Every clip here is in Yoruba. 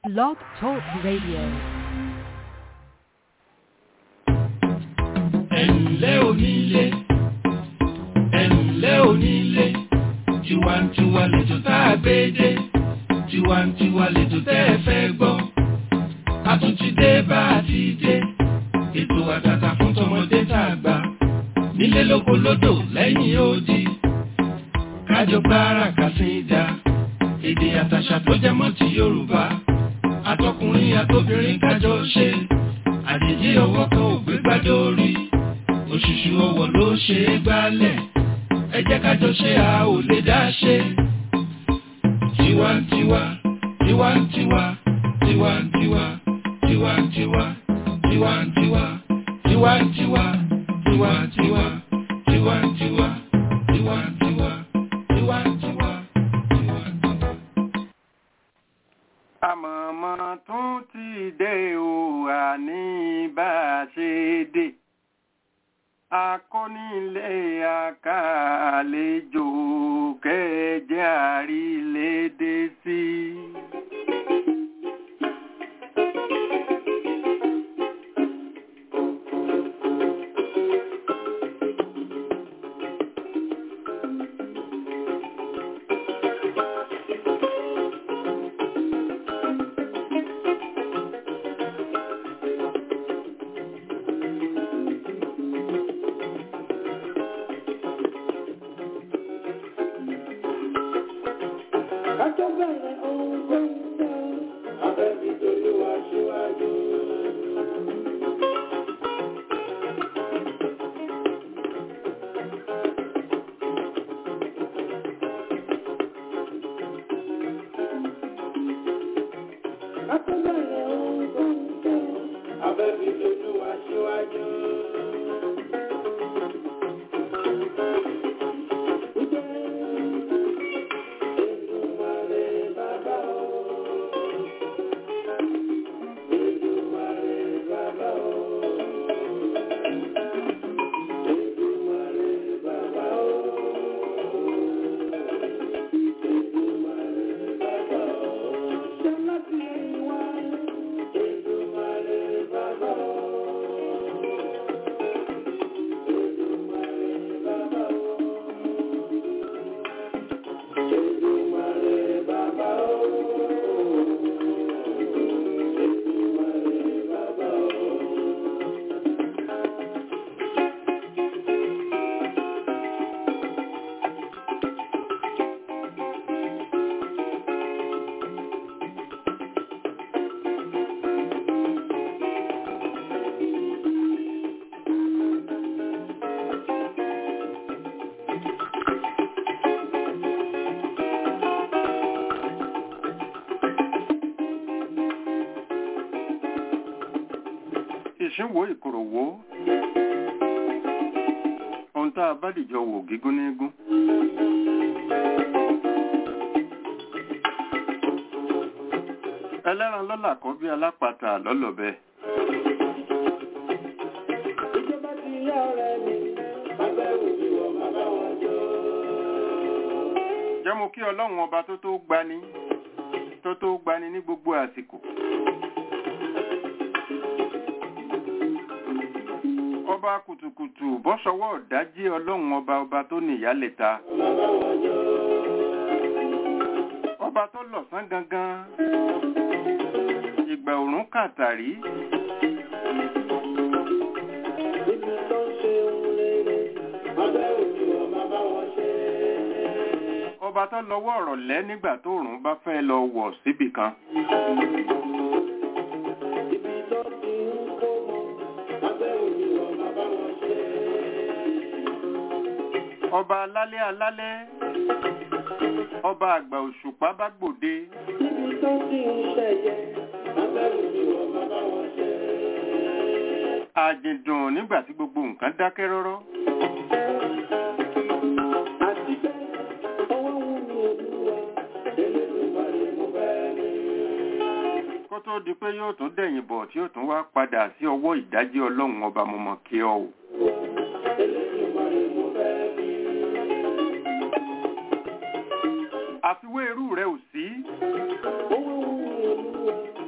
Blog Talk Radio. ẹ̀ǹlẹ́ onílé ẹ̀ǹlẹ́ onílé tiwantiwa lẹ́jọ́ tá a gbé dé tiwantiwa lẹ́jọ́ tẹ́ ẹ fẹ́ gbọ́ a tún ti dé bá a ti dé ètò àtàtà fún tọmọdé tá a gbà nílé lóko lódò lẹ́yìn odi kájọ gbára kàsídà èdè àtàṣà tó jẹ mọ́ ti Yorùbá àtọkùnrin àtobìnrin kájọ ṣe àjèjì ọwọ́ kan ò gbé gbádùn orí òṣùṣù ọwọ́ ló ṣe é gbálẹ̀ ẹ jẹ́ kájọ ṣe a ò lè dá ṣe. tiwantiwa tiwantiwa tiwantiwa tiwantiwa tiwantiwa tiwantiwa tiwantiwa tiwantiwa tiwantiwa tiwantiwa tiwantiwa. àmọ̀mọ́ tún ti dé o àní bá a ṣe dé akónílé àkàlejò kẹjẹ àrílédé sí. Kájọ́ bẹ̀rẹ̀ ohun tó ń tẹ́, abẹ́bí tolúwa ṣíwájú. Kájọ́ bẹ̀rẹ̀ ohun tó ń tẹ́, abẹ́bí tolúwa ṣíwájú. Èdùmàrè bàbá o. Èdùmàrè bàbá o. Èdùmàrè bàbá o. Èdùmàrè bàbá o. Ṣọlá ti ẹ̀yìn wá. Èdùmàrè bàbá o. Èdùmàrè bàbá o. Èdùmàrè bàbá o. Èdùmàrè bàbá o. ìṣínwó ìkòròwó ohun tá a bá dìjọ wò gígún ní gún. ẹlẹ́ran lọ́là kan bí alápàtà lọ́lọ́bẹ. Ìjọba ti yá ọ̀rẹ́ mi, bàbá òbí wọ̀ bàbá wọn jọ. jẹ́ mo kí ọlọ́run ọba tó tó gbani tó tó gbani ní gbogbo àsìkò. ọba kùtùkùtù bọ́sọwọ́ ọ̀dájí ọlọ́run ọba ọba tó níyálẹ̀ta. ọba tó lọ̀sán gangan ìgbà òrùn kàtàrí Ibi tó ń ṣe ohun rere, bàbá òbí wọ̀ bàbá wọn ṣe. ọba tó lọ́wọ́ ọ̀rọ̀ lẹ́ nígbà tó òrùn bá fẹ́ lọ wọ̀ síbì kan. Ibi tó ti ń kó mọ, bàbá òbí wọ̀ bàbá wọn ṣe. ọba alálẹ́ alálẹ́ ọba àgbà òṣùpá bá gbòde Ibi tó ti ń ṣẹ̀yẹ, bàbá òbí wọ̀ bàbá wọn ṣe. àjìndùn nígbà tí gbogbo nǹkan dákẹ́ rọ́rọ́. Àti bẹ́ẹ̀, ọwọ́ wù mí olúwa, Elédùmarè mo fẹ́ ní. kó tó di pé yóò tún dẹ̀yìn bọ̀ tí yóò tún wá padà sí ọwọ́ ìdájí ọlọ́run ọba mọ̀mọ́ kí ọ o. Elédùmarè mo fẹ́ ní. àfiwé irú rẹ ò sí Owó wù mí olúwa,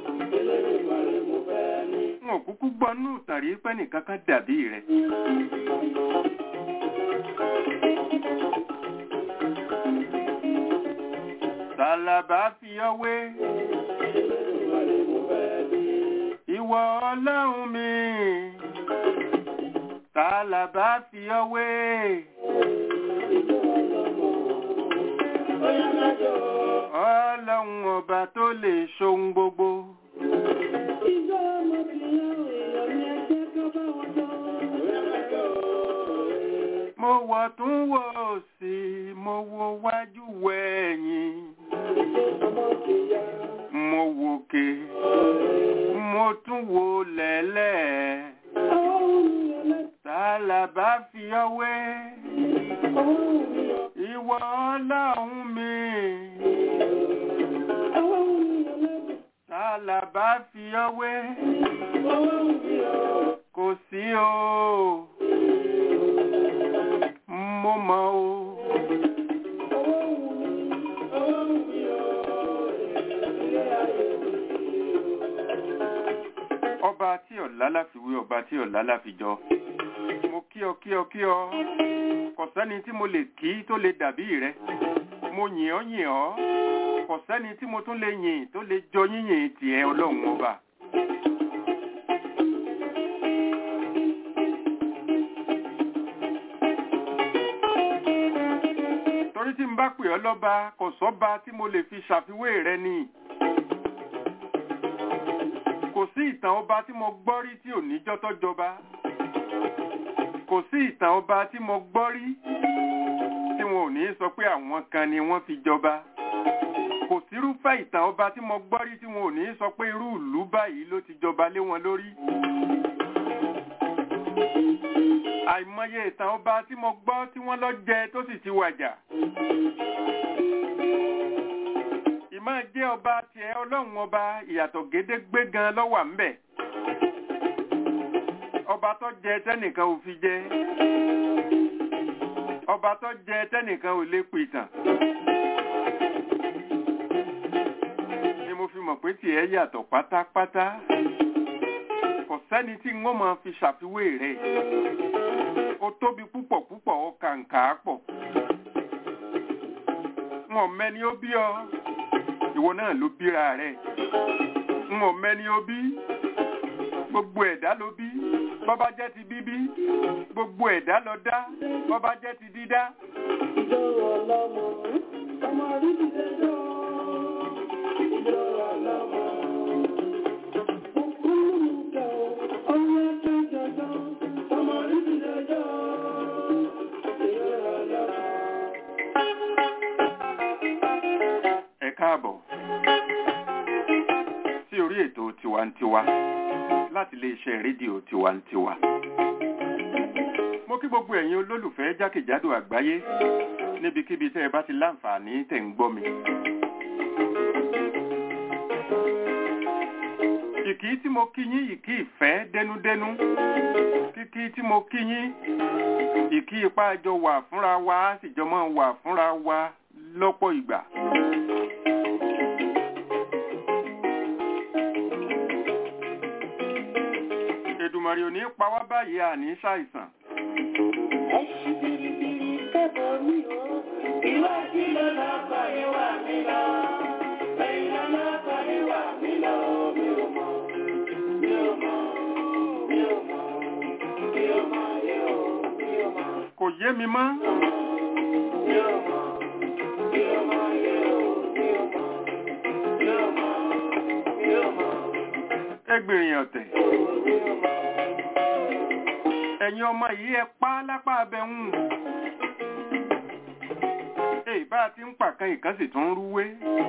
nù tàn rí pẹ́ nìkan kan dàbí rẹ̀. Tàlàbà fi ọwé. Ìwọ ọlọ́run mi. Tàlàbà fi ọwé. Ọlọ́run ọba tó lè ṣohun gbogbo. Mo wọ̀ tún wò sí, mo wo wájú wẹ̀yìn. Mo wòkè, mo tún wo lẹ́lẹ̀. Tàlàbà fi ọwé. Ìwọ ọlọ́run mi. Tàlàbà fi ọwé. Kò sí o. Mo mọ̀ o. Ọba tí ọ̀la láfiwé ọba tí ọ̀la láfijọ. Mo kí ọ kí ọ kí ọ. Kò sẹ́ni tí mo lè kí tó lè dàbí rẹ. Mo yìn ọ́ yìn ọ́. Kò sẹ́ni tí mo tún lè yìn tó lè jọ yíyìn tiẹ̀ ọlọ́run ọba. Torí tí n bá pè ọ́ lọ́ba, kò sọ́ba tí mo lè fi ṣàfiwé rẹ ni. Kò sí ìtàn ọba tí mo gbọ́ rí tí ò níjọ́ tó jọba. Kò sí ìtàn ọba tí mo gbọ́ rí tí wọn ò ní sọ pé àwọn kan ni wọ́n fi jọba. Kò sírúfẹ́ ìtàn ọba tí mo gbọ́ rí tí wọn ò ní sọ pé irú ìlú báyìí ló ti jọba lé wọn lórí. Àìmọye ìtàn ọba tí mo gbọ́ tí wọ́n lọ jẹ tó sì ti wàjà. Ìmọ̀ jẹ́ ọba tiẹ̀ ọlọ́run ọba ìyàtọ̀ gédégbé gan lọ́wà ń bẹ̀. Ọba tó jẹ tẹ́nìkan ò fi jẹ. Ọba tó jẹ tẹ́nìkan ò lè pìtàn. Ni mo fi mọ̀ pé tiẹ̀ yàtọ̀ pátápátá. Kò sẹ́ni tí wọ́n máa fi ṣàfiwé rẹ̀. Ó tóbi púpọ̀ púpọ̀ ó kàǹkà pọ̀. Wọ́n mẹ́ni ó bí ọ ìwọ náà ló bíra rẹ̀ ń ò mẹ́ni ó bí gbogbo ẹ̀dá ló bí bọ́bá jẹ́ ti bíbí gbogbo ẹ̀dá ló dá bọ́bá jẹ́ ti dídá. Ìjọ ọlọ́mọ, ọmọ rí ti dẹjọ́. Ìjọ ọlọ́mọ. Òkúlùmùkẹ́ o, ọmọ ẹgbẹ́ jọjọ́. Ọmọ rí ti dẹjọ́. Ìjọ ọlọ́mọ. Ẹ káàbọ̀ sí orí ètò tiwantiwa láti iléeṣẹ́ rédíò tiwantiwa. Mo kí gbogbo ẹ̀yin olólùfẹ́ jákèjádò àgbáyé níbikíbi tẹ́ ẹ bá ti láǹfààní tẹ̀ ń gbọ́ mi. Ìkí tí mo kí yín ìkí ìfẹ́ dẹnudẹnu. Kíkí tí mo kí yín ìkí ipá jọ wà fúnra wa á sì jọ máa wà fúnra wa lọ́pọ̀ ìgbà. Èdùmàrè ò ní pa wá báyìí àní ṣàìsàn. Ẹ ṣí biribiri kẹ́bọ̀ mi o. Iwájú ló lọ kọ́ ìwà mi lọ. Ẹ̀yìn ló lọ kọ́ ìwà mi lọ. Mi ò mọ̀, mi ò mọ̀, mi ò mọ̀, mi ò mọ̀, mi ò mi ò mọ̀, Kò yé mi mọ́. mi ò mọ̀, mi ò mọ̀, mi ò mi ò mọ̀, mi ò mọ̀, mi ò mọ̀, Ẹgbìnrin ọ̀tẹ̀. mi ò mọ̀. Ẹ̀yin ọmọ yìí ẹ pa á lápá abẹ́hùn. Èyí bá a ti ń pàkan ìkan sì tún ń rúwé.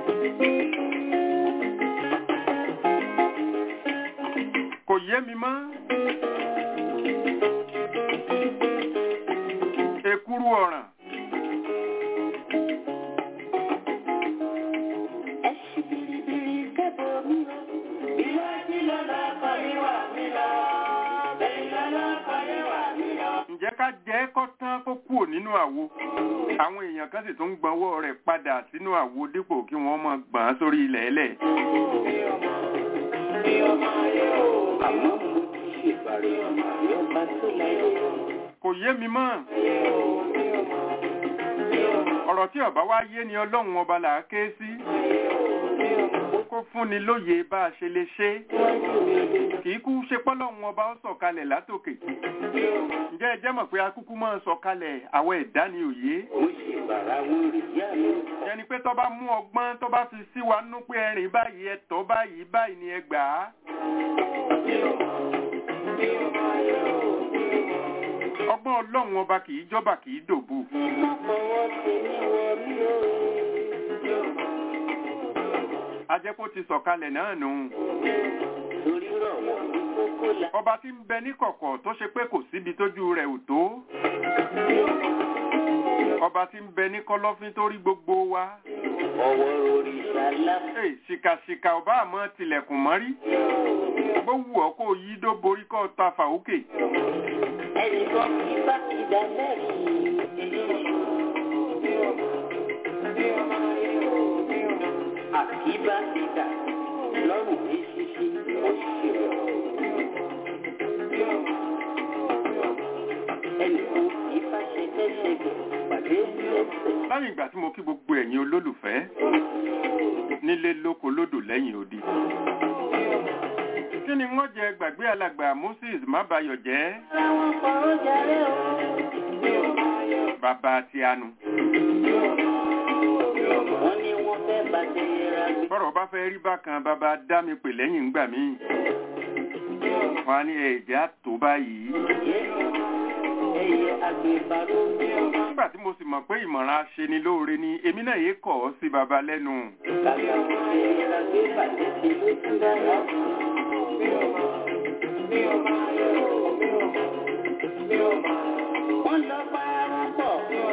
Kò yé mi mọ́. Èkúrú ọ̀ràn. Ẹ ṣí biribiri kẹ́bọ̀ mi o. Iwájú ló lọ kọ́ ìwà mi lọ. Ẹ̀yìn ló lọ kọ́ ìwà mi lọ. Ǹjẹ́ ká jẹ́ kó tán kó kúrò nínú àwo? Àwọn èèyàn kan sì tún ń gbọ́nwọ́ rẹ̀ padà sínú àwo dípò kí wọ́n máa gbọ̀n án sórí ilẹ̀ ẹlẹ̀. Mi ò mọ̀, mi ò mọ̀, mi ò àmọ́ mo ti ṣe. kò yé mi mọ́ ọ̀rọ̀ tí ọba wá yé ni ọlọ́run ọba là á ké sí kó fúnni lóye bá a ṣe lè ṣe kì í kú ṣe pọ́lọ́run ọba ó sọ̀kalẹ̀ látòkè ǹjẹ́ ẹ jẹ́ mọ̀ pé akúkú máa ń sọ̀kalẹ̀ àwọn ẹ̀dá ni òye ẹni pé tó bá mú ọgbọ́n tó bá fi sí wa nú pé ẹrìn báyìí ẹ̀tọ́ báyìí báyìí ni ẹ gbà á ọgbọ́n ọlọ́run ọba kì í jọba kì í dòbu ajẹ́pọ̀ ti sọ̀kalẹ̀ náà nù ọba tí ń bẹ ní kọ̀kọ̀ tó ṣe pé kò síbi tójú rẹ̀ ò tó ọba tí ń bẹ ní kọ̀lọ̀fín tó rí gbogbo wa Hey, ṣìkàṣìkà ọba àmọ́ tilẹ̀kùn mọ́rí bó wù ọ́ kó yí dó borí kọ́ ta fàókè Ẹnìkan kì í bá ti dá lẹ́rìí. Àkíbá ti dà lọ́rùn ní ṣíṣí ó ṣe rẹ̀. Ẹnìkan kì í bá ṣẹgbẹ́ṣẹgbẹ̀ pàdé lẹ́sẹ̀. lẹ́yìn ìgbà tí mo kí gbogbo ẹ̀yin olólùfẹ́ nílé lóko lódò lẹ́yìn odi kí ni wọ́n jẹ gbàgbé alàgbà Moses mábayọ̀ jẹ́ Ara wọn kọ̀rọ̀ jàre o. bàbá tí a nu Wọ́n ní wọ́n fẹ́ bàjẹ́ yẹra gbé. bọ́rọ̀ bá fẹ́ rí bákan bàbá dá mi pè lẹ́yìn ńgbà míì wọ́n á ní ẹ̀jẹ̀ àtò báyìí Ẹyẹ agbèbárò. nígbà tí mo sì mọ̀ pé ìmọ̀ràn aṣeni lóore ni èmi náà yé kọ̀ ọ́ sí baba lẹ́nu Kàkà kó ṣe yẹra gbé bàjẹ́ ṣe ló tún dára. Wọ́n lọ bá wọn pọ̀.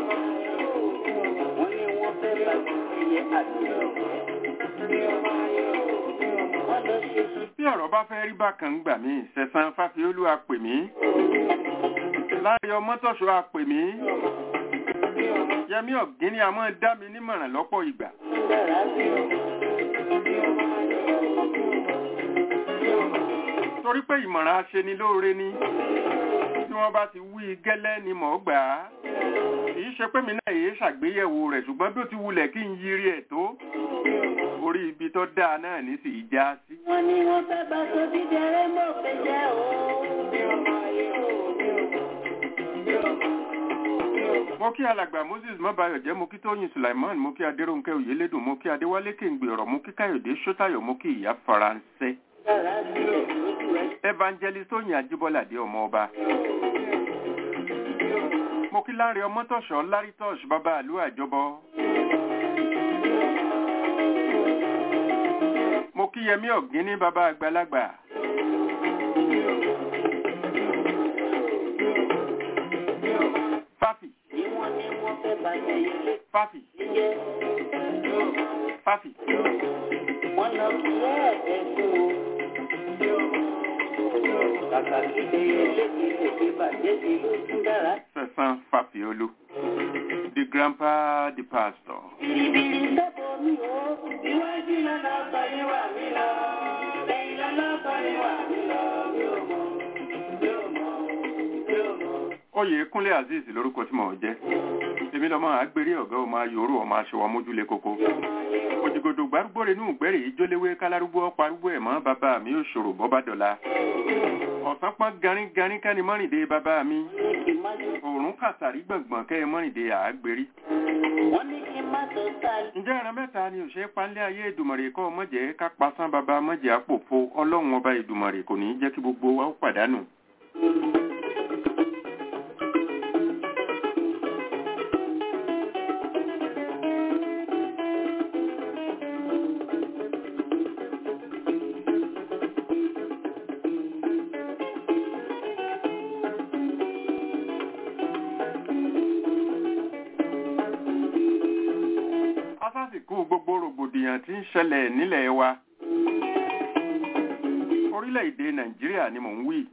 Wọ́n ní wọ́n fẹ́ bàjẹ́ ẹyẹ àgbèbárò. Wọ́n lọ ṣe sí. bí ọ̀rọ̀ bá fẹ́ rí bákan ńgbà míì sẹ̀sán fáfiolú a pè mí láàrin ọmọtọ̀ṣọ́ a pè mí yẹmí ọ̀gíní a máa dá mi nímọ̀ràn lọ́pọ̀ ìgbà dára sí o. torí pé ìmọ̀ràn aṣeni lóore ni tí wọ́n bá ti wí gẹ́lẹ́ ni mọ̀ ọ́ gbà á kìí ṣe pé mi náà yéé ṣàgbéyẹ̀wò rẹ̀ ṣùgbọ́n bí ó ti wulẹ̀ kí n yiri ẹ̀ tó orí ibi tó dáa náà ní sì í já sí. Wọ́n ní wọ́n fẹ́ bá tó dídẹrẹ́ mọ̀ fẹ́ jẹ́ o. mo kí alàgbà moses mọ́bàyọ̀ jẹ́ mo kí tóyìn sulaiman mo kí adéròǹkẹ́ oyèlédùn mo kí adéwálé kéǹgbè ọ̀rọ̀ mo kí káyọ̀dé sọ́tàyọ̀ mo kí ìyá faransé Dára sí o. Lójú ẹ evangelist tóyìn ajíbọ́ládé ọmọ ọba mo kí láre ọmọtọ̀ṣọ́ lárítọ́ṣ bàbá àlú àjọbọ mo kí yẹmí ọ̀gíní bàbá àgbàlagbà fáfì ní wọ́n ní wọ́n fẹ́ bá ẹyẹ fáfì jẹ́. fáfì Wọ́n lọ kí ẹ̀ẹ́dẹ̀ fún o. Kàkà kí ẹyẹ lékè lèkè bàjẹ́ sí ló tún dára. sẹ̀sán fàfiolú the grandpa the pastor. Bìrìbìrì sẹ́bọ̀ mi o. Iwájú lọ́nà ọ̀gbọ̀n wà mí lọ. Lẹ́yìn lọ́nà ọ̀gbọ̀n wà mí lọ. Mi ò mọ̀, mi ò mọ̀, mi ò mọ̀. oyè kúnlé azeez lórúkọ tí mò ń jẹ́ èmi lọ́mọ àgbèrè ọ̀gá ọmọ ayòrò ọmọ aṣọwọ́ mójúlé koko òjìgòdò gbárùgbòrè inú ìgbẹ́rẹ̀ yìí jólewé kálárúgbó ọparúgbó ẹ̀ mọ́ bàbá mi ò ṣòro bọ́bá dọ̀la ọ̀sán pọ́n garin garin kẹ́ni mọ́rìndé bàbá mi Ní kí n má jù. òórùn kàtàrí gbọ̀ngbọ̀n kẹ́ mọ́rìndé àgbèrí Wọ́n ní kí n má sọ sáà. ǹjẹ́ ẹran mẹ́ta ni òṣèré panlẹ̀ ayé ìdùmọ̀rè kọ́ mọ̀jẹ̀ ká pasán bàbá mọ̀jẹ̀ àpòfo ọlọ́run ọba ìdùmọ̀rè kò ní í jẹ́ kí gbogbo wa ó pàdánù asásìkò gbogbo rògbòdìyàn tí ń ṣẹlẹ̀ nílẹ̀ wa orílẹ̀-èdè nàìjíríà ni mò ń wí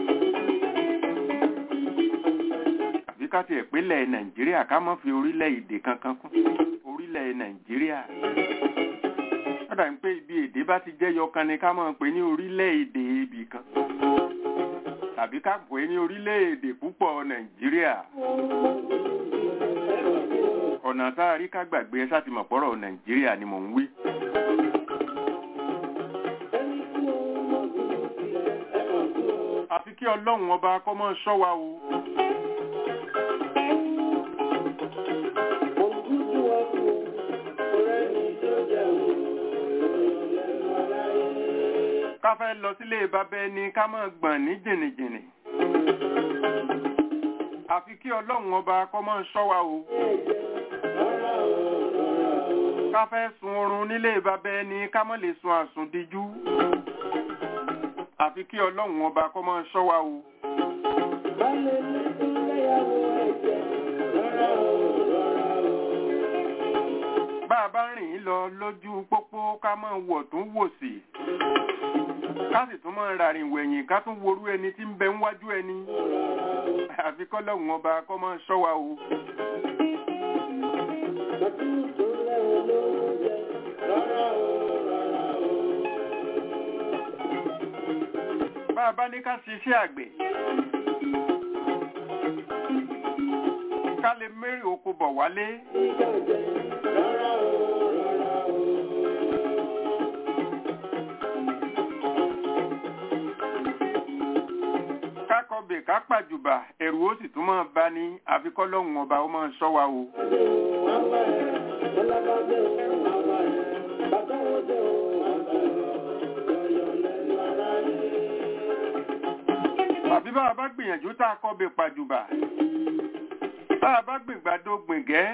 àbí ká tiẹ̀ pélẹ̀ nàìjíríà ká má fi orílẹ̀-èdè kankan kún orílẹ̀ nàìjíríà lọ́dà ń pé ibi èdè bá ti jẹ́ yọkan ni ká máa pè ní orílẹ̀-èdè ibì kan tàbí ká pè é ní orílẹ̀-èdè púpọ̀ nàìjíríà ọ̀nà tá a rí ká gbàgbé ẹ sáti mọ̀ pọ́rọ̀ nàìjíríà ni mò ń wí. àfi kí ọlọ́run ọba kọ́ mọ́ ṣọ́ wa o. ká fẹ́ lọ sílé bàbá ẹni ká mọ̀ gbọ̀n ní jìnnìjìnnì. àfi kí ọlọ́run ọba kọ́ mọ́ ṣọ́ wa o. ká fẹ́ sun oorun nílé bàbá ẹni ká mọ̀ lè sun àsùndíjú. àfi kí ọlọ́run ọba kọ́ mọ́ ṣọ́ wa o. bá a bá rìn lọ lójú pópó ká mọ̀ wọ̀ tún wò sí ká sì tún mọ̀ ràrìn wẹ̀yìn ká tún worú ẹni tí ń bẹ níwájú ẹni àfi kọ́lọ́hún ọba kọ́ mọ́ ṣọ́ wa o. bá a bá ní ká ṣiṣẹ́ àgbẹ̀ ká lè mẹ́rin oko bọ̀ wálé. kákọ̀bẹ̀ ká pàjùbà ẹ̀rù ó sì tún máa bá ní àfikọ́lọ́hún ọba ó máa ṣọ́ wa o. àbí bá a bá gbìyànjú tá a kọ́bẹ̀ pàjùbà bá a bá gbìngbàdo gbìngẹ́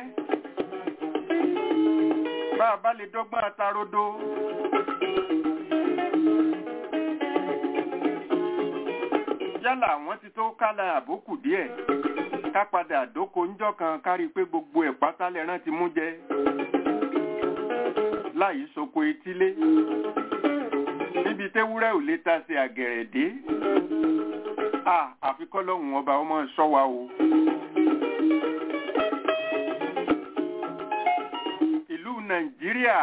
bá a bá lè dọ́gbọ́n atarodo. yálà àwọn ti tó kálá àbókù díẹ̀ ká padà dóko ńjọ́ kan kárí pé gbogbo ẹ̀ pátá lẹ́rán ti mú jẹ láyìí soko etílé níbi tẹ́wúrẹ́ ò lè ta sí àgẹ̀rẹ̀ dé à àfikọ́lọ́hún ọba ọmọ ṣọ́ wa o. ìlú nàìjíríà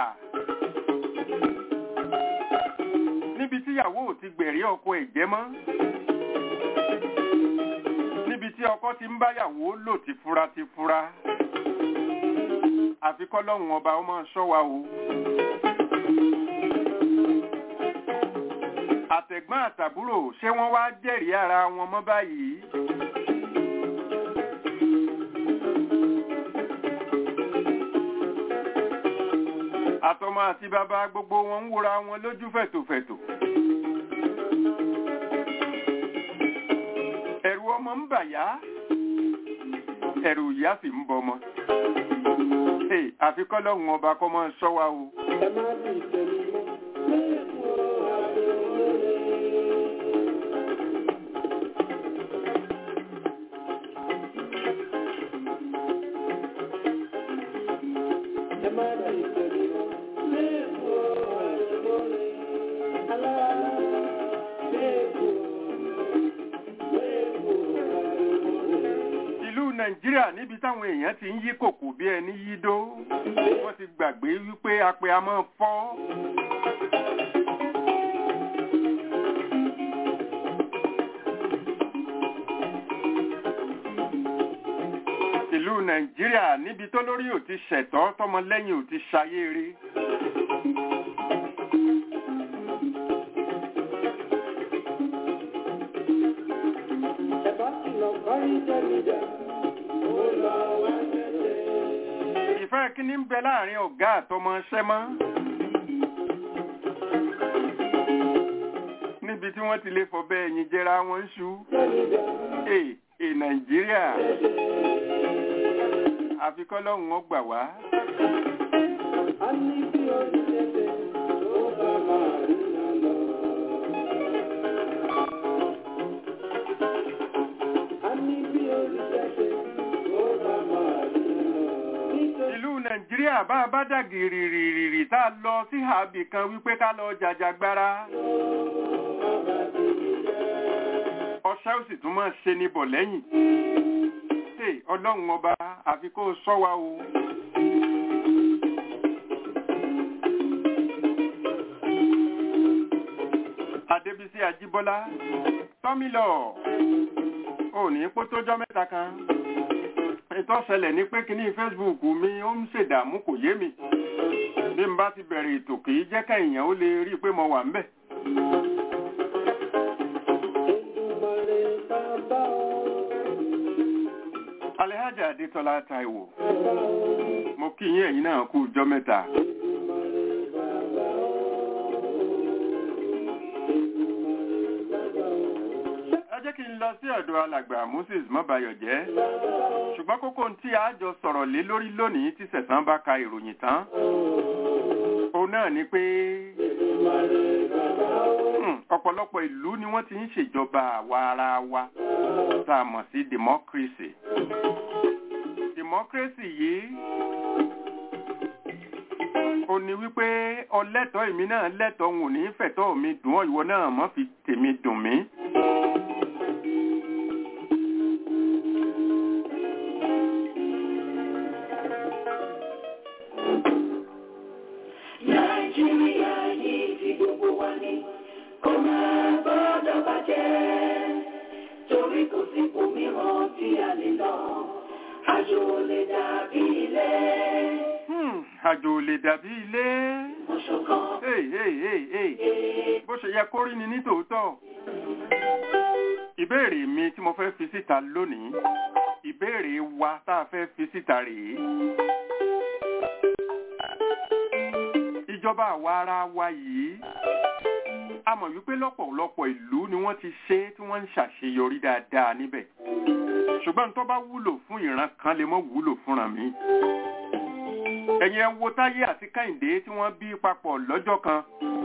níbi tíyàwó ò ti gbẹ̀rí ọkọ ẹ̀ jẹ́ mọ́ níbi tí ọkọ ti ń báyàwó lò ti fura ti fura àfikọ́lọ́hún ọba ọmọ ṣọ́ wa o. àtẹ̀gbọ́n àtàbúrò ṣé wọ́n wá jẹ́rìí ara wọn mọ́ báyìí. àtọmọ àti bàbá gbogbo wọn ń wòra wọn lójú fẹ̀tòfẹ̀tò. ẹ̀rù ọmọ ń bà yá ẹ̀rù ìyá sì ń bọmọ. àfikọ́lọ́hún ọba kọ́ mọ́ ṣọ́ wa o. ẹ má sì tẹ̀lé mọ́. ìlú nàìjíríà níbi táwọn èèyàn ti ń yí kòkò bí ẹni yídó wọ́n ti gbàgbé wípé apẹ a máa fọ́. ìlú nàìjíríà níbi tó lórí ò ti ṣẹ̀tọ́ tọmọlẹ́yìn ò ti ṣayére. ìfẹ́ kíní ń bẹ láàrin ọ̀gá àtọmọṣẹ́ mọ́. níbi tí wọ́n ti lè fọ̀bẹ ẹ̀yìn jẹra wọn ṣú. Èè è Nàìjíríà. Àfikọ́lọ́hún ó gbà wá. ìlú nàìjíríà bá a bá dà gìrìrìrì tá a lọ sí àbì kan wípé ká lọ jàjàgbara ọṣẹ́ ó sì tún máa ṣe ní bọ̀ lẹ́yìn ṣe ọlọ́run ọba àfi kó o ṣọ́ wa o. adébísí ajíbọ́lá tọ́mílọ̀ ò ní kó tójọ́ mẹ́ta kan ètò ọ̀sẹ̀lẹ̀ ní pé kíní facebook mi ó ń ṣèdààmú kò yé mi bí n bá ti bẹ̀rẹ̀ ètò kì í jẹ́ kẹ́yìn ó lè rí i pé mo wà ńbẹ̀. Èdùmàrè bàbá o. alhaja adétọ́lá taiwo Bàbá o. mo kí yín ẹ̀yin náà kú ọjọ́ mẹ́ta. Èdùmàrè bàbá o. Èdùmàrè bàbá o. ẹ jẹ́ kí n lọ sí ọ̀dọ̀ alàgbà moses mọ́bayọ̀jẹ́ ṣùgbọ́n kókó tí a jọ sọ̀rọ̀ lé lórí lónìí tí sẹ̀sán bá ka ìròyìn tán òun náà ni pé hmm, ọ̀pọ̀lọpọ̀ ìlú ni wọ́n ti ń ṣèjọba àwa ara wa tá a mọ̀ sí democracy democracy yìí ó ní wípé ọlẹ́tọ̀ọ́ èmi náà lẹ́tọ̀ọ́ òun ò ní fẹ̀tọ́ mi dùn ọ́ ìwọ náà mọ́ fi tèmi dùn mí. Nàìjíríà yìí ti gbogbo wa ni kò máa gbọ́dọ̀ bàjẹ́ torí kò sí òmíràn tí a lè lọ àjò lè dàbí ilé Hmm, àjò ò lè dàbí ilé. ọ̀ṣọ̀kan. Hey, hey, hey, hey. bó ṣe yẹ kó rí ni ní tòótọ́. ìbéèrè mi tí mo fẹ́ fi síta lónìí ìbéèrè wa tá a fẹ́ fi síta rèé. ìjọba àwa ara wa yìí a mọ̀ wípé lọ́pọ̀lọpọ̀ ìlú ni wọ́n ti ṣe tí wọ́n ń ṣàṣeyọrí dáadáa níbẹ̀ ṣùgbọ́n tó bá wúlò fún ìran kan lè mọ́ wúlò fúnra mi ẹ̀yin ẹ wo táyé àti kẹ́hìndé tí wọ́n bí papọ̀ lọ́jọ́ kan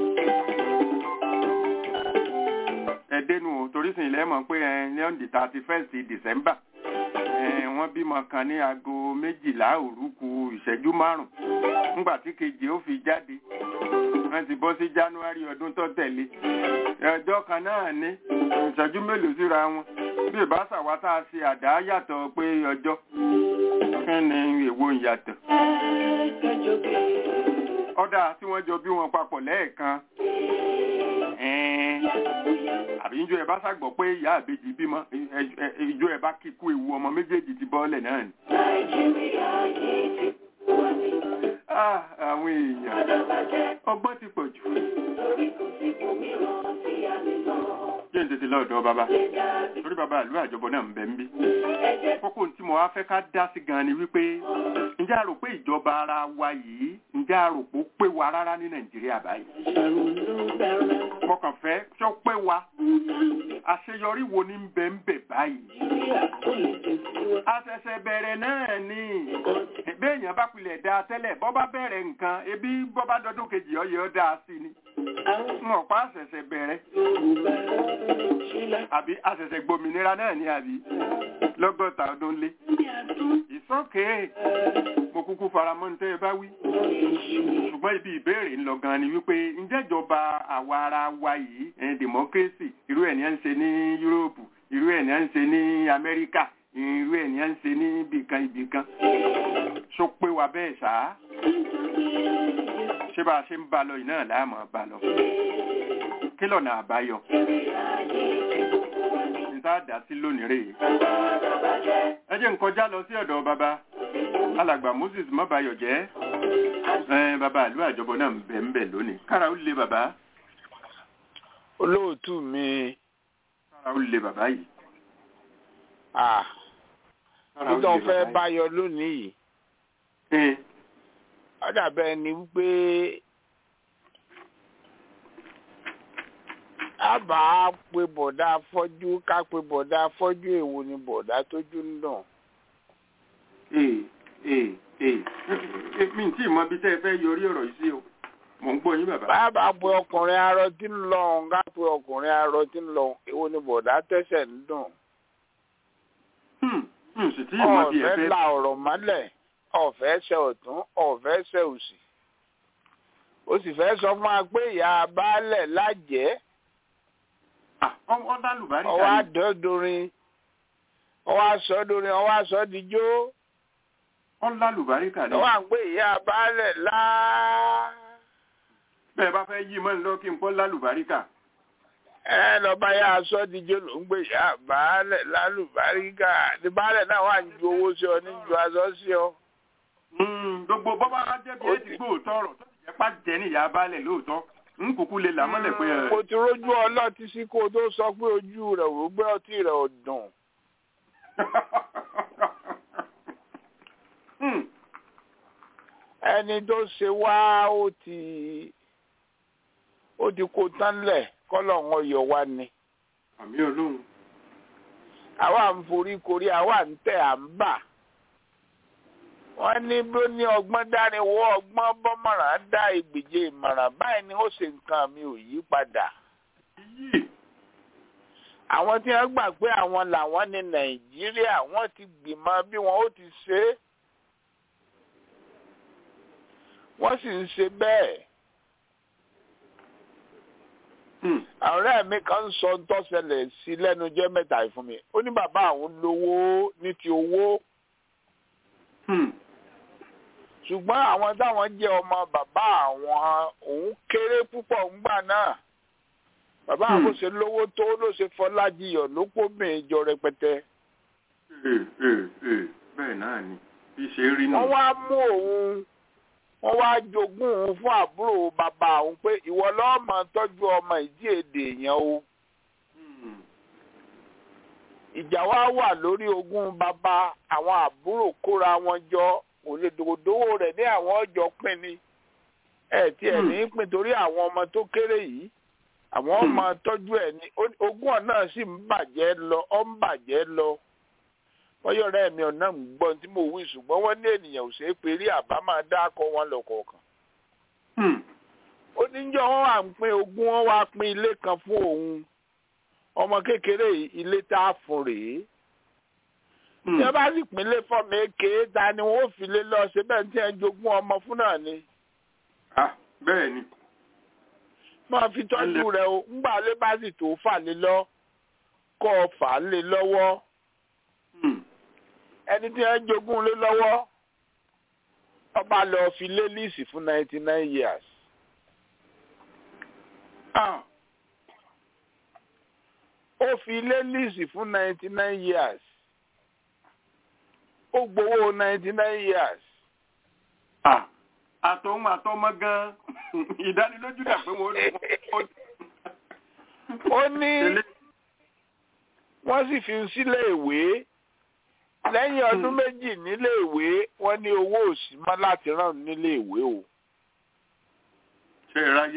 ẹ̀dẹ́nu ò torí sìn ilẹ̀ mọ̀ pé ẹ ní on the thirty first december ẹ wọ́n bímọ kan ní aago méjìlá òru kù ìṣẹ́jú márùn ńgbà tí kejì ó fi jáde wọ́n ti bọ́ sí january ọdún tó tẹ̀lé ọjọ́ kan náà ní ìṣẹ́jú mélòó síra wọn bí ìbáṣà wa tá a ṣe àdá yàtọ̀ pé ọjọ́ kí ni èwo ń yàtọ̀ ọ̀dà tí wọ́n jọ bí wọn papọ̀ lẹ́ẹ̀kan ẹ̀ẹ́n àbí ìjọ ẹ̀ bá ṣàgbọ́ pé ìyá àbejì bímọ ẹ- ẹ- ìjọ ẹ̀ bá kíkú ewu ọmọ méjèèjì ti bọ́ọ̀lẹ̀ náà ni. Nàìjíríà yìí ti gbogbo wa ni Ah, àwọn èèyàn gbọ́dọ̀ bàjẹ́ ọgbọ́n ti pọ̀ jù. torí kò sí òmíràn tí a lè lọ jẹ́ ń tètè lọ́dọ̀ bàbá lè dàbí torí bàbá ìlú àjọbọ náà ń bẹ ń bí. ẹ̀jẹ̀ kókó tí mo wá fẹ́ ká dá sí gan ni wípé ǹjẹ́ a rò pé ìjọba ara wa yìí ǹjẹ́ a rò pé ó pé wa rárá ní nàìjíríà báyìí. ṣàrònú bẹ̀rẹ̀ mo kàn fẹ́ tó pé wa àṣeyọrí wo ni ń bẹ ń bẹ báyìí. Nàìjíríà kò lè tẹ̀síwájú. àṣẹ̀ṣẹ̀ bẹ̀rẹ̀ náà ni béèyàn bá pilẹ̀ dáa tẹ́lẹ̀ bọ́ bá bẹ̀rẹ̀ nǹkan ebi bọ́ bá dọdún kejì ọyẹ ọ dáa sí ni Àwọn n ò pa àṣẹ̀ṣẹ̀ bẹ̀rẹ̀ Yorùbá ṣílẹ̀ àbí àṣẹ̀ṣẹ̀ gbòmìnira náà ni àbí lọ́gọ́ta ọdún lé ní àdún ìsọ́kè mo kúkú faramọ́ ní tẹ́ ẹ bá wí ìṣù ṣùgbọ́n ibi ìbéèrè ń lọ gan ni wípé ǹjẹ́ ìjọba àwa ara wa yìí ẹ̀ democracy irú ẹ̀ ní à ń ṣe ní Yúróòpù irú ẹ̀ ní à ń ṣe ní Amẹ́ríkà irú ẹ̀ ní à ń ṣe ní ibìkan ibìkan ṣó pé wa bẹ́ẹ̀ ṣáá ṣé bá a ṣe ń bá lọ yìí náà láàmú bá lọ kí lọ́nà àbáyọ níta dá sí lónìí rèé ẹ jẹ́ n kọjá lọ sí ọ̀dọ̀ bàbá alàgbà Moses mọ́bayọ̀ jẹ́ ẹ bàbá àlú àjọbọ náà ń bẹ̀ ń bẹ̀ lónìí kára ó lé bàbá olóòtú mi kára ó lé bàbá yìí ah kára ó lé nítorí fẹ́ bàbá báyọ lónìí yìí yìí. ó dàbẹ́ ni wípé a bá pe bọ̀dá afọ́jú ká pe bọ̀dá afọ́jú èwo ni bọ̀dá tójú ń dùn. ee ee ee ee mi tí mọ bí tẹ́ ẹ fẹ́ yọrí ọ̀rọ̀ yìí sí o mò ń gbọ́ yín bàbá. bá a bá pe ọkùnrin arọ tí ń lọ òun ká pe ọkùnrin arọ tí ń lọ òun èwo ni bọ̀dá tẹ́sẹ̀ ń dùn. Hmm, hmm, sì tí mọ bí ẹ ọ̀fẹ́ fẹ́. la ọ̀rọ̀ mọ́lẹ̀ ọ̀fẹ́ ṣe ọ̀tún ọ̀fẹ́ ṣe òsì. ó sì fẹ́ sọ fún wa pé ìyá baálẹ̀ lájẹ́ Ah, ọ- ọ lálùbárí ọwọ́ kan ní. àdọ́dorin ọwọ́ àsọdorin ọwọ́ àsọdijó ọ lálùbárí kan ní. ọwọ́ à ń pè ìyá baálẹ̀ láá. bẹ́ẹ̀ bá fẹ́ yí mọ́ ń lọ kí n kọ́ lálùbárí kà. ẹ lọba yá aṣọ díje ló ń gbé yá baálẹ̀ lálùbáríkà ní baálẹ̀ náà wà ń ju owó sí ọ ní ju aṣọ sí ọ. Mm, gbogbo bọ́bá jẹ́bi Ó ẹ ti ti- gbóòótọ́ ọ̀rọ̀ tó ti jẹ́ pá jẹ́ ní ìyá balẹ̀ lóòótọ́ ń kúkú lè là mọ́lẹ̀ pé ẹ. mo ti rójú ọlọ́tí sí kó o tó sọ pé ojú rẹ̀ ò gbé ọtí rẹ̀ ò dùn. Hmm, ẹni tó ṣe wá ó ti ó ti kó tán lẹ̀ kọ́lọ̀ wọn yọ wá ni. àmì olóhùn. àwa ń forí korí àwa ń tẹ̀ à ń bà. wọ́n ní bó ní ọgbọ́n dání wọ́ ọgbọ́n bọ́mọ̀ràn dá ìgbèje ìmọ̀ràn báyìí ni ó ṣe nǹkan mi ò yí padà. yìí àwọn tí wọ́n gbà pé àwọn làwọn ní nàìjíríà wọ́n ti gbìmọ̀ bí wọn ó ti ṣe é. wọ́n sì ń ṣe bẹ́ẹ̀. Hmm, ọ̀rẹ́ mi kan ń sọ tó ṣẹlẹ̀ sí lẹ́nu jẹ́ mẹ́ta yìí fún mi ó ní bàbá àwọn lówó ní ti owó hmm, ṣùgbọ́n àwọn táwọn jẹ́ ọmọ bàbá àwọn òun kéré púpọ̀ ńgbà náà bàbá àwọn Hmm. ṣe lówó tó ló ṣe fọlájiyọ̀ ló kó mìíjọ rẹpẹtẹ ee, ee, ee, bẹ́ẹ̀ náà ni bí ṣe rí nù. wọ́n wá mú òun wọ́n wá jogún òun fún àbúrò bàbá òun pé ìwọ lọ́ọ́ máa tọ́jú ọmọ ìdí èdè yẹn o. Hmm, ìjà wa wà lórí ogún bàbá àwọn àbúrò kóra wọn jọ òledòdówó rẹ̀ ní àwọn ọjọ́ pín ni ẹ tí ẹ ní pín torí àwọn ọmọ tó kéré yìí àwọn ọmọ tọ́jú ẹ̀ ní ó- ogún ọ̀nà sì ń bàjẹ́ lọ ọ́ ń bàjẹ́ lọ wọ́yọ̀ rẹ̀ mi ọ̀nà ń gbọ́ tí mo wí ṣùgbọ́n wọ́n ní ènìyàn ò ṣeé pé rí àbá máa dákọ wọn lọ kọ̀ọ̀kan hmm, ó ní jọ wọn wà ń pín ogún wọn wá pín ilé kan fún òun ọmọ kékeré yìí ilé tá a fún rèé hmm. tí ẹ bá sì pínlẹ̀ fọ́ọ̀mù èké ta ni wọ́n fi lé lọ ṣe bẹ́ẹ̀ tí ẹ jogún ọmọ fún náà ni Ah, bẹ́ẹ̀ ni. máa fi tọ́jú rẹ̀ o ńgbà lé bá sì tó fà lé lọ kọ́ ọ fà á lé lọ́wọ́ Hmm, ẹni tí ẹ jogún lé lọ́wọ́ ọba lọ fi lé líìsì fún ninety nine years ah, ó fi lé líìsì fún ninety nine years ó gbowó ninety nine years ah, àtọ̀hún àtọmọ gan ìdánilójú dà pé wọ́n ó. ó ní wọ́n sì fi ń sílé ìwé lẹ́yìn ọdún méjì nílé ìwé wọ́n ní owó òsì mọ́ láti rán nílé ìwé o. ṣe é ráyé.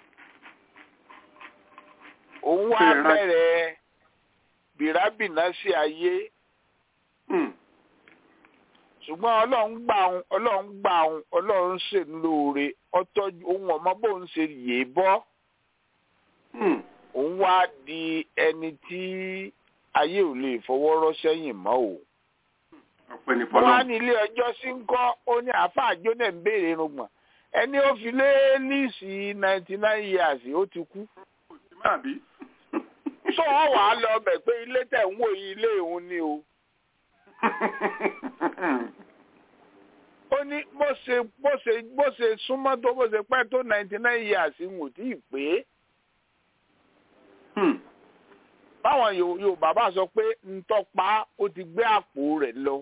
òun wá Ṣé ẹ rá- bẹ̀rẹ̀ bìrábìnà sí ayé Hmm, ṣùgbọ́n ọlọ́run gbà òun ọlọ́run gbà òun ọlọ́run ṣe ń lóore ọtọ́jú òun ọmọ bóun ṣe yè é bọ́ hmm, òun wá di ẹni tí ayé ò lè fọwọ́ rọ́ sẹ́yìn mọ́ o. ọ̀pẹ ní wọ́n á fọlọ́. ní ilé ẹjọ́ sí ń kọ́ ó ní àáfàá jóná ń béèrè irùngbọ̀n ẹni ó fi lé líìsì ninety nine years ó ti kú. kò sí máa bí. sọ wọn wàá lọ bẹ̀ pé ilé tẹ̀ ń wò yí ilé òun ni o. ó ní bó ṣe bó ṣe bó ṣe súnmọ́ tó bó ṣe pẹ́ tó ninety nine years ń wò tí ì pé Hmm, báwọn Yo- Yorùbá bá sọ pé ntọ́pa ó ti gbé àpò rẹ̀ lọ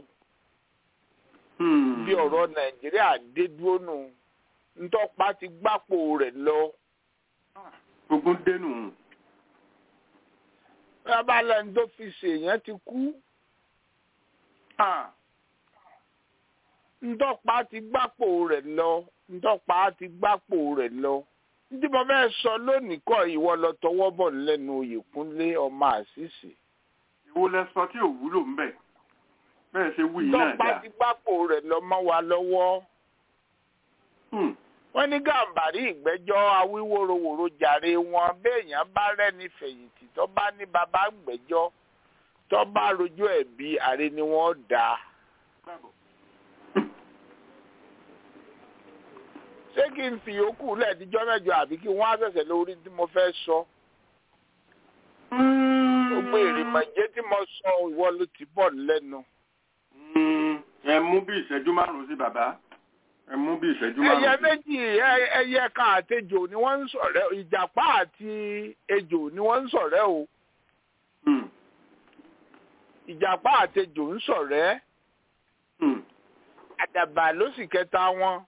hmm. bí ọ̀rọ̀ Nàìjíríà dé dúró nù ntọ́pa ti gbápò rẹ̀ lọ. ogun dénú. bàbá lẹ́nu tó fi ṣèyàn ti kú Ah, ntọ́pa ti gbápò rẹ̀ lọ ntọ́pa ti gbápò rẹ̀ lọ. tí mo fẹ́ sọ lónìí kọ́ ìwọ lọ tọwọ́ bọ̀ lẹ́nu Oyèkúnlé ọmọ àṣìṣe. ìwo lẹ sọ tí ò wúlò ń bẹ̀. bẹ́ẹ̀ ṣe wí yìí náà ntọ́pa dáa. ti gbápò rẹ̀ lọ mọ́ wa lọ́wọ́. Hmm, wọ́n ní gàǹbàrí ìgbẹ́jọ́ awíwòrowòro jàre wọn béèyàn bá rẹ́ni fẹ̀yìntì tó bá ní bàbá gbẹ́jọ́ tó bá rojọ́ ẹ̀bi àre ni wọ́n dá a. káàbọ̀. ṣé kí n fi yòókù lẹ́ẹ̀díjọ́ mẹ́jọ àbí kí wọ́n á ṣẹ̀ṣẹ̀ lórí tí mo fẹ́ sọ. gbogbo èrèmọ̀jẹ́ tí mo sọ ìwọ ló ti bọ̀ lẹ́nu. Hmm, ẹ mú bí ìṣẹ́jú márùn-ún sí bàbá. ẹ mú bí ìṣẹ́jú ẹyẹ márùn-ún. méjì ẹ- ẹyẹ kan àti ejò ni wọ́n ń ṣọ̀rẹ́ ìjàpá àti ejò ni wọ́n ń ṣọ̀rẹ́ o Hmm, ìjàpá àti ejò ń ṣọ̀rẹ́ hmm, àdàbà ló sì kẹta wọn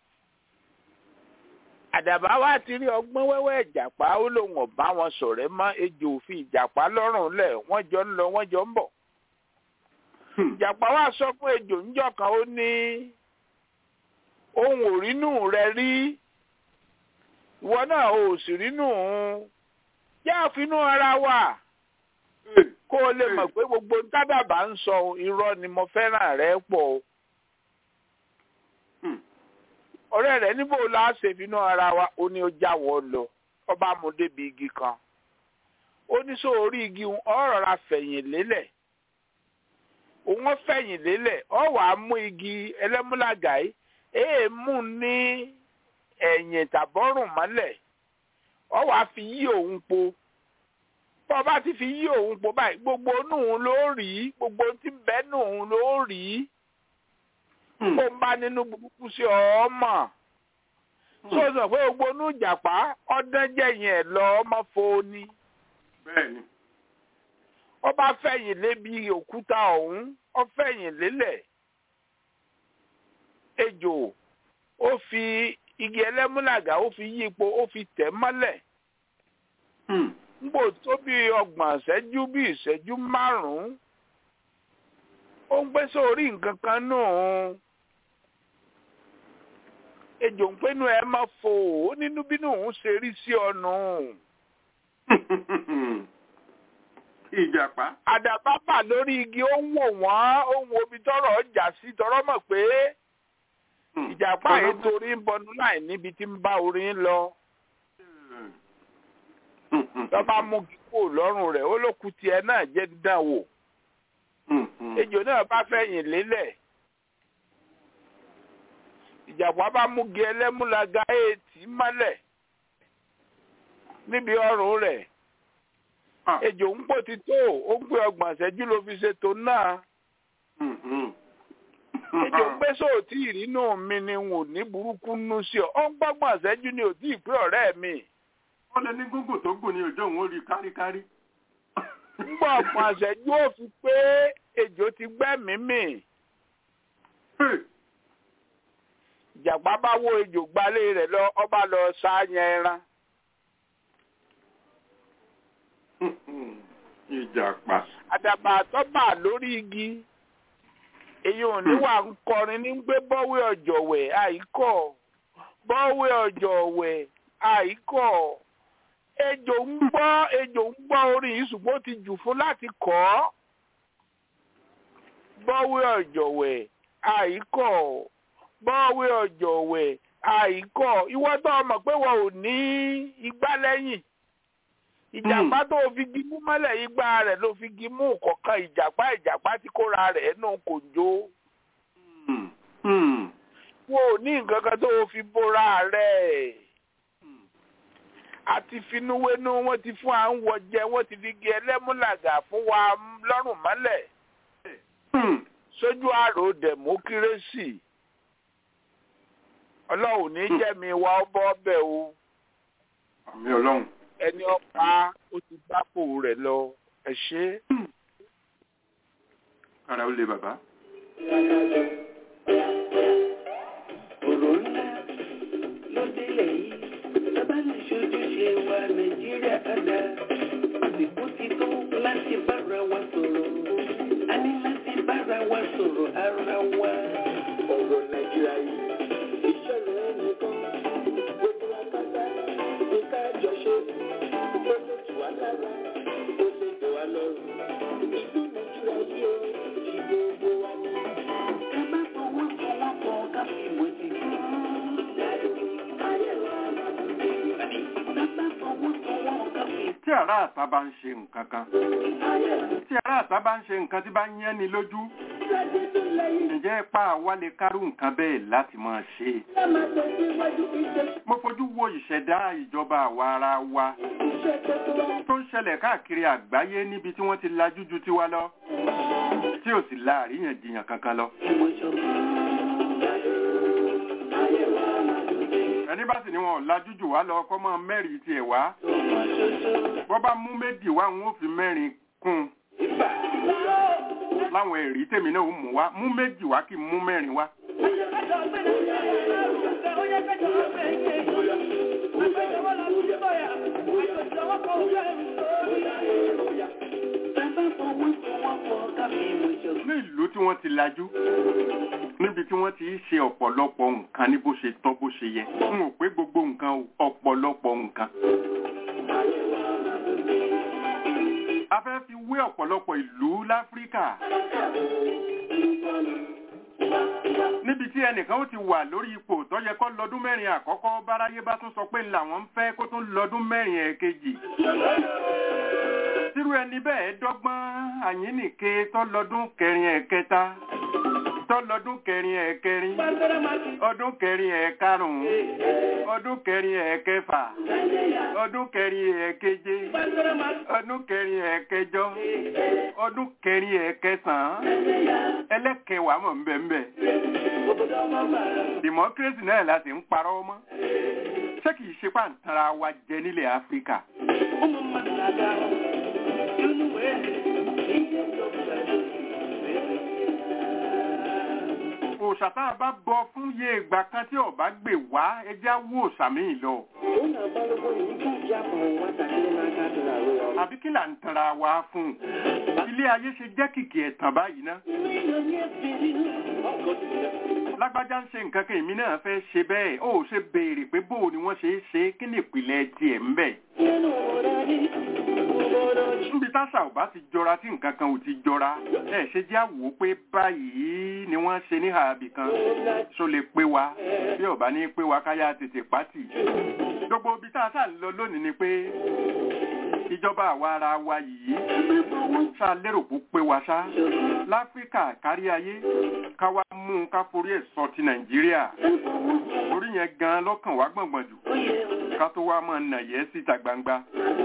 àdàbà wa ti rí ọgbọ́n wẹ́wẹ́ ìjàpá ó lóun ọ̀bá wọn ṣọ̀rẹ́ mọ́ ejò òfin ìjàpá lọ́rùn lẹ̀ wọ́n jọ ń lọ wọ́n jọ ń bọ̀ hmm, ìjàpá wa sọ fún ejò ńjọ́ kan ó ní ohun ò rínú rẹ rí ìwọ náà ò sì rínú òun jẹ́ àfinú ara wa eh, kó o lè mọ̀ pé gbogbo ń tádàbà ń sọ irọ́ ni mo fẹ́ràn rẹ pọ̀ o. hmm, ọ̀rẹ́ rẹ̀ níbo la ṣe finú ara wa ó ní ó jáwọ́ lọ ọba mú débi igi kan ó ní sọ orí igi òun ọ rọra fẹ̀yìn lélẹ̀ òun ó fẹ̀yìn lélẹ̀ ọ wàá mú igi ẹlẹ́múlàgà yìí èè mú ní ẹ̀yìn tàbọ́rùn mọ́lẹ̀ ọ wàá fi yí òun po bọ́ ọ bá ti fi yí òun po báyìí gbogbo inú òun ló rí gbogbo tí ń bẹ nù òun ló rí hmm, kó ń bá nínú burúkú sí ọmọ tó hmm. sọ pé gbogbo inú ìjàpá ọdún jẹyìn ẹ lọ ọmọ foni bẹ́ẹ̀ni. ọba fẹ̀yìn lébi òkúta ọ̀hún ó fẹ̀yìn lélẹ̀ ejò ó fi igi ẹlẹ́múlàgà ó fi yí ipò ó fi tẹ̀ mọ́lẹ̀ Hmm, nbò tó bí ọgbọ̀n ìṣẹ́jú bí ìṣẹ́jú márùn-ún ó ń gbé sórí nǹkan kan nù ejò ń pinnu ẹ má fò ó nínú bínú òun ṣe rí sí ọ̀nà ìjàpá. àdàbà bà lórí igi ó ń wò wọ́n ó ń wo ibi tọ́rọ̀ ọjà sí tọ́rọ̀ mọ̀ pé Hmm, ìjàpá ọ̀nà- yìí torí ń bọnu láì níbi tí ń bá orin lọ Hmm, hmm, lọ́ba mú kíkó lọ́rùn rẹ̀ ó lókun tiẹ̀ náà jẹ́ dídán wò hmm, hmm. ejò náà bá fẹ̀yìn lélẹ̀ ìjàpá bá mú gi ẹlẹ́múlaga èètì mọ́lẹ̀ níbi ọrùn rẹ̀ Ah, ejò ń pò ti tó ó ń pè ọgbọ̀n ìṣẹ́jú ló fi ṣètò náà hmm, hmm. ejò ń gbé sóòtì ìrínú mi ni n ò ní burúkú nú sí ọ ó ń gbọ́gbọ̀n ìṣẹ́jú ni ò tí ì pé ọ̀rẹ́ mi ó lè ní gúngùn tó gùn ní ọjọ́ òun ó rí káríkárí. ń gbọ́ ọgbọ̀n ìṣẹ́jú ó fi pé ejò ti gbẹ́mìí mì Hey, ìjàpá bá wó ejò gbalé rẹ̀ lọ ọba lọ sáyẹn ẹran hmm, hmm. ìjàpá. àdàbà tó bà lórí igi èyí ò ní wà ń kọrin ní gbé bọ́wé ọ̀jọ̀wẹ̀ àìkọ́ bọ́wé ọ̀jọ̀wẹ̀ àìkọ́ ejò ń gbọ́ ejò ń gbọ́ orin yìí ṣùgbọ́n ó ti jù fún láti kọ́ ọ́ bọ́wé ọ̀jọ̀wẹ̀ àìkọ́ bọ́wé ọ̀jọ̀wẹ̀ àìkọ́ ìwọ tó mọ̀ pé wọn ò ní igbá lẹ́yìn ìjàpá tó fi gimú mọ́lẹ̀ igbá rẹ̀ ló fi gimú kọ̀ọ̀kan ìjàpá ìjàpá tí kóra rẹ̀ nù kò jó Hmm, hmm. wọn ò ní nǹkan kan tó fi bóra rẹ̀ àti finúwénú wọn ti fún à ń wọ jẹ wọn ti fi gé ẹlẹ́múlàgà fún wa lọ́rùn mọ́lẹ̀ Hmm. sójú àrò dẹ̀mókírésì ọlọ́run ní jẹ́mi wa ọ bọ́ bẹ́ẹ̀ o àmì ọlọ́run. ẹni ọ̀pá ó ti gbápò rẹ̀ lọ ẹ ṣe é. ara ó le bàbá. ọ̀rọ̀ ńlá ló délẹ̀ yìí sábà lè ṣojúṣe wa nàìjíríà kádà àsìkò ti tó láti bára wa sọ̀rọ̀ a ní láti bára wa sọ̀rọ̀ ara wa. ọ̀rọ̀ nàìjíríà yìí ìṣẹ̀lẹ̀ ẹnìkan gbogbo akátá ní ká jọ ṣe ó lè tù wá lára ó lè tù wá lọ́rùn ìlú nàìjíríà yìí ó ti gbogbo wa ní. ẹ má fọwọ́ fọwọ́ kọ ká fi mọ̀ sí i. tí ará àta bá ń ṣe nǹkan kan tí ará àta bá ń ṣe nǹkan tí bá ń yẹn ni lójú ǹjẹ́ ipá wa lè kárú nǹkan bẹ́ẹ̀ láti máa ṣe mo fojú wo ìṣẹ̀dá ìjọba àwa ara wa tó ń ṣẹlẹ̀ káàkiri àgbáyé níbi tí wọ́n ti lajú ju tiwa lọ tí ò sì la àríyànjiyàn kankan lọ ẹni bá sì ní wọn ò lajú jù wá lọ kọ́ mọ́ mẹ́rin tiẹ̀ wá bọ́ bá mú méjì wá wọn ò fi mẹ́rin kún un láwọn ẹ̀rí tèmi náà ó mú wá mú méjì wá kí n mú mẹ́rin wá. ní ìlú tí wọ́n ti lajú níbi tí wọ́n ti ṣe ọ̀pọ̀lọpọ̀ nǹkan ní bó ṣe tọ́ bó ṣe yẹ n ò pé gbogbo nǹkan o, ọ̀pọ̀lọpọ̀ nǹkan. a fẹ́ fi wé ọ̀pọ̀lọpọ̀ ìlú láfíríkà níbi tí ẹnìkan ó ti wà lórí ipò tó yẹ kó lọ́dún mẹ́rin àkọ́kọ́ báráyé bá tún sọ pé làwọn ń fẹ́ kó tún lọ́dún mẹ́rin ẹ̀kejì tírú ẹni bẹ́ẹ̀ dọ́gbọ́n àyínnìke tó lọ́dún kẹrin ẹ̀kẹta tó lọ́dún kẹrin ẹ̀kẹrin ọdún kẹrin ẹ̀karùn-ún ọdún kẹrin ẹ̀kẹfà ọdún kẹrin ẹ̀keje ọdún kẹrin ẹ̀kẹjọ ọdún kẹrin ẹ̀kẹsàn-án ẹlẹ́kẹwàá mọ̀ nbẹ̀nbẹ̀ democracy náà láti ń parọ́ mọ́ ṣé kìí ṣe pàǹtara wa jẹ nílẹ̀ áfíríkà òòṣà tá a bá bọ fún iye ìgbà kan tí ọba gbè wá ẹjẹ́ á wú òòṣà míì lọ àbí kí là ń tanra wa fún ilé ayé ṣe jẹ́ kìkì ẹ̀tàn báyìí ná lágbájá ń ṣe nǹkan kan èmi náà fẹ́ ṣe bẹ́ẹ̀ ó ṣe béèrè pé bóò ni wọ́n ṣe é ṣe kí ni ìpìlẹ̀ tiẹ̀ ń bẹ̀ níbi táṣà ò bá ti jọra tí nǹkan kan ò ti jọra ẹ ṣe jẹ́ àwò pé báyìí ni wọ́n ṣe ní ààbì kan ṣó lè pé wa bí ò bá ní pé wa káyà tètè pátì gbogbo ibi tá a sà ń lọ lónìí ni pé ìjọba àwa ara wa yìí ṣá lérò kó pé wa ṣá láfíríkà kárí ayé ká wá mú un ká forí ẹ̀ sọ ti nàìjíríà orí yẹn gan lọ́kàn wá gbọ̀ngbọ̀n jù ká tó wá mọ̀ nàyẹ́ síta gbangba.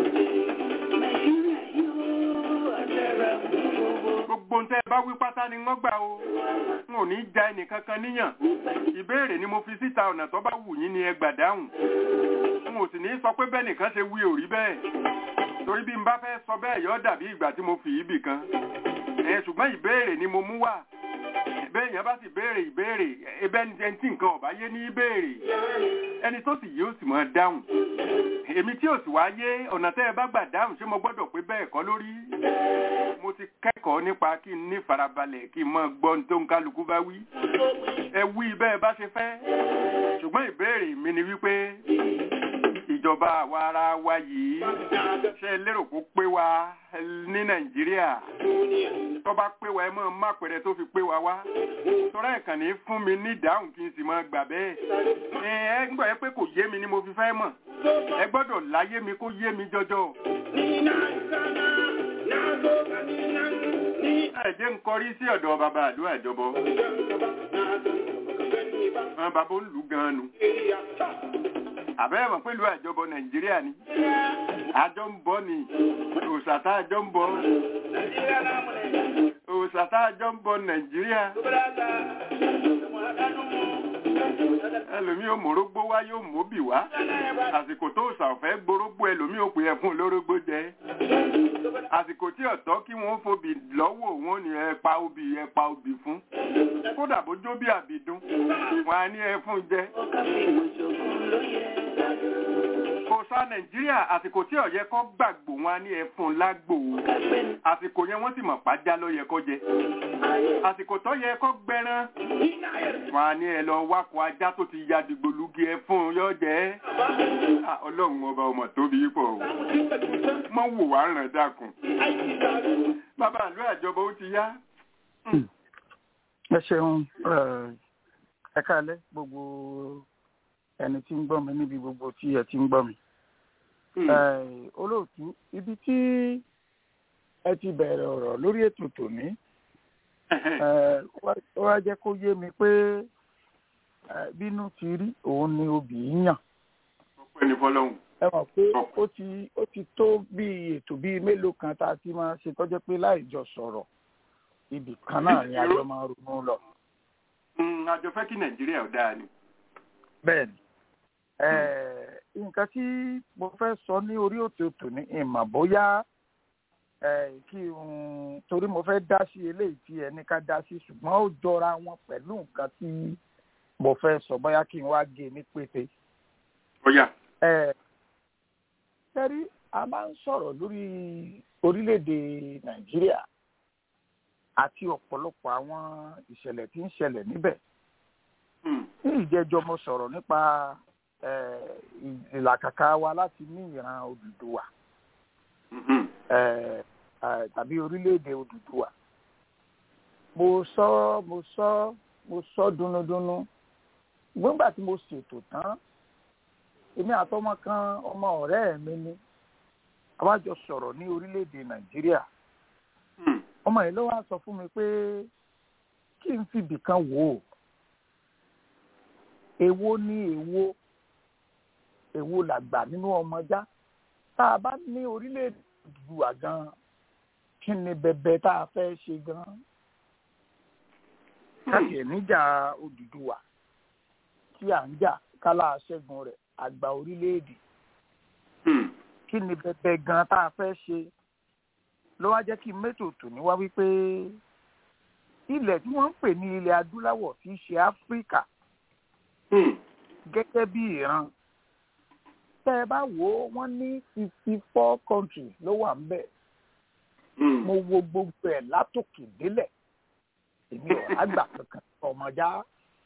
gbogbo ntẹ bá wí pátá ni wọ́n gbà o n ò ní ja ẹnìkankan níyàn ìbéèrè ni mo fi síta ọ̀nà tó bá wù yín ni ẹ gbà dáhùn n ò sì ní sọ pé bẹ́ẹ̀ nìkan ṣe wí òrí bẹ́ẹ̀ torí bí n bá fẹ́ sọ bẹ́ẹ̀ yọ dàbí ìgbà tí mo fi ibì kan ẹ ṣùgbọ́n ìbéèrè ni mo mú wá bẹ́ẹ̀ yẹn bá sì béèrè ìbéèrè ẹbẹ́ ẹni tí nǹkan ọ̀bá yé ní ìbéèrè ẹni tó sì yé ó sì máa dáhùn èmi tí ò sì wá yé ọ̀nà tẹ́ ẹ bá gbà dáhùn ṣé mo gbọ́dọ̀ pé bẹ́ẹ̀ kọ́ lórí mo ti kẹ́kọ̀ọ́ nípa kí n ní farabalẹ̀ kí n mọ gbọ́ ní tó ń kálukú bá wí ẹ wí bẹ́ẹ̀ bá ṣe fẹ́ ṣùgbọ́n ìbéèrè mi ni wípé ìjọba àwa ara wa yìí ṣe lérò kó pé wa ní nàìjíríà tó bá pé wa ẹ mọ̀ má pẹ̀rẹ̀ tó fi pé wa wá tọ́lá ẹ̀kàn ní fún mi ní ìdáhùn kí n sì máa gbà bẹ́ẹ̀ ẹ ẹ ń gbọ́ ẹ pé kò yé mi ni mo fi fẹ́ mọ̀ ẹ gbọ́dọ̀ láyé mi kó yé mi jọjọ. ẹ jẹ́ ń kọrí sí ọ̀dọ̀ bàbá àdúrà ìjọbọ. àwọn bàbá ń lù gan-an nu àbẹ́rẹ́ mọ̀ pẹ̀lú àjọbọ nàìjíríà ni àjọ ń bọ́ ni òṣàtà àjọ ń bọ́ òṣàtà àjọ ń bọ́ nàìjíríà ẹlòmí ò mórógbó wá yóò móbì wá àsìkò tó ṣàfẹ́ gborógbó ẹlòmí ò pè é fún lórógbó jẹ àsìkò tí ọ̀tọ́ kí wọ́n fobì lọ́wọ́ wọn ni ẹ pa obì ẹ pa obì fún kódà bójó bí àbìdún wọn á ní ẹ fún jẹ òòṣà nàìjíríà àsìkò tí ọ̀yẹ́ kọ́ gbàgbó wọn á ní ẹ fún lágbò àsìkò yẹn wọ́n sì mọ̀ pàjá ló yẹ kó jẹ àsìkò tó yẹ kó gbẹran wọn á ní ẹ lọ wákò ajá tó ti ya dìgbòlugi ẹ fún yọ jẹ ọlọ́run ọba ọmọ tóbi pọ̀ mọ́ wò wá ràn dákun bàbá àlọ́ àjọbọ ó ti yá. ẹ ṣeun ẹ káalẹ́ gbogbo ẹni tí ń gbọ́ mi níbi gbogbo tí ẹ ti ń gbọ́ mi. olóòtú ibi tí ẹ ti bẹ̀rẹ̀ ọ̀rọ̀ lórí ètò tòní ó wá jẹ́ kó yé mi pé bínú ti rí òun ni obì ń yàn. ọpẹ́ ní fọ́lọ́run. ẹ mọ̀ pé ó ti ó ti tó bí ètò bíi mélòó kan tá a ti máa ṣe tọ́jọ́ pé láì jọ sọ̀rọ̀ ibì kan náà ni àjọ máa ronú lọ. àjọ fẹ́ kí nàìjíríà ó dáa ni. bẹ́ẹ̀ni Eh, nǹkan tí mo fẹ́ sọ ní orí òtòtò ní ìmọ̀ bóyá eh, kí n torí mo fẹ́ dá sí eléyìí tí ẹni ká dá sí ṣùgbọ́n ó jọra wọn pẹ̀lú nǹkan tí mo fẹ́ sọ bóyá kí n wá gé ní pété. ọ̀yà Eh, sẹ́rí a máa ń sọ̀rọ̀ lórí orílẹ̀-èdè nàìjíríà àti ọ̀pọ̀lọpọ̀ àwọn ìṣẹ̀lẹ̀ tí ń ṣẹlẹ̀ níbẹ̀ Hmm. ní ìjẹ́jọ́ mo sọ̀rọ̀ nípa eh, ìlàkàkà wa láti ní ìran Odùduwà Mhm. eh, eh, tàbí orílẹ̀-èdè Odùduwà mo sọ mo sọ mo sọ dunudunu gbọ́ngbà tí mo ṣètò tán èmi àtọmọ kan ọmọ ọ̀rẹ́ mi ni àwa jọ sọ̀rọ̀ ní orílẹ̀-èdè Nàìjíríà Hmm. ọmọ yìí ló wá sọ fún mi pé kí n fi ibìkan wò ó èwo ni èwo èwo làgbà nínú ọmọjá tá a bá ní orílẹ̀-èdè Odùduwà gan kí ni bẹ̀bẹ̀ tá a fẹ́ ṣe gan káàkiri níjà Odùduwà tí à ń jà kálá ṣẹ́gun rẹ̀ àgbà orílẹ̀-èdè Hmm. kí ni bẹ̀bẹ̀ gan tá a fẹ́ ṣe ló wá jẹ́ kí mẹ́tò tòní wá wípé ilẹ̀ tí wọ́n ń pè ní ilẹ̀ adúláwọ̀ tí í ṣe Áfíríkà Hmm. gẹ́gẹ́ bí ìran tẹ́ ẹ bá wò ó wọ́n ní fifty four countries ló wà ń bẹ̀ Hmm. mo wo gbogbo ẹ̀ látòkè délẹ̀ èmi ò àgbà kankan ọmọjá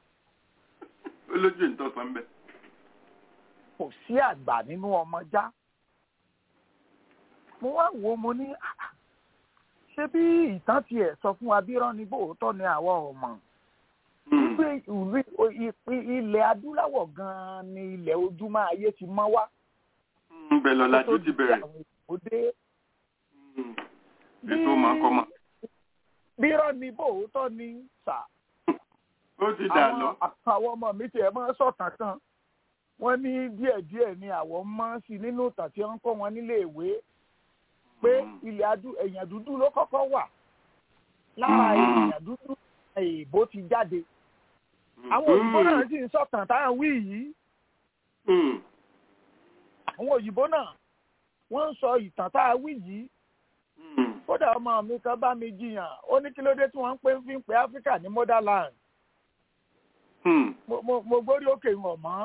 olójú ìtọ́sán bẹ́ẹ̀. kò sí àgbà nínú ọmọjá mo wá wò ó mo ní "Ah, ah, ṣé bí ìtàn tiẹ̀ sọ fún wa bí irọ́ ni bóòótọ́ ni àwa ò mọ̀ Hmm. wípé ìwé ìpín ilẹ̀ adúláwọ̀ gan-an ni ilẹ̀ ojúmọ́ ayé ti mọ́ wá Hmm. bẹ́ẹ̀ lọ́la tó ti di bẹ̀rẹ̀. àwọn òde Hmm. ètò máa kọ́ ma. bí irọ́ ni bóòótọ́ ni sà ó ti dà lọ. àwọn àwọn ọmọ mi tiẹ̀ máa ń sọ̀tàn kan wọ́n ní díẹ̀díẹ̀ ni àwọn mọ́ sí nínú ìtàn tí wọ́n ń kọ́ wọn nílé ìwé pé Hmm. ilẹ̀ adú èèyàn dúdú ló kọ́kọ́ wà lára Hmm. èèyàn dúdú èèbó ti jáde àwọn òyìnbó náà sì ń sọ̀tàn táwọn wí yìí Hmm. àwọn òyìnbó náà wọ́n ń sọ ìtàn tá a wí yìí Hmm. kódà ọmọ mi kan bá mi jiyàn ó ní kí ló dé tí wọ́n ń pè fi ń pè áfíríkà ní motherland Hmm. mo mo mo gbórí òkè wọn mọ́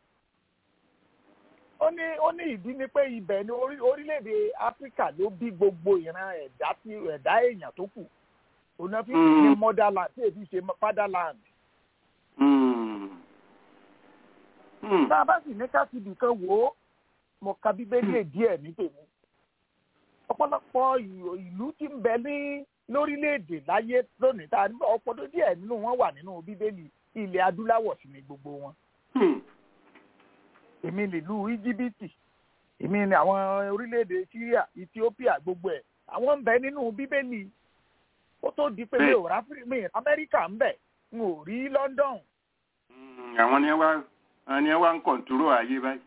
ó ní ó ní ìdí ni pé ibẹ̀ ni orí- orílẹ̀-èdè áfíríkà ló bí gbogbo ìran ẹ̀dá tí ẹ̀dá èèyàn tó kù òun náà fi ń pè ní Mm. motherland tí èdè ṣe fatherland Hmm. Hmm. tá a bá sì ní ká ti bìkan wò ó mo ka bíbélì díẹ̀ ní tèmi ọ̀pọ̀lọpọ̀ ìlú- ìlú tí ń bẹ ní lórílẹ̀‐èdè láyé lónìí tá a ní ọ̀pọ̀lọpọ̀ díẹ̀ nínú wọn wà nínú bíbélì ilẹ̀ adúláwọ̀ sí ni gbogbo wọn Hmm. èmi nílùú íjíbítì èmi ní àwọn orílẹ̀‐èdè syria ethiopia gbogbo ẹ̀ àwọn ń bẹ nínú bíbélì ó tó di pé mi ò rá mi ì amẹ́ríkà ń bẹ n ò rí london Hmm. àwọn ni ẹ wá àwọn ni ẹ wá ń kọ̀ǹtúrò ayé báyìí.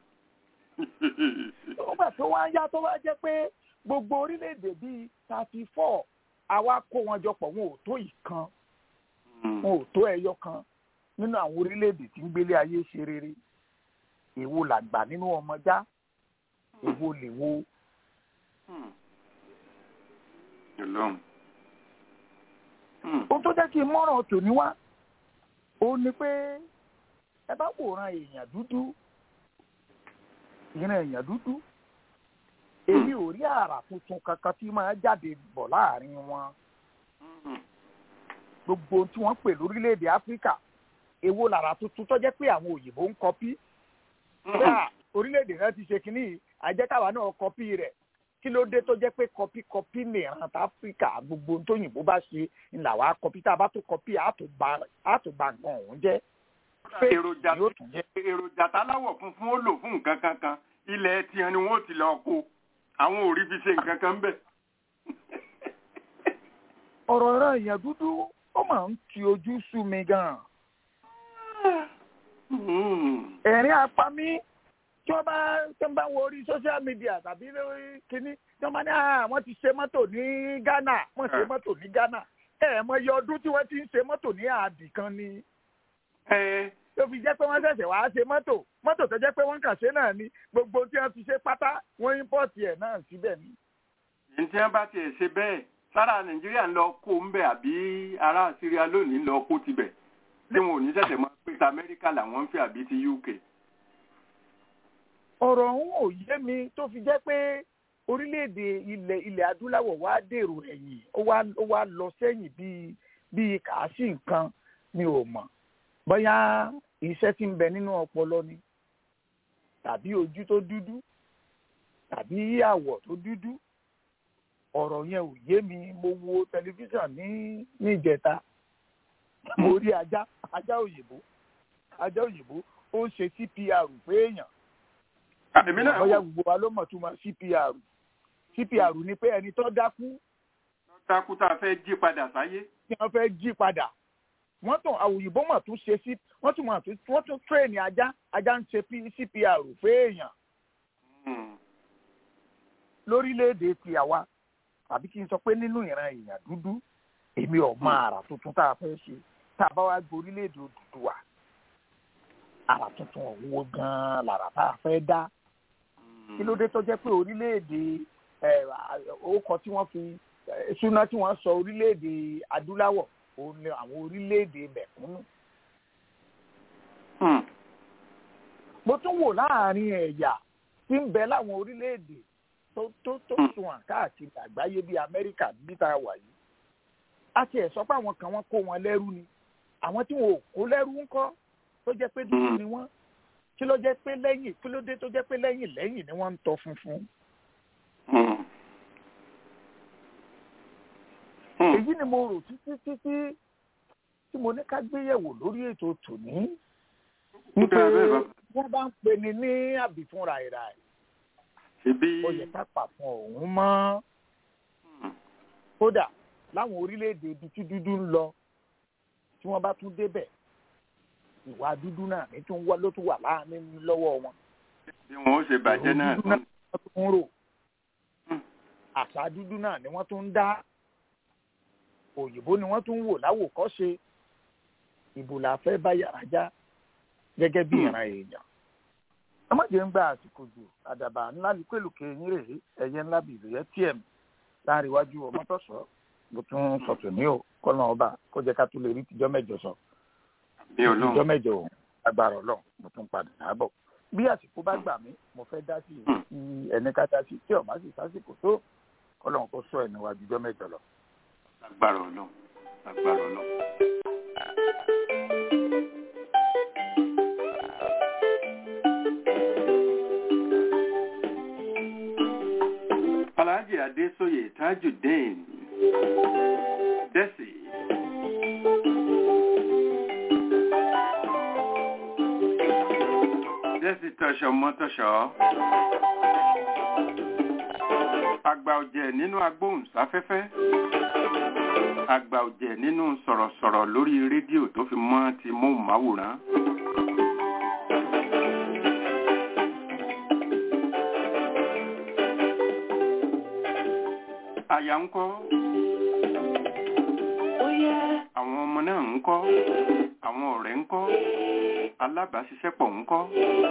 nígbà tó wá yá tó wá jẹ́ pé gbogbo orílẹ̀-èdè bíi thirty four àwa kó wọn jọ pọ̀ wọn ò tó ìkan Hmm. wọn ò tó ẹyọ kan nínú àwọn orílẹ̀-èdè tí ń gbélé ayé ṣe rere èwo làgbà nínú ọmọjá èwo lèwo Hmm. Ọlọ́run. Hmm. ohun tó jẹ́ kí n mọ́ràn tòní wá òun ni pé ẹ bá wòran èèyàn dúdú ìran èèyàn dúdú èmi ò rí àrà tuntun kankan tí máa jáde bọ̀ láàrin wọn Hmm. gbogbo ohun tí wọ́n pè lórílẹ̀‐èdè áfíríkà èwo làrà tuntun tó jẹ́ pé àwọn òyìnbó ń kọpí pé à orílẹ̀‐èdè náà ti ṣe kínní yìí, àjẹkáwa náà kọpí rẹ̀ kí ló dé tó jẹ́ pé kọpí kọpí nìran tá áfíríkà gbogbo ohun tóyìnbó bá ṣe ńlá wa kọpí tá a bá tó kọpí àtúbà àtúbà nǹkan ọ̀hún jẹ́ èròjà yóò tún jẹ́ èròjà táláwọ̀ funfun ó lò fún nǹkan kankan ilẹ̀ tiẹ̀ ni wọ́n ti lọ kó àwọn ò rí fi ṣe nǹkan kan bẹ́ẹ̀. ọ̀rọ̀ ìran èèyàn dúdú ó máa ń ti ojú sú mi gan-an Hmm. ẹ̀rín apamí tí wọ́n bá tí wọ́n bá wo orí social media tàbí lórí kínní tí wọ́n bá ní "Ah, wọ́n ti ṣe mọ́tò ní Ghana wọ́n ṣe Eh. mọ́tò ní Ghana ẹ̀ mọ iye ọdún tí wọ́n ti ń ṣe mọ́tò ní àbì kan ni ẹ tó fi jẹ́ pé wọ́n ṣẹ̀ṣẹ̀ wá ṣe mọ́tò mọ́tò tó jẹ́ pé wọ́n kàn ṣe náà ni gbogbo tí wọ́n fi ṣe pátá wọ́n ímpọ́ọ̀tì ẹ̀ náà síbẹ̀ ni. ní tí wọ́n bá tiẹ̀ ṣe bẹ́ẹ̀ sára nàìjíríà ń lọ kó ń bẹ̀ àbí ará síríà lónìí ń lọ kó tibẹ̀ tí wọn ò ní ṣẹ̀ṣẹ̀ máa pé ti amẹ́ríkà làwọn ń fẹ́ àbí ti uk. ọ̀rọ̀ ọ̀hún ò yé mi tó fi jẹ́ pé orílẹ̀-èdè ilẹ̀ ilẹ̀ adúláwọ̀ wá dèrò ẹ̀yìn ó wá ó wá lọ sẹ́yìn bíi bíi kàásì nǹkan mi ò mọ̀ bóyá iṣẹ́ tí ń bẹ nínú ọpọlọ ni tàbí ojú tó dúdú tàbí àwọ̀ tó dúdú ọ̀rọ̀ yẹn ò yé mi mo wo tẹlifíṣàn ní ní ìjẹta mo rí ajá ajá òyìnbó ajá òyìnbó ó ń ṣe cpr pé èèyàn èmi náà bóyá wò gbogbo wa ló mọ̀ tó mọ̀ cpr cpr ni pé ẹni tó dákú dákú tá a fẹ́ jí padà sáyé. tí wọ́n fẹ́ jí padà wọ́n tún àwòyìnbó mọ̀ tún ṣe sí wọ́n tún mọ̀ tún wọ́n tún tírèènì ajá ajá ń ṣe P- cpr pé èèyàn Hmm. lórílẹ̀‐èdè ti àwa tàbí kí n sọ pé nínú ìran èèyàn dúdú èmi ò mọ àrà tuntun tá a fẹ́ ṣe tá a bá wá gbé orílẹ̀‐èdè Odùduwà àrà tuntun ọ̀hún wo gan-an làrà tá a fẹ́ dá kí ló dé tó jẹ́ pé orílẹ̀‐èdè ẹ̀ orúkọ tí wọ́n fi ẹ̀, ṣúná tí wọ́n sọ orílẹ̀‐èdè adúláwọ̀ òun ni àwọn orílẹ̀‐èdè mẹ̀kúnnù Hmm. mo tún wò láàrin ẹ̀yà tí ń bẹ láwọn orílẹ̀-èdè tó tó tó Hmm. sunwọ̀n káàkiri àgbáyé bíi amẹ́ríkà bí tá a wà yìí a tiẹ̀ sọ pé àwọn kan wọ́n kó wọn lẹ́rú ni àwọn tí wọn ò kó lẹ́rú ńkọ́ tó jẹ́ pé dúdú Hmm. ni wọ́n kí ló jẹ́ pé lẹ́yìn kí ló dé tó jẹ́ pé lẹ́yìn lẹ́yìn ni wọ́n ń tọ́ funfun Hmm. Hmm. èyí ni mo rò títí títí tí mo ní ká gbéyẹ̀wò lórí ètò tòní wípé Bẹ́ẹ̀ bẹ́ẹ̀ bàbá. wọ́n bá ń pè ní ní àbìfún ràìràì ṣebí. ó yẹ ká pa fún òun mọ́ Hmm. kódà láwọn orílẹ̀-èdè ibi tí dúdú ń lọ tí wọ́n bá tún débẹ̀ ìwà dúdú náà ní tún wá ló tún wà láàánú lọ́wọ́ wọn. bí wọn ó ṣe bàjẹ́ náà dúdú tán. wọ́n tún ń rò Hmm. àṣà dúdú náà ni wọ́n tún ń dá òyìnbó ni wọ́n tún ń wò láwòkọ́ṣe ìbò la fẹ́ bá yàrá já gẹ́gẹ́ bí Hmm. ìran èèyàn. ọmọdé ń gba àsìkò jù àdàbà ńlá ní pẹ̀lúkẹ́ yín rèé ẹ̀yẹ ńlá bìí ìròyẹ́ tm láàrin iwájú ọmọtọ́sọ́ mo tún sọ̀tún ní o kọ́nà ọba kó jẹ́ ká tún lè rí tìjọ́ mẹ́jọ sọ bí tìjọ́ ọlọ́run. mẹ́jọ òun agbára ọlọ́run mo tún padà àbọ̀ bí àsìkò bá gbà mí mo fẹ́ dá sí Hmm. i ẹni ká dá sí i tí ọ̀bá sì sásìkò tó kọ́lọ́run kó sọ ẹ̀ níwájú jọ́ mẹ́jọ lọ. agbára ọlọ́run. agbára ọlọ́run. Alhaji Adesoye Tajudeen Desi. Desi tọ̀ṣọ̀ mọ́tọ̀ṣọ̀. Àgbà ọ̀jẹ̀ nínú agbóhùnsáfẹ́fẹ́. Àgbà ọ̀jẹ̀ nínú sọ̀rọ̀sọ̀rọ̀ lórí rédíò tó fi mọ́ ti móhùnmáwòrán. Àyà ń kọ́. Àwọn ọmọ náà ń kọ́. Àwọn ọ̀rẹ́ ń kọ́. Alábàáṣiṣẹ́pọ̀ ń kọ́.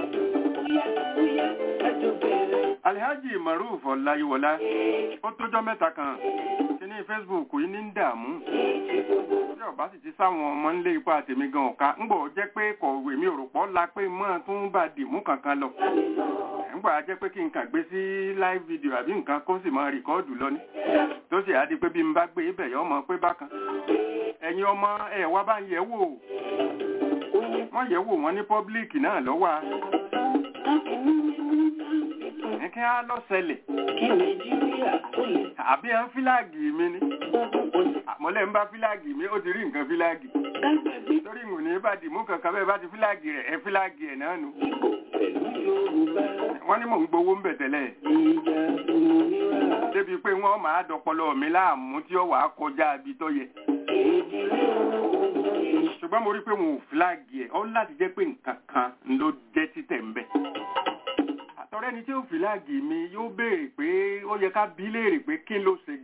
Alhaji Maruf Ọláyíwọlá ó tójọ́ mẹ́ta kan kíní Facebook yìí ní ń dààmú. Bí ọ̀bá sì ti sáwọn ọmọ ńlé ipá tèmi gan ọ̀ka ńgbọ̀ jẹ́ pé kọ̀wé mi ò rò pọ̀ la pé mọ́ tún bá dìmú kankan lọ. Ńgbà jẹ́ pé kí n kàn gbé sí live video àbí nǹkan kó sì máa rìkọ́ọ̀dù lọ ní. Tó sì á di pé bí n bá gbé ibẹ̀ yọ ọmọ pé bákan. Ẹ̀yin ọmọ ẹ̀ wá bá ń yẹ̀ wò. Wọ́n yẹ̀ wò wọ́n ní pọ́blíìkì náà lọ́wọ́ a. Ní kí á lọ ṣẹlẹ̀. Àbí ẹ̀ ń fíláàgì mi ni. Àmọ́lẹ̀ ń bá fíláàgì mi, ó ti rí nǹkan fíláàgì. Torí ìwò ní bá dìmú kankan bẹ́ẹ̀ bá ti fíláàgì rẹ̀, ẹ fíláàgì ẹ̀ náà nù. Wọ́n ní mò ń gbowó ń bẹ̀ tẹ́lẹ̀. Débi pé wọ́n máa dọpọlọ mi láàmú tí ó wàá kọjá ibi tó yẹ. Ṣùgbọ́n mo rí pé wọn ò fíláàgì ẹ̀, ó láti jẹ́ pé nǹkan kan ló jẹ́ títẹ̀ ń bẹ̀ àtọ̀rẹ́ ni tí ó fìláàgì mi yóò béèrè pé ó yẹ ká bí léèrè pé kí ló ṣe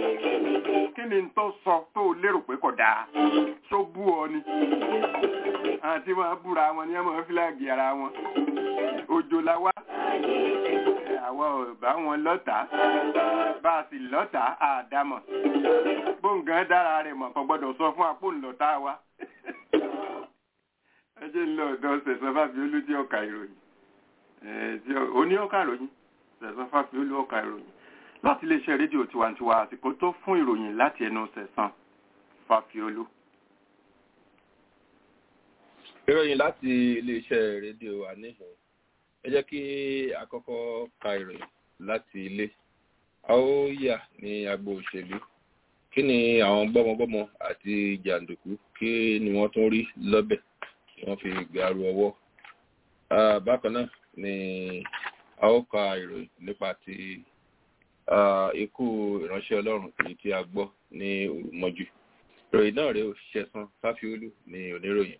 gan-an kí ni tó sọ tó lérò pé kò dáa tó bú ọ ni àti wọn búra wọn ní ọmọ fíláàgì ara wọn òjò la wá àwọn ò bá wọn lọ́tà bá a sì lọ́tà àdámọ̀ bóńgàn dára rẹ̀ mọ̀ kò gbọ́dọ̀ sọ fún apò ńlọ́tà wa ẹ jẹ́ ń lọ ọ̀dọ̀ sẹ̀sán fàfiolú tí ọkà ìròyìn oní ọkà ìròyìn sẹ̀sán fàfiolú ọkà ìròyìn láti iléeṣẹ́ rédíò tiwantiwa àsìkò tó fún ìròyìn láti ẹnu sẹ̀sán fàfiolú. ìròyìn láti iléeṣẹ́ rédíò àníhùn ẹ jẹ́ kí àkọ́kọ́ ka ìròyìn láti ilé a ó yà ní agbo òṣèlú kí ni àwọn gbọ́mọgbọ́mọ àti jàǹdùkú kí ni wọ́n tún rí lọ́bẹ̀ tí wọ́n fi gbàrú ọwọ́ bákan náà ni a ó ka ìròyìn nípa ti ikú ìránṣẹ́ ọlọ́run èyí tí a gbọ́ ní òrùmọ́jú ìròyìn náà rèé ṣẹ̀san fáfiolú ní oníròyìn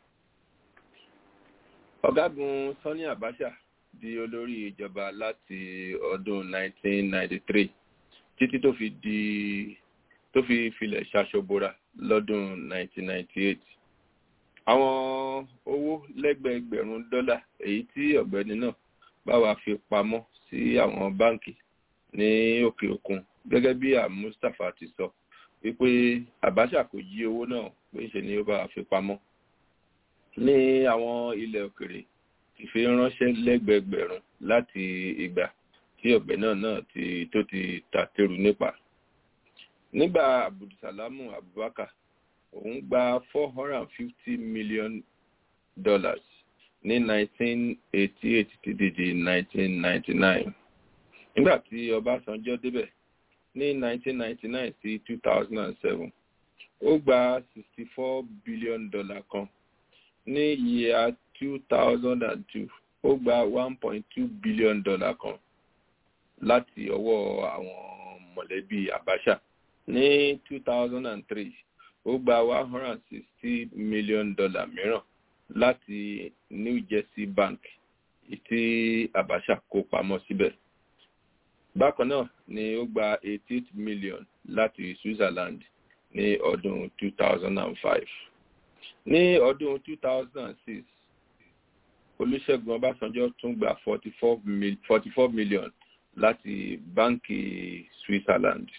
ọ̀gágun sani abacha di olórí ìjọba láti ọdún 1993 títí tó fi di tó fi filẹ̀ ṣaṣọbora lọ́dún 1998 àwọn owó lẹ́gbẹ̀ẹ́gbẹ̀rún dọ́là èyí tí ọ̀gbẹ́ni náà bá wa fi pamọ́ sí àwọn báǹkì ní òkè òkun gẹ́gẹ́ bí mustapha ti sọ wípé abacha kò jí owó náà pé ṣe ni ó bá wa fi pamọ́ ní àwọn ilẹ̀ òkèrè ti fi ránṣẹ́ lẹ́gbẹ̀ẹ́gbẹ̀rún láti ìgbà tí ọ̀gbẹ́ náà náà ti tó ti tàtẹ́rù nípa. nígbà abdulsalamu abubakar òun gba four hundred and fifty million dollars ní nineteen eighty eight títí di nineteen ninety nine. nígbà tí ọbásanjọ́ débẹ̀ ní nineteen ninety nine sí two thousand and seven ó gba sixty four billion dollar kan ní yíya two thousand and two ó gba one point two billion dollar kan láti ọwọ́ àwọn mọ̀lẹ́bí abacha ní two thousand and three ó gba one hundred and sixty million dollar mìíràn láti new jersey bank tí abacha kó pamọ́ síbẹ̀ bákan náà ni ó gba eighty eight million láti switzerland ní ọdún two thousand and five ní ọdún 2006 olùṣègùn ọbásanjọ́ tún gba 44 million láti báńkì switzerland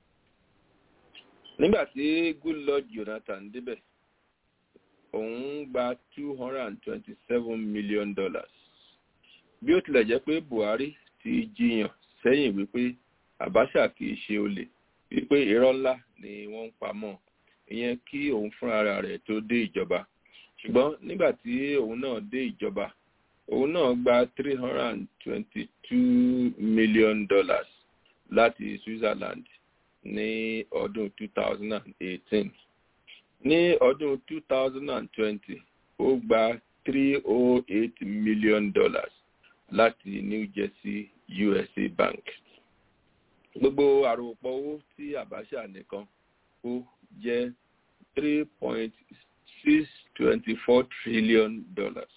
nígbàtí goodluck jonathan débẹ̀ òun gba 227 million dollars bí ó tilẹ̀ jẹ́ pé buhari ti jiyàn sẹ́yìn wípé abacha kì í ṣe olè wípé irọ́ ńlá ni wọ́n ń pamọ́ ìyẹn kí òun fúnra rẹ̀ tó dé ìjọba ṣùgbọ́n nígbà tí òun náà dé ìjọba òun náà gba three hundred and twenty-two million dollars láti switzerland ní ọdún two thousand and eighteen ní ọdún two thousand and twenty ó gba three oh eight million dollars láti new jersey usa bank gbogbo àròpọ̀ owó tí abacha nìkan kó jẹ́ three point six twenty four trillion dollars.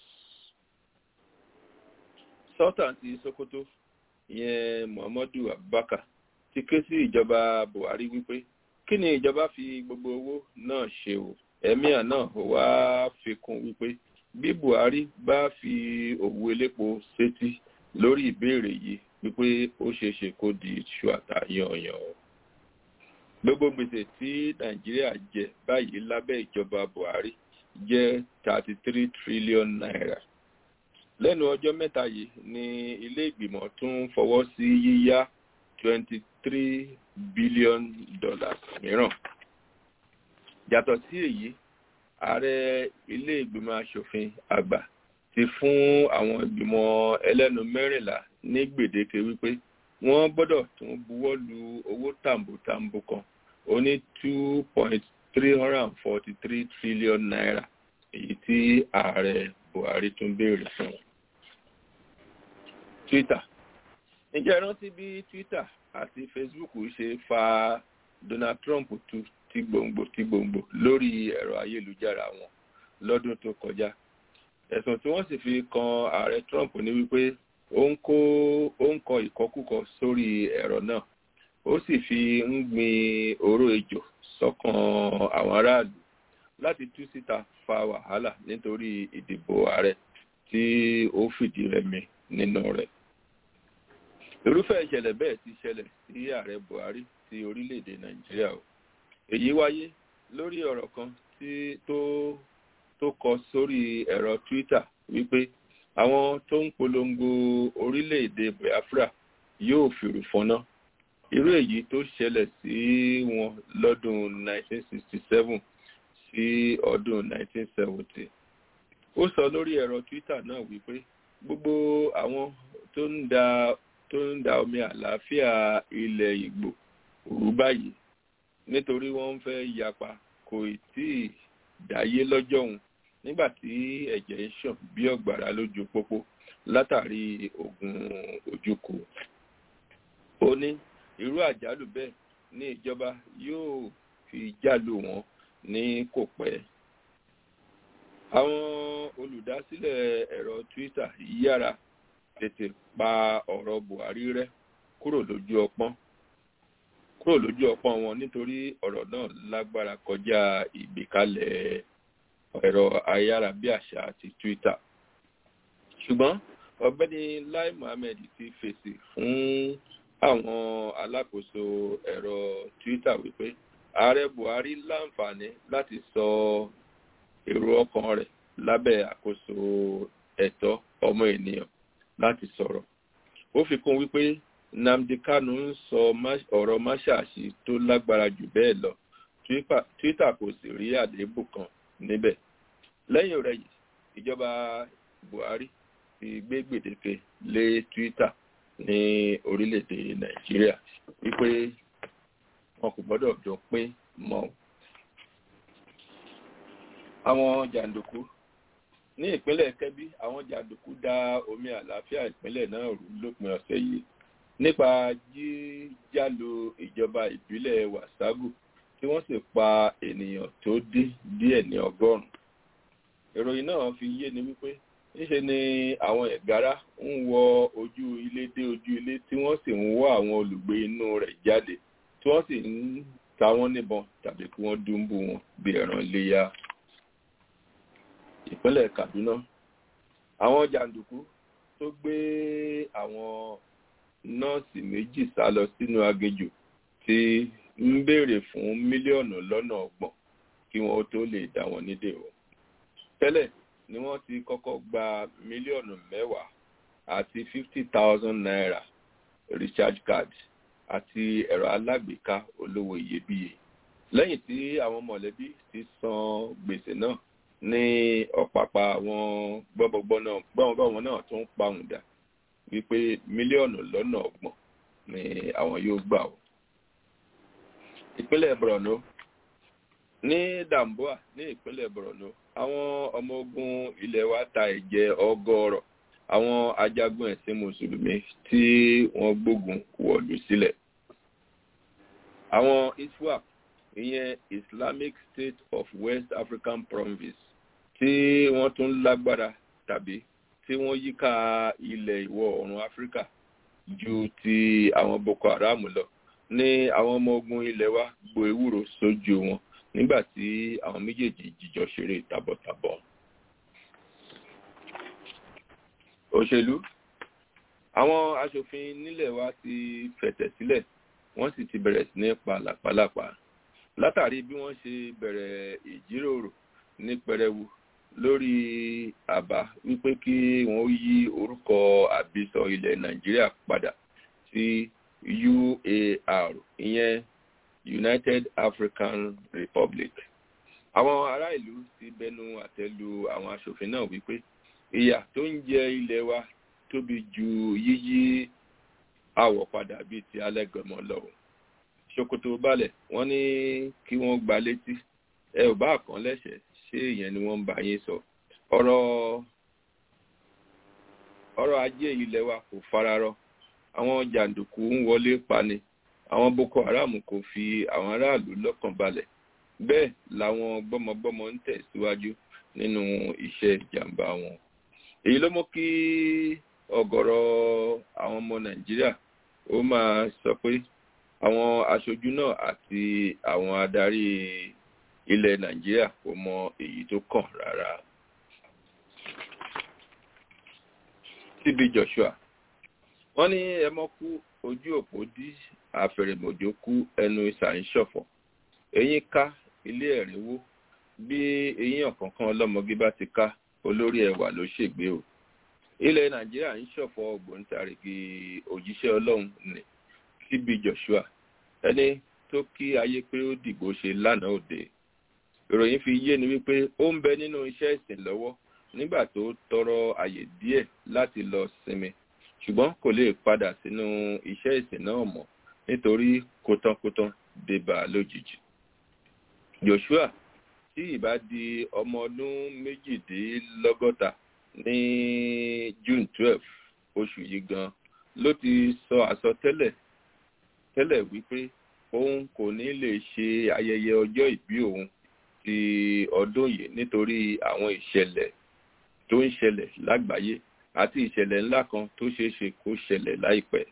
sultan ti sokoto ìyẹn muhammadu abubakar ti ké sí ìjọba buhari wípé kí ni ìjọba fi gbogbo owó náà ṣe o emir náà wá fi kún wípé bí buhari bá fi òwú elépo sétí lórí ìbéèrè yìí wípé ó ṣeéṣe kó di iṣu àtàyànyàn o gbogbo gbèsè tí nàìjíríà jẹ báyìí lábẹ́ ìjọba buhari jẹ́ thirty three trillion naira lẹ́nu ọjọ́ mẹ́ta yìí ni ilé ìgbìmọ̀ tún fọwọ́ sí yíyá twenty three billion dollars mìíràn yàtọ̀ sí èyí ààrẹ ilé ìgbìmọ̀ asòfin àgbà ti fún àwọn ìgbìmọ̀ ẹlẹ́nu mẹ́rìnlá ní gbèdéke wípé wọ́n gbọ́dọ̀ tún buwọ́ lu owó tàǹbùtàǹbù kan ó ní two point three hundred and forty three trillion naira èyí tí ààrẹ buhari tún béèrè fún. twitter ǹjẹ́ rántí bí twitter àti facebook ṣe fa donald trump tu ti gbòǹgbò ti gbòǹgbò lórí ẹ̀rọ ayélujára wọn lọ́dún tó kọjá ẹ̀sùn tí wọ́n sì fi kan ààrẹ trump ní wípé ó ń kó ó ń kọ ìkọkúkọ sórí ẹ̀rọ náà ó sì fi ń gbin oró ejò sọ́kàn àwọn aráàlú láti tú síta fa wàhálà nítorí ìdìbò ààrẹ tí ó fìdí rẹmi nínú rẹ̀. irúfẹ́ ìṣẹ̀lẹ̀ bẹ́ẹ̀ ti ṣẹlẹ̀ sí ààrẹ buhari ti orílẹ̀-èdè nàìjíríà o èyí wáyé lórí ọ̀rọ̀ kan tí tó tó kọ sórí ẹ̀rọ twitter wípé àwọn tó ń polongo orílẹ̀-èdè biafra yóò fìrù fọná irú èyí tó ṣẹlẹ̀ sí wọn lọ́dún 1967 sí ọdún 1970 ó sọ lórí ẹ̀rọ twitter náà wípé gbogbo àwọn tó ń da tó ń da omi àlàáfíà ilẹ̀ ìgbò rú báyìí nítorí wọ́n ń fẹ́ yapa kò tí ì dáyé lọ́jọ́ òun nígbà tí ẹ̀jẹ̀ ń ṣàn bí ọ̀gbàrá lójú pópó látàrí ogun ojúkù ó ní irú àjálù bẹ́ẹ̀ ní ìjọba yóò fi jálù wọn ní kò pẹ́ àwọn olùdásílẹ̀ ẹ̀rọ twitter yára tètè pa ọ̀rọ̀ buhari rẹ́ kúrò lójú ọpọ́n kúrò lójú ọpọ́n wọn nítorí ọ̀rọ̀ náà lágbára kọjá ìgbékalẹ̀ ẹ̀rọ ayárabíàṣá àti twitter ṣùgbọ́n ọ̀gbẹ́ni lai mohammed ti fèsì fún àwọn alákòóso ẹ̀rọ twitter wípé ààrẹ buhari láǹfààní láti sọ èrò ọkàn rẹ̀ lábẹ́ àkóso ẹ̀tọ́ ọmọ ènìyàn láti sọ̀rọ̀ ó fi kún wípé nnamdi kanu ń sọ ọ̀rọ̀ máṣáàṣì tó lágbára jù bẹ́ẹ̀ lọ twitter kò sì rí àléébù kan níbẹ̀ lẹ́yìn rẹ̀ yìí ìjọba buhari ti gbé gbèdéke lé twitter ní orílẹ̀-èdè nàìjíríà wípé wọn kò gbọ́dọ̀ jọ pín mọ́ àwọn jàǹdùkú ní ìpínlẹ̀ kẹ́bí àwọn jàǹdùkú da omi àlàáfíà ìpínlẹ̀ náà rú lópin ọ̀sẹ̀ yìí nípa jíjálò ìjọba ìbílẹ̀ wàságù tí wọ́n sì pa ènìyàn tó dín díẹ̀ ní ọgọ́rùn-ún ìròyìn náà fi yé ni wípé níṣe ni àwọn ẹ̀gára ń wọ ojú ilé dé ojú ilé tí wọ́n sì ń wọ́ àwọn olùgbé inú rẹ̀ jáde tí wọ́n sì ń ta wọ́n níbọn tàbí kí wọ́n dúnbù wọn bí ẹran léyà ìpínlẹ̀ kaduna àwọn jàǹdùkú tó gbé àwọn nọ́ọ̀sì méjì sá lọ sínú aginjù ti ń béèrè fún mílíọ̀nù lọ́nà ọgbọ̀n kí wọ́n tó lè dá wọn nídè o tẹ́lẹ̀ ni wọ́n ti kọ́kọ́ gba mílíọ̀nù mẹ́wàá àti fifty thousand naira recharge card àti ẹ̀rọ alágbèéká olówó iyebíye lẹ́yìn tí àwọn mọ̀lẹ́bí ti san gbèsè náà ní ọ̀pàpà àwọn gbọ́mọgbọ́mọ náà tó ń pahùn dà wípé mílíọ̀nù lọ́nà ọgbọ̀n ni àwọn yóò gbà ó. ìpínlẹ̀ borno ní damboa ní ìpínlẹ̀ borno àwọn ọmọ ogun ilẹ̀ wa ta ẹ̀jẹ̀ ọgọ́rọ̀ àwọn ajagun ẹ̀sìn mùsùlùmí tí wọ́n gbógun wọ̀lú sílẹ̀. àwọn iswap ìyẹn islamic state of west african province tí wọ́n tún lágbára tàbí tí wọ́n yíká ilẹ̀ ìwọ̀ oòrùn áfíríkà ju ti àwọn boko haram lọ ní àwọn ọmọ ogun ilẹ̀ wa gbo ewúro sójú wọn nígbà tí àwọn méjèèjì jíjọ ṣeré tàbọ̀tàbọ̀. òṣèlú àwọn aṣòfin nílẹ̀ wa ti fẹ̀tẹ̀ sílẹ̀ wọ́n sì ti bẹ̀rẹ̀ sí ní pa làpálàpá látàrí bí wọ́n ṣe bẹ̀rẹ̀ ìjíròrò ní pẹrẹwu lórí àbá wípé kí wọ́n yí orúkọ àbísọ ilẹ̀ nàìjíríà padà sí uar ìyẹn united african republic àwọn ará ìlú ti bẹnu àtẹ́lu àwọn aṣòfin náà wípé ìyà tó ń jẹ ilẹ̀ wa tóbi ju yíyí àwọ̀ padà bíi ti alẹ́gọ̀mọ́ lọ́wọ́ ṣòkòtò balẹ̀ wọ́n ní kí wọ́n gba létí ẹ ò bá kàn lẹ́sẹ̀ ṣé ìyẹn ni wọ́n ń bá yín sọ ọ̀rọ̀ ọrọ̀ ajé ilẹ̀ wa kò fararọ àwọn jàǹdùkú ń wọlé pani àwọn boko haram kò fi àwọn aráàlú lọ́kàn balẹ̀ bẹ́ẹ̀ làwọn gbọ́mọgbọ́mọ ń tẹ̀síwájú nínú iṣẹ́ ìjàmbá wọn èyí ló mú kí ọ̀gọ̀rọ̀ àwọn ọmọ nàìjíríà ó máa sọ pé àwọn aṣojú náà àti àwọn adarí ilẹ̀ nàìjíríà kò mọ èyí tó kàn rárá. TB Joshua wọ́n ní ẹmọ́ kú ojú òpó dí àfẹ̀rẹ̀mọ̀jò kú ẹnu ìsà ń ṣọ̀fọ̀ eyín ká ilé ẹ̀rínwó bí eyín ọ̀kánkán ọlọ́mọge bá ti ká olórí ẹwà ló ṣègbé o ilẹ̀ nàìjíríà ń ṣọ̀fọ̀ ògbóǹtarìgì òjíṣẹ́ ọlọ́run ní TB Joshua ẹni tó kí ayé pé ó dìgbò ṣe lánàá òde ìròyìn fi yé ni wípé ó ń bẹ nínú iṣẹ́ ìsìn lọ́wọ́ nígbà tó tọrọ àyè díẹ̀ láti lọ sinmi ṣùgbọ́n kò lè padà sínú iṣẹ́ ìsìn náà mọ́ nítorí kótánkótán débà lójijì. Joshua tí ìbá di ọmọ ọdún méjìdínlọ́gọ́ta ní June twelve oṣù yìí gan ló ti sọ àsọtẹ́lẹ̀ tẹ́lẹ̀ wípé òun kò ní lè ṣe ayẹyẹ ọjọ́ ìbí òun ti ọdún yìí nítorí àwọn ìṣẹ̀lẹ̀ tó ń ṣẹlẹ̀ lágbàáyé àti ìṣẹ̀lẹ̀ ńlá kan tó ṣeé ṣe kó ṣẹlẹ̀ láìpẹ́.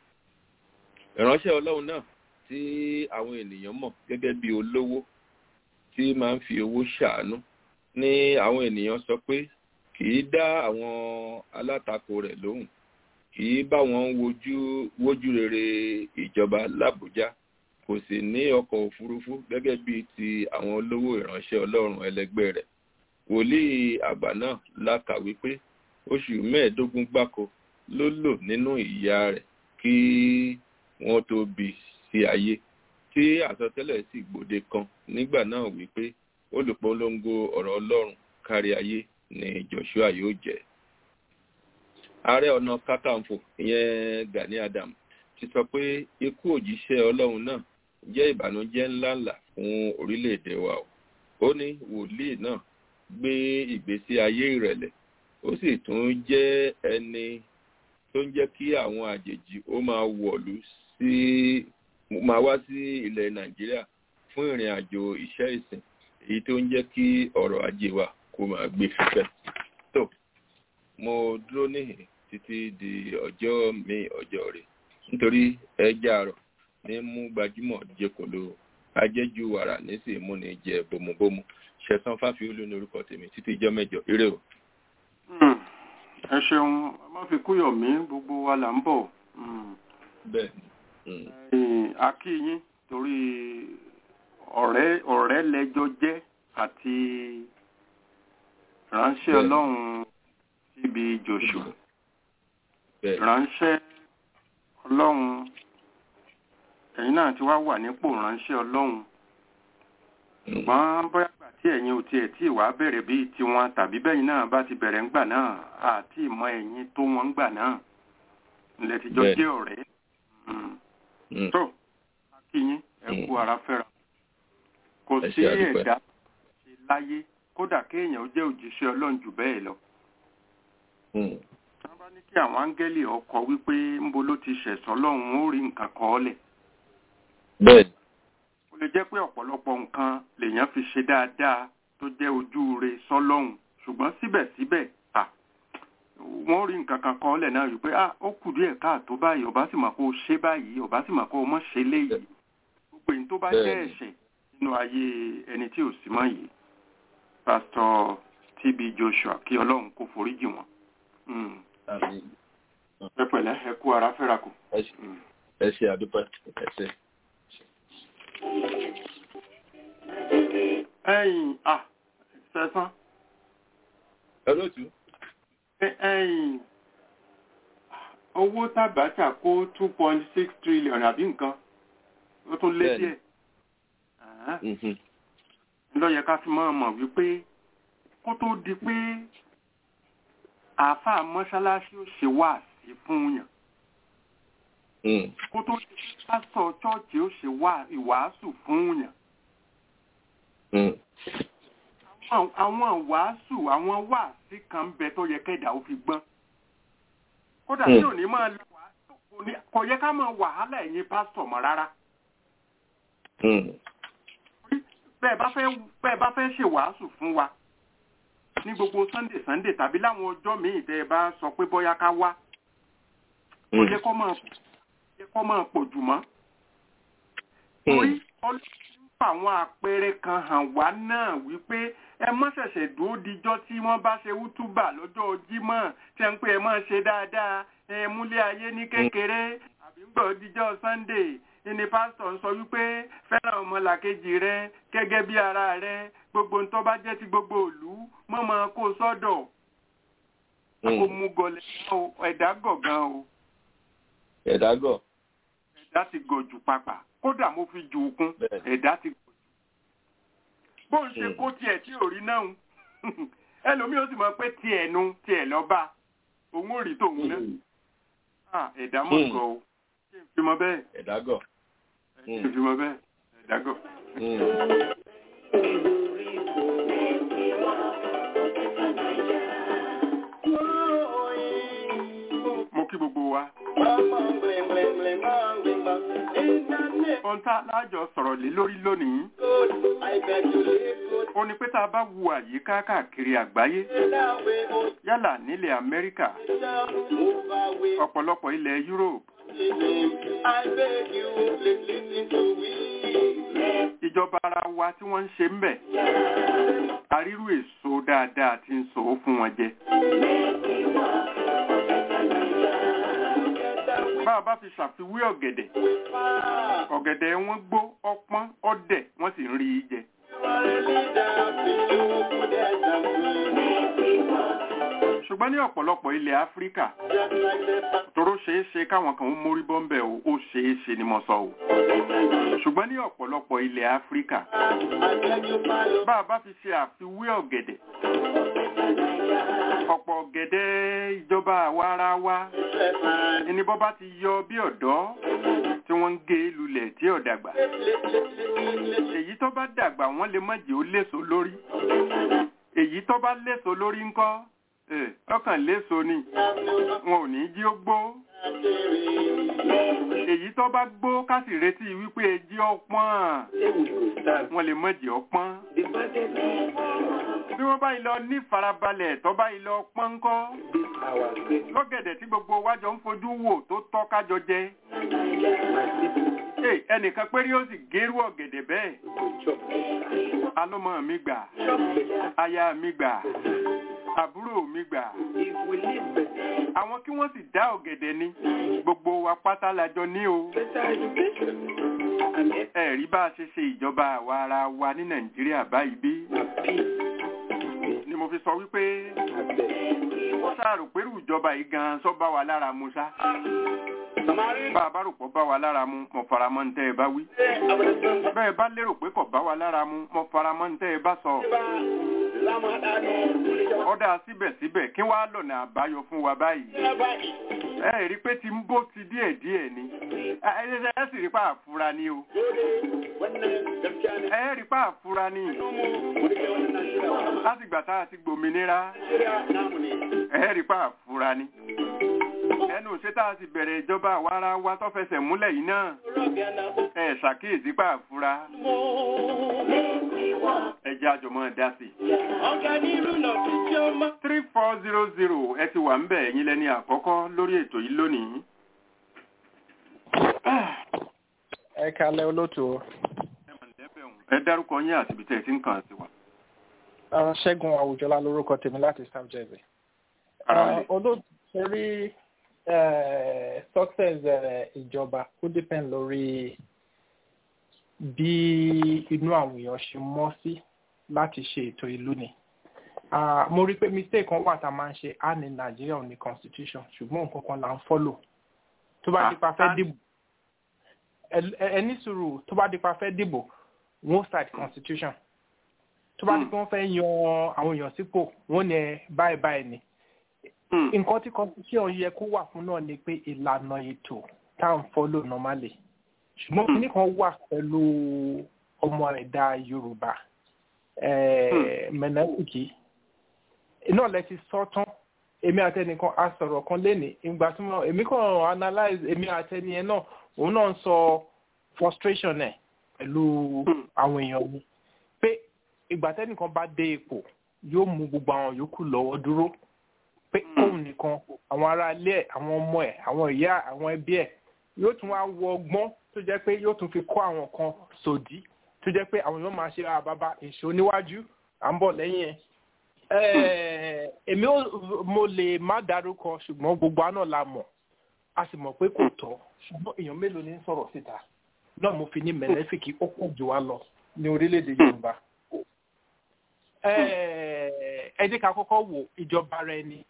ìránṣẹ́ ọlọ́run náà tí àwọn ènìyàn mọ̀ gẹ́gẹ́ bí olówó tí máa ń fi owó ṣàánú ní àwọn ènìyàn sọ pé kì í dá àwọn alátakò rẹ̀ lóhùn kì í bá wọn wojú wójú rere ìjọba làbújá kò sì ní ọkọ̀ òfurufú gẹ́gẹ́ bíi ti àwọn olówó ìránṣẹ́ ọlọ́run ẹlẹgbẹ́ rẹ̀ wòlíì àgbà náà la kà wípé oṣù mẹ́ẹ̀ẹ́dógún gbáko ló lò nínú ìyá rẹ̀ kí wọ́n tó bí sí ayé tí àsọtẹ́lẹ̀ sì gbòde kan nígbà náà wípé olùpolongo ọ̀rọ̀ ọlọ́run kárí ayé ni Joshua yóò jẹ́ ààrẹ ọ̀nà kakanfò ìyẹn Gani Adam ti sọ pé ikú òjíṣẹ́ ọlọ́run náà jẹ́ ìbànújẹ́ ńláńlá fún orílẹ̀-èdè wa o ó ní wòlíì náà gbé ìgbésí ayé ìrẹ̀lẹ̀ ó sì tún jẹ́ ẹni tó ń jẹ́ kí àwọn àjèjì ó máa wọ̀lú sí máa wá sí ilẹ̀ nàìjíríà fún ìrìn àjò iṣẹ́ ìsìn èyí tó ń jẹ́ kí ọrọ̀ ajé wa kó máa gbé fífẹ́. tó mo dúró níhìn títí di ọjọ́ mi ọjọ́ rẹ̀ nítorí ẹja àrọ̀ ní mú gbajúmọ̀ jẹkọ̀ló ajẹ́jú wàrà nísìnyí múni jẹ bòmùbòmù ṣẹ̀sán fáfiolú ní orúkọ tèmi títí ìjọ mẹ́jọ eré o. ẹ ṣeun má fi kúyọ̀ mí gbogbo wa là ń bọ̀. bẹ́ẹ̀ a kí yín torí ọ̀rẹ́ ọ̀rẹ́ lẹ́jọ́ jẹ́ àti ránṣẹ́ ọlọ́run síbi Joshua ránṣẹ́ ọlọ́run ẹ̀yin náà ti wá wà nípò ránṣẹ́ ọlọ́run ṣùgbọ́n bóyá gbà tí ẹ̀yin ò tiẹ̀ tí ìwà bẹ̀rẹ̀ bíi tiwọn tàbí bẹ́yìn náà bá ti bẹ̀rẹ̀ ńgbà náà àti ìmọ̀ ẹ̀yin tó wọn ńgbà náà ilẹ̀ tìjọ jẹ́ ọ̀rẹ́ tó akínyín ẹ kú ara fẹ́ra kò sí ẹ̀dá ṣe láyé kódà kéèyàn ó jẹ́ òjíṣẹ́ ọlọ́run jù bẹ́ẹ̀ lọ wọ́n bá ní kí àwọn áńgẹ́lì ọkọ̀ wípé ńbo ló ti ṣẹ̀sọ́ lọ́hùn ó rí nǹkan kọ́ ọ́ lẹ̀. bẹ́ẹ̀ ó lè jẹ́ pé ọ̀pọ̀lọpọ̀ nǹkan lèèyàn fi ṣe dáadáa tó jẹ́ ojú re sọ́lọ́hùn ṣùgbọ́n síbẹ̀síbẹ̀ à wọ́n rí nǹkan kan kọ́ ọ́ lẹ̀ náà wípé à ó kù díẹ̀ káàtó báyìí ọba sì mà kó o ṣe báyìí ọba sì mà kó o mọ̀ ṣe léyìí gbogbo èyí tó bá jẹ́ ẹ̀ṣẹ̀ nínú ayé ẹni tí ò sí mọ́ yìí pásítọ̀ TB Joshua kí ọlọ́run kó foríjì wọn ẹ pẹ̀lẹ́ ẹ kú ara fẹ́ra kù. ẹ ṣe àdúpẹ́ ẹ ṣe. ẹ̀yin à sẹ́sán. olóòtú. ẹ̀yin owó tàbátà kó two point six trillion àbí nǹkan ó tún lé díẹ̀. ló yẹ ká fi máa mọ̀ wípé kó tó di pé àáfàá mọ́ṣáláṣí ó ṣe wá sí fún yàn. kó tó di pásítọ̀ chọ́ọ̀chì ó ṣe wá ìwàásù fún yàn. àwọn wàásù àwọn wàásì kan bẹ tó yẹ kẹ́dà ó fi gbọ́n. kódà tí ò ní máa lè wàásù kò yẹ ká máa wàhálà ẹ̀yin pásítọ̀ mọ́ rárá. bẹ́ẹ̀ bá fẹ́ ṣe wàásù fún wa ní gbogbo sunday sunday tàbí láwọn ọjọ́ míì tẹ́ ẹ bá sọ pé bóyá ká wá ó yẹ kó máa yẹ kó máa pọ̀ jù mọ́. torí ọlọ́run àwọn àpẹẹrẹ kan hàn wá náà wípé ẹ mọ́ ṣẹ̀ṣẹ̀ dúró dijọ́ tí wọ́n bá ṣe wútúbà lọ́jọ́ jímọ̀ tí ẹ ń pè ẹ mọ́ ṣe dáadáa ẹ múlé ayé ní kékeré àbí ń gbọ́ dijọ́ sunday ní pásítọ̀ ń sọ wípé fẹ́ràn ọmọlàkejì rẹ gẹ́gẹ́ bí ara rẹ gbogbo ń tó bá jẹ́ ti gbogbo ìlú mọ́mọ́ kó sọ́dọ̀ kó mú gọlẹ̀ o ẹ̀dá gọ̀gán o ẹ̀dá gọ̀ ẹ̀dá ti gọ̀ jù pàpà kódà mo fi jù ú kún Bẹ́ẹ̀. ẹ̀dá ti gọ̀ jù. bó ń ṣe Mm. kó tiẹ̀ tí ò rí náà ń ẹlòmíì ó sì mọ̀ pé tiẹ̀ nu tiẹ̀ lọ́ba òun ò rí tòun náà Ah, ẹ̀dá mọ̀ Mm. gọ̀ o kí n fi mọ bẹ́ẹ̀ ẹ̀dá gọ̀ kí n fi mọ bẹ́ẹ̀ ẹ̀dá gọ̀. mo kí gbogbo wa. ohun tá a lájọ sọ̀rọ̀ lé lórí lónìí ó ní pé tá a bá wo àyíká káàkiri àgbáyé yálà nílẹ̀ amẹ́ríkà ọ̀pọ̀lọpọ̀ ilẹ̀ europe ìjọba ara wa tí wọ́n ń ṣe ń bẹ̀ àrírú èso dáadáa ti ń sọ ó fún wọn jẹ. bá a bá fi ṣàfiwé ọ̀gẹ̀dẹ̀ ọ̀gẹ̀dẹ̀ wọn gbó ọpọ́n ọ̀dẹ̀ wọ́n sì ń rí i jẹ. ṣùgbọ́n ní ọ̀pọ̀lọpọ̀ ilẹ̀ áfíríkà tóró ṣeé ṣe káwọn kan ó mórí bọ́m̀bẹ̀ o ó ṣeé ṣe ni mo sọ o ṣùgbọ́n ní ọ̀pọ̀lọpọ̀ ilẹ̀ áfíríkà bá a bá fi ṣe àfiwé ọ̀gẹ̀dẹ̀ ọ̀pọ̀ ọ̀gẹ̀dẹ̀ ìjọba àwa ara wa ẹni bọ́ bá ti yọ bí ọ̀dọ́ tí wọ́n ń gé lulẹ̀ tí ò dàgbà èyí tó bá dàgbà wọ́n lè má jẹ́ ó léso lórí èyí tó bá léso lórí ńkọ́ ẹ̀, ọkàn léso ni wọn ò ní jí ó gbó èyí tó bá gbó ká sì retí wípé ejí ọpọ́n wọn lè má jẹ́ ọpọ́n bí wọ́n bá yìí lọ ní farabalẹ̀ tó bá yìí lọ pọ́n ńkọ́ lọ́gẹ̀dẹ̀ tí gbogbo wájọ ń fojú wò tó tọ́ kájọ jẹ Hey, ẹnìkan péré ó sì gérú ọ̀gẹ̀dẹ̀ bẹ́ẹ̀ alọ́mọ mi gbà aya mi gbà àbúrò mi gbà àwọn kí wọ́n sì dá ọ̀gẹ̀dẹ̀ ni gbogbo wa pátá lájọ ní o ẹ̀rí bá a ṣe ṣe ìjọba àwa ara wa ní nàìjíríà báyìí bí ni mo fi sọ wípé sáàrò pẹ̀lú ìjọba yìí gan sọ bá wa lára mu sá bá a bá rò pọ̀ bá wa lára mu mo fara mọ́ ní tẹ́ ẹ bá wí bẹ́ẹ̀ bá lérò pé kò bá wa lára mu mo fara mọ́ ní tẹ́ ẹ bá sọ ọ̀dà síbẹ̀síbẹ̀ kí wàá lọ̀nà àbáyọ fún wa báyìí ẹ rí i pé ti ń bó ti díẹ̀ díẹ̀ ni ẹ ẹ ẹ sì rí i pé àfura ni o ẹ rí i pé àfura ni látìgbà tá a ti gbòmìnira ẹ rí i pé àfura ni ẹnu ṣé tá a ti bẹ̀rẹ̀ ìjọba àwa ara wa tó fẹsẹ̀ múlẹ̀ yìí náà ẹ ṣàkíyèsí pé àfura ẹ jẹ́ àjọmọ́ dá sí i three four zero zero ẹ ti wà ń bẹ̀ ẹ̀yin lẹ́ni àkọ́kọ́ lórí ètò yìí lónìí. ẹ kalẹ olóòtú ẹ dárúkọ yín àti ibi tẹ́ ẹ ti ń kàn sí wa. ọ ṣẹgun àwùjọlá lórúkọ tèmi láti south jersey Ara lè. olóòtú torí success eh, ìjọba ó depend lórí bí inú àwọn èèyàn ṣe mọ́ sí láti ṣe ètò ìlú ni Ah, mo rí i pé mistake kan wà tá a máa ń ṣe á ní nàìjíríà ò ní constitution ṣùgbọ́n nǹkan kan là ń follow tó bá di pa fẹ́ Ah, dìbò ẹ- ẹ- ẹ ní sùúrù tó bá di pa fẹ́ dìbò wọ́n start constitution tó bá di pé wọ́n fẹ́ yan àwọn èèyàn sípò wọ́n ní ẹ báyìí báyìí ni Hmm. nǹkan tí constitution yẹ kó wà fún náà ni pé ìlànà ètò tá à ń follow normally ṣùgbọ́n Hmm. kíní kan wà pẹ̀lú ọmọ ẹ̀dá yorùbá eh, mẹ̀nẹ́tìkì iná lẹ ti sọ tán èmi àtẹnìkan a sọ̀rọ̀ kan lénìí ìgbà tí mo èmi kàn analyse èmi àtẹni ẹ náà òun náà ń sọ frustration ẹ̀ pẹ̀lú Hmm. àwọn èèyàn mi pé ìgbà tẹnìkan bá dé ipò yóò mú gbogbo àwọn yòókù lọ́wọ́ dúró pé Hmm. kóun nìkan àwọn ará ilé ẹ̀ àwọn ọmọ ẹ̀ àwọn ìyá àwọn ẹbí ẹ̀ yóò tún wá wọ ọgbọ́n tó jẹ́ pé yóò tún fi kọ́ àwọn kan sòdí tó jẹ́ pé àwọn èèyàn máa ṣe àbábá èso níwájú à ń bọ̀ lẹ́yìn ẹ̀ èmi mo lè má dárúkọ ṣùgbọ́n gbogbo àná la mọ̀ a sì mọ̀ pé kò tọ́ ṣùgbọ́n èèyàn mélòó ní sọ̀rọ̀ síta náà mo fi ní mẹ̀lẹ́fìkì ó pọ̀ jù wá lọ ní orílẹ̀-èdè yorùbá ẹ jẹ́ ká kọ́kọ́ wo ìjọba rẹ ni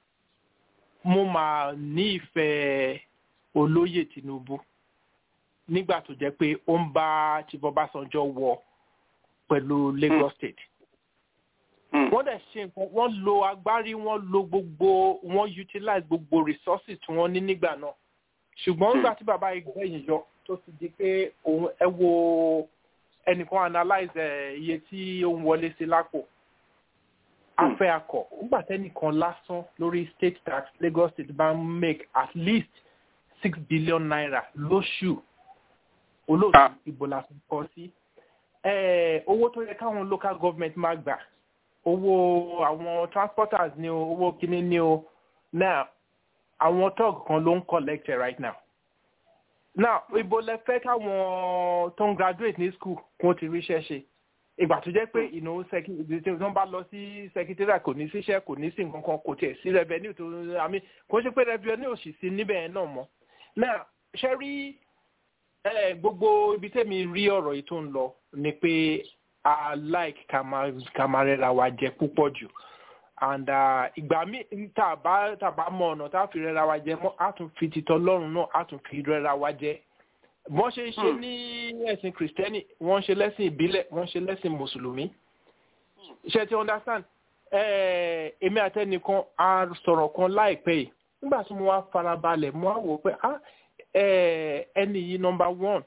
mo máa ní ìfẹ́ olóyè tinubu nígbà tó jẹ́ pé ó ń bá chief ọbásanjọ́ wọ pẹ̀lú lagos state wọ́n dẹ̀ ṣe nǹkan wọ́n lo agbárí wọ́n lo gbogbo wọ́n utilize gbogbo resources tí wọ́n ní nígbà náà ṣùgbọ́n nígbà tí bàbá ìgbẹ́yìn yọ tó ti di pé òun ẹ wo ẹnìkan analyze iye tí ó ń wọlé sí lápò afẹ́ akọ̀ nígbà tẹ́nìkan lásán lórí state tax lagos state bá ń make at least six billion naira lóṣù olóòtú ìbò la fi kọ́ sí owó tó yẹ káwọn local government máa gbà owó àwọn transporters ni o owó kíní ni o now àwọn tug kan ló ń collect right now now ibo lẹ fẹ́ káwọn tó ń graduate ní school kó ti ríṣẹ́ ṣe ìgbà tó jẹ́ pé ìnáwó tí wọ́n bá lọ sí secretariat kò ní síṣẹ́ kò ní sí nǹkan kan kò tiẹ̀ sí revenue tó àmì kò ṣe pé revenue ò sì sí níbẹ̀ yẹn náà mọ́ now ṣe rí gbogbo ibi tẹ́mi rí ọ̀rọ̀ yìí tó ń lọ ni pé i like ká máa rẹra wa jẹ púpọ̀ jù and ìgbà míì tá a bá tá a bá mọ ọ̀nà tá a fi rẹra wa jẹ mọ́ a tún fi titọ́ lọ́rùn náà a tún fi rẹra wa jẹ wọ́n ṣe ń ṣe ní ẹ̀sìn kìrìsìtẹ́nì wọ́n ṣe lẹ́sìn ìbílẹ̀ wọ́n ṣe lẹ́sìn mùsùlùmí ṣe ti understand èmi àtẹnìkan a sọ̀rọ̀ kan láìpẹ́ yìí nígbà tí mo wá farabalẹ̀ mo á wò pé ẹni yìí nọmba one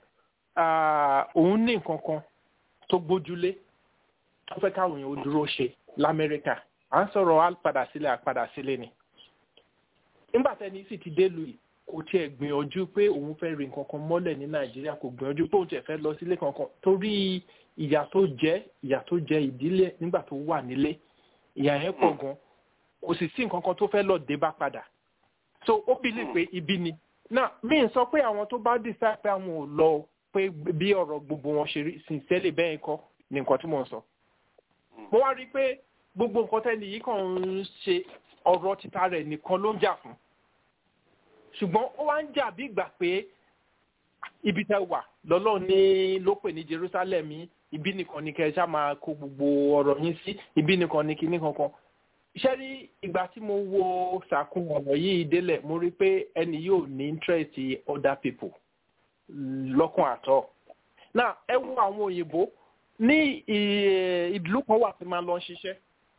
òun ní nǹkan kan tó gbójúlé tó fẹ́ káwọn èèyàn ó dúró ṣe lamẹ́ríkà à ń sọ̀rọ̀ àpadà sílẹ̀ àpadà sílẹ̀ ni nígbà tẹ́ni sì ti dé lu yìí kò tiẹ̀ gbìyànjú pé òun fẹ́ rí nǹkan kan mọ́lẹ̀ ní nàìjíríà kò gbìyànjú pé òun tiẹ̀ fẹ́ lọ sílé kankan torí ìyà tó jẹ́ ìyà tó jẹ́ ìdílé nígbà tó wà nílé ìyà yẹn pọ̀ gan kò sì sí nǹkan kan tó fẹ́ lọ dé bá padà so ó bìlì pé ibi ni náà mi ń sọ pé àwọn tó bá decide pé àwọn ò lọ pé bí ọ̀rọ̀ gbogbo wọn ṣe rí sincerely bẹ́ẹ̀ kọ́ ni nǹkan tí mò ń sọ mo wá rí i pé gbogbo nǹkan tẹ́lẹ̀ yìí kàn ń ṣe ọ̀rọ̀ títa rẹ̀ nìkan ló ń jà fún ṣùgbọ́n ó wá ń jà bí ìgbà pé ibi tẹ wà lọ́lọ́ ní ló pè ní jerusalem yìí ibi nìkan ni kẹ́ ẹ ṣá máa kó gbogbo ọ̀rọ̀ yín sí ibi nìkan ni kinní kankan iṣẹ́ rí ìgbà tí mo wo sàkún ọ̀rọ̀ yìí délẹ̀ mo rí pé ẹni yóò ní interest other people lọ́kàn àtọ́ náà ẹ wo àwọn òyìnbó ní ìlú kan wà tí máa lọ ṣiṣẹ́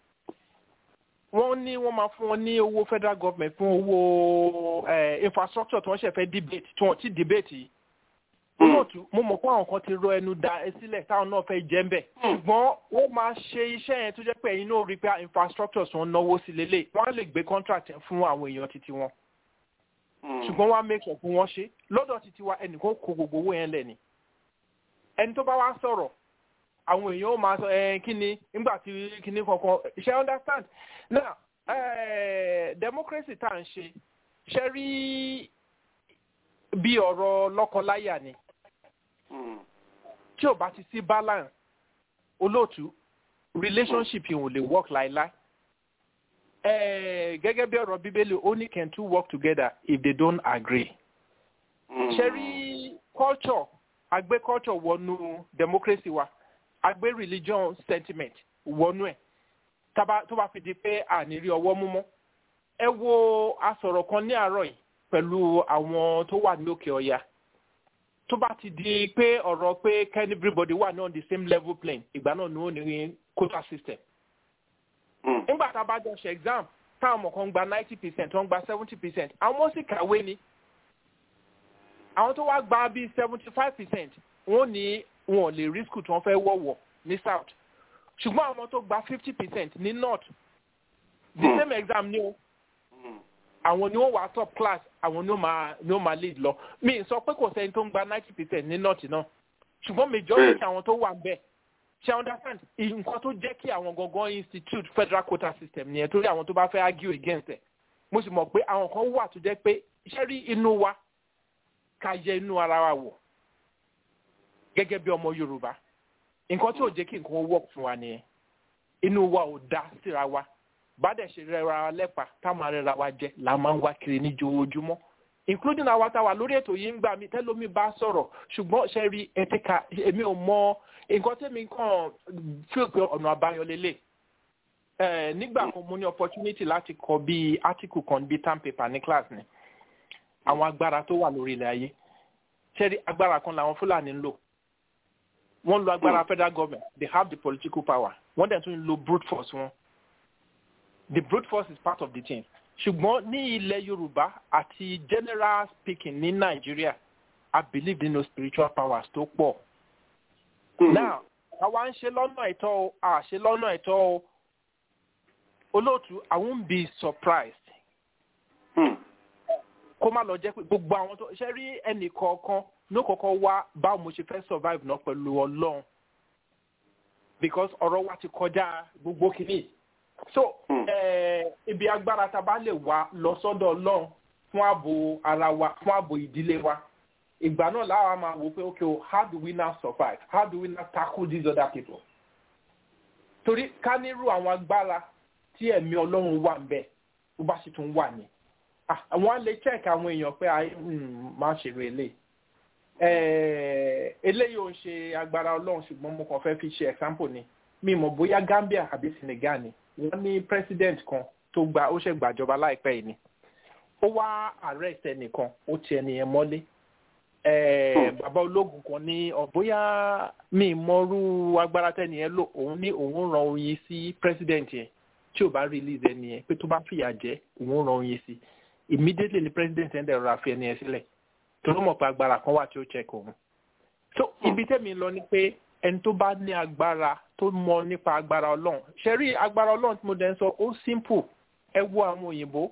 wọ́n ní wọ́n máa fún wọn ní owó federal government fún owó infrastructure tí wọ́n ṣe fẹ́ debate tí wọ́n ti debate yìí olóòtú mo mọ̀ pé àwọn kan ti rọ ẹnu da ẹ sílẹ̀ táwọn náà fẹ́ jẹ́ ń bẹ̀ ṣùgbọ́n wọ́n máa ṣe iṣẹ́ yẹn tó jẹ́ pé ẹ̀yin náà rí pé infrastructure tí wọ́n náwó sí lélẹ̀ wọ́n á lè gbé contract fún àwọn èèyàn títí wọn ṣùgbọ́n wọ́n á make sure fún wọn ṣe lọ́dọ̀ títí wa ẹnìkan kó gbogbo owó yẹn lẹ̀ ni ẹni tó bá wá sọ̀rọ̀ àwọn èèyàn ó máa sọ ẹ kíni nígbà tí kíni kankan ṣe understand now eh, democracy tá à ń ṣe ṣe rí bí ọ̀rọ̀ lọ́kọláyà ni tí ò bá ti sí balance olóòtú relationship yìí ò lè work láéláé gẹ́gẹ́ bí ọ̀rọ̀ bíbélì ó ní can two work together if they don't agree ṣe rí culture àgbé culture wọnú democracy wa àgbé religion sentiment wọnú ẹ̀ tó bá fi di pé àní rí ọwọ́ mú mọ́ ẹ wo asọ̀rọ̀ kan ní àárọ̀ yìí pẹ̀lú àwọn tó wà ní òkè ọ̀yà tó bá ti di pé ọ̀rọ̀ pé can everybody wà ní on the same level plane ìgbà náà ni ó ní quota system. nígbà tá a bá jọ ṣe exam táwọn ọmọ kan gba ninety percent wọ́n gba seventy percent àwọn sì kàwé ni àwọn tó wá gba bíi seventy five percent wọ́n ní wọn ò lè rí school tí wọ́n fẹ́ wọ̀wọ̀ ní south ṣùgbọ́n àwọn tó gba fifty percent ní north the same exam ni o àwọn ni wọ́n wà top class àwọn ni wọ́n máa ni wọ́n máa lead lọ mi sọ pé kò sẹ́ni tó ń gba ninety percent ní north náà ṣùgbọ́n majority àwọn tó wà bẹ́ẹ̀ ṣe understand nǹkan tó jẹ́ kí àwọn gangan institute federal quota system nìyẹn torí àwọn tó bá fẹ́ argue against ẹ̀ mo sì mọ̀ pé àwọn kan wà tó jẹ́ pé iṣẹ́ rí inú wa ká yẹ inú ara wa wò gẹ́gẹ́ bí ọmọ yorùbá nǹkan tí ò jẹ́ kí nǹkan work fún wa nìyẹn inú wa ò dá síra wa bá dẹ̀ ṣe rẹra wa lẹ́pa táwọn arẹra wa jẹ là máa ń wá kiri ní joojúmọ́ including àwa tá a wà lórí ètò yìí ń gbà mí tẹ́lómi bá sọ̀rọ̀ ṣùgbọ́n ṣe rí ẹ̀tẹ́ka èmi ò mọ nǹkan tẹ́mi kàn feel pé ọ̀nà àbáyọ lélẹ̀ ẹ̀ nígbà kan mo ní opportunity láti kọ bíi article kan bíi term paper ní class ni àwọn agbára tó wà lórí ilẹ̀ ayé ṣe rí agbára kan làwọn fúlàní ń lò wọ́n lo agbára federal government they have the political power wọ́n dẹ̀ tún lo brute force wọn the brute force is part of the team ṣùgbọ́n ní ilẹ̀ yorùbá àti general speaking ní nàìjíríà i believe nínú spiritual powers tó pọ̀. now àwa ń ṣe lọ́nà ẹ̀tọ́ o à ṣe lọ́nà ẹ̀tọ́ o olóòtú i won't be surprised kó má lọ jẹ́ pé gbogbo àwọn tó ṣe rí ẹnì kọ̀ọ̀kan ló kọ́kọ́ wá báwo mo ṣe fẹ́ survive náà pẹ̀lú ọlọ́run because ọ̀rọ̀ wa ti kọjá gbogbo kìíní so ibi agbára tá a bá lè wá lọ sọ́dọ̀ ọlọ́run fún ààbò ara wa fún ààbò ìdílé wa ìgbà náà láwa máa wò pé okay o how do we now survive how do we now tackle these other people torí ká nírú àwọn agbára tí ẹ̀mí ọlọ́run wà ń bẹ̀ tó bá sì tún wà ní àwọn á lè check àwọn èèyàn pé ayé máa ṣèrò eléyìí eléyìí ò ń ṣe agbára ọlọ́run ṣùgbọ́n mo kàn fẹ́ fi ṣe example ni mi mọ̀ bóyá gambia àbí senegal ni wọ́n ní president kan tó gba ó ṣe gbàjọba láìpẹ́ yìí ni ó wá arrest ẹnìkan ó ti ẹnìyẹn mọ́lé bàbá ológun kan ní bóyá mi mọ́rú agbára tẹ́nìyẹn lò òun ní òun ran oyin sí president yẹn tí ò bá release ẹnìyẹn pé tó bá fìyà jẹ òun ran oyin sí immediately ni president ẹ̀ ń dẹ̀ rọra fi ẹnìyẹn sílẹ̀ torí mọ̀ pé agbára kan wà tí ó check òun. so ibi tẹ́mi lọ ni pé ẹni tó bá ní agbára tó mọ nípa agbára ọlọ́run ṣe rí agbára ọlọ́run tí mo dẹ̀ ń sọ ó simple ẹ wo àwọn òyìnbó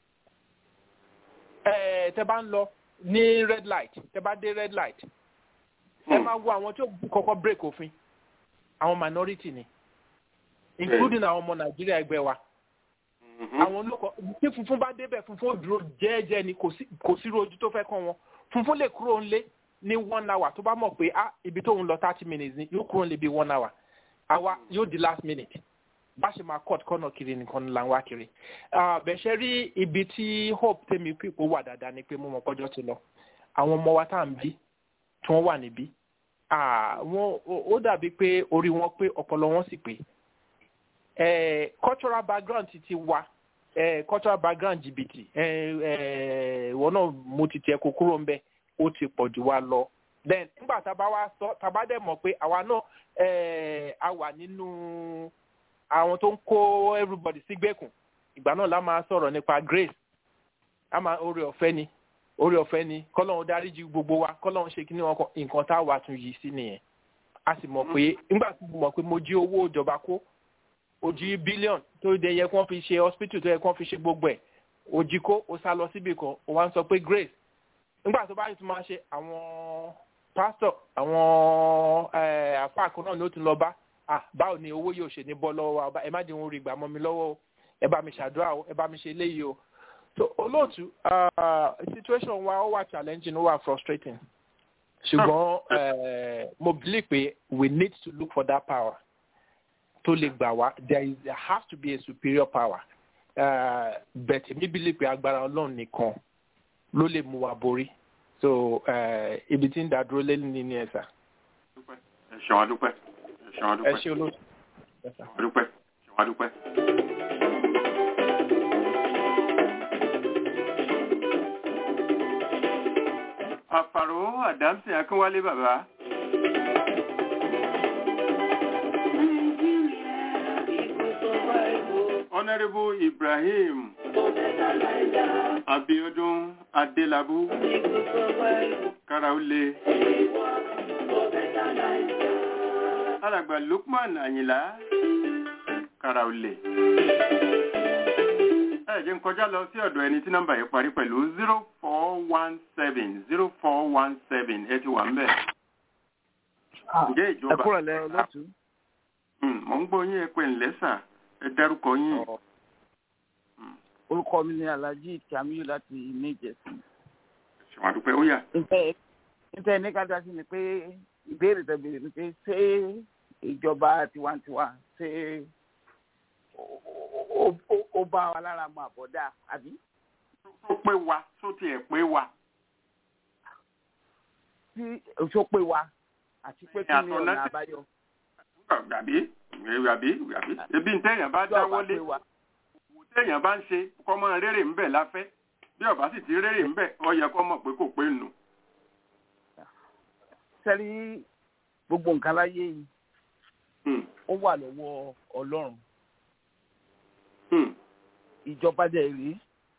ẹ tẹ bá ń lọ ní red light tẹ bá dé red light ẹ máa wo àwọn tí ó kọ́kọ́ break òfin àwọn minority ni including àwọn ọmọ nàìjíríà ẹgbẹ́ wa àwọn olóko tí funfun bá débẹ̀ funfun ó dúró jẹ́ẹ́jẹ́ ni kò sí rojú tó fẹ́ kàn wọ́n funfun lè kúrò ńlé ní one hour tó bá mọ̀ pé ah ibi tóun lọ thirty minutes ni yóò kúrò ńlé bí one hour àwa yóò di last minute bá ṣe máa cut kọ́nà kiri nìkan là ń wá kiri bẹ̀ṣẹ̀ rí ibi tí hope tèmi pípò wà dáadáa ni pé mo mọ̀ kọjọ́ ti lọ àwọn ọmọ wa tá à ń bí tí wọ́n wà níbí ó dàbí pé orí wọn pé ọpọlọ wọn sì pé eh, cultural background ti ti wa eh, cultural background jìbìtì ìwọ náà mo ti tiẹ̀ kó kúrò ńbẹ ó ti pọ̀ jù wá lọ then nígbà tá a bá wá sọ tá a bá dẹ̀ mọ̀ pé àwa náà a wà nínú àwọn tó ń kó everybody sígbèkùn ìgbà náà la máa sọ̀rọ̀ nípa grace a máa oore ọ̀fẹ́ ni oore ọ̀fẹ́ ni kọ́lọ́run dáríjì gbogbo wa kọ́lọ́run ṣe kí ni wọn nǹkan tá a wà tún yìí sí nìyẹn a sì mọ̀ pé nígbà tí mo mọ̀ pé mo jí owó ìjọba kó ojú bílíọ̀n tó yẹ yẹ kí wọ́n fi ṣe hospital tó yẹ kí wọ́n fi ṣe gbogbo ẹ̀ òjì kó o sá lọ síbì kan o wá ń sọ pé grace nígbà tó bá yìí tún máa ṣe àwọn pásítọ̀ àwọn àfáà kan náà ni ó tún lọ bá ah báwo ni owó yóò ṣe ní bọ́ lọ́wọ́ wa ẹ má jẹun orí ìgbà mọ́ mi lọ́wọ́ o ẹ bá mi ṣàdúrà o ẹ bá mi ṣe eléyìí o so olóòtú situation wa ó wà challenging ó wà frustrating ṣùgbọ́n mo believe pé we need to look for that power tó lè gbà wá there is there has to be a superior power uh, but mi believe pé agbára ọlọ́run nìkan ló lè mú wa borí so ibi tí ń dá dúró lé ní ní ẹ̀sà. ẹ ṣeun adúpẹ́ ẹ ṣeun adúpẹ́ ẹ ṣe olóòtú. adúpẹ́ ẹ ṣeun adúpẹ́. àfàrò àdámsì akínwálé bàbá. Honorable Ibrahim Abiodun Adelabu Karaule Alàgbà Lukman Àyìnlá Karaule. Ẹ jẹ́ n kọjá lọ sí ọ̀dọ̀ ẹni tí nọ́mbà yìí parí pẹ̀lú zero four one seven zero four one seven ẹ ti wà ń bẹ̀. Ǹjẹ́ ìjọba? Ẹ kúrò lẹ́yìn olóòtú. Mò ń gbọ́ yín ẹ pé ńlẹ́sà ẹ dárúkọ yín. orúkọ mi ni alhaji kamiyu láti ní ìjẹsìn. ṣùgbọ́n àdúpẹ́ ó yà. níta ní ká dá sí ni pé ìbéèrè tẹ béèrè ni pé ṣé ìjọba tiwantiwa ṣe ó- ó- ó- ó bá wa lára mu àbọ̀dá àbí. tó pé wa tó tiẹ̀ pé wa. tí oṣù pé wa àti pé kí ni Ìyàtọ̀ ọ̀nà náà- àbáyọ. Gàbí gàbí gàbí ebi ń tẹ̀yàn bá tí ọba dáwọ́lé pé wa téèyàn bá ń ṣe kọ́mọ rere ń bẹ̀ láfẹ́ bí ọba sì ti rere ń bẹ̀ ọ yẹ kọ́ mọ̀ pé kò pé nù. sẹ́rí gbogbo nǹkan láyé yìí Hmm, ó wà lọ́wọ́ ọlọ́run hmm, ìjọba dẹ̀ rí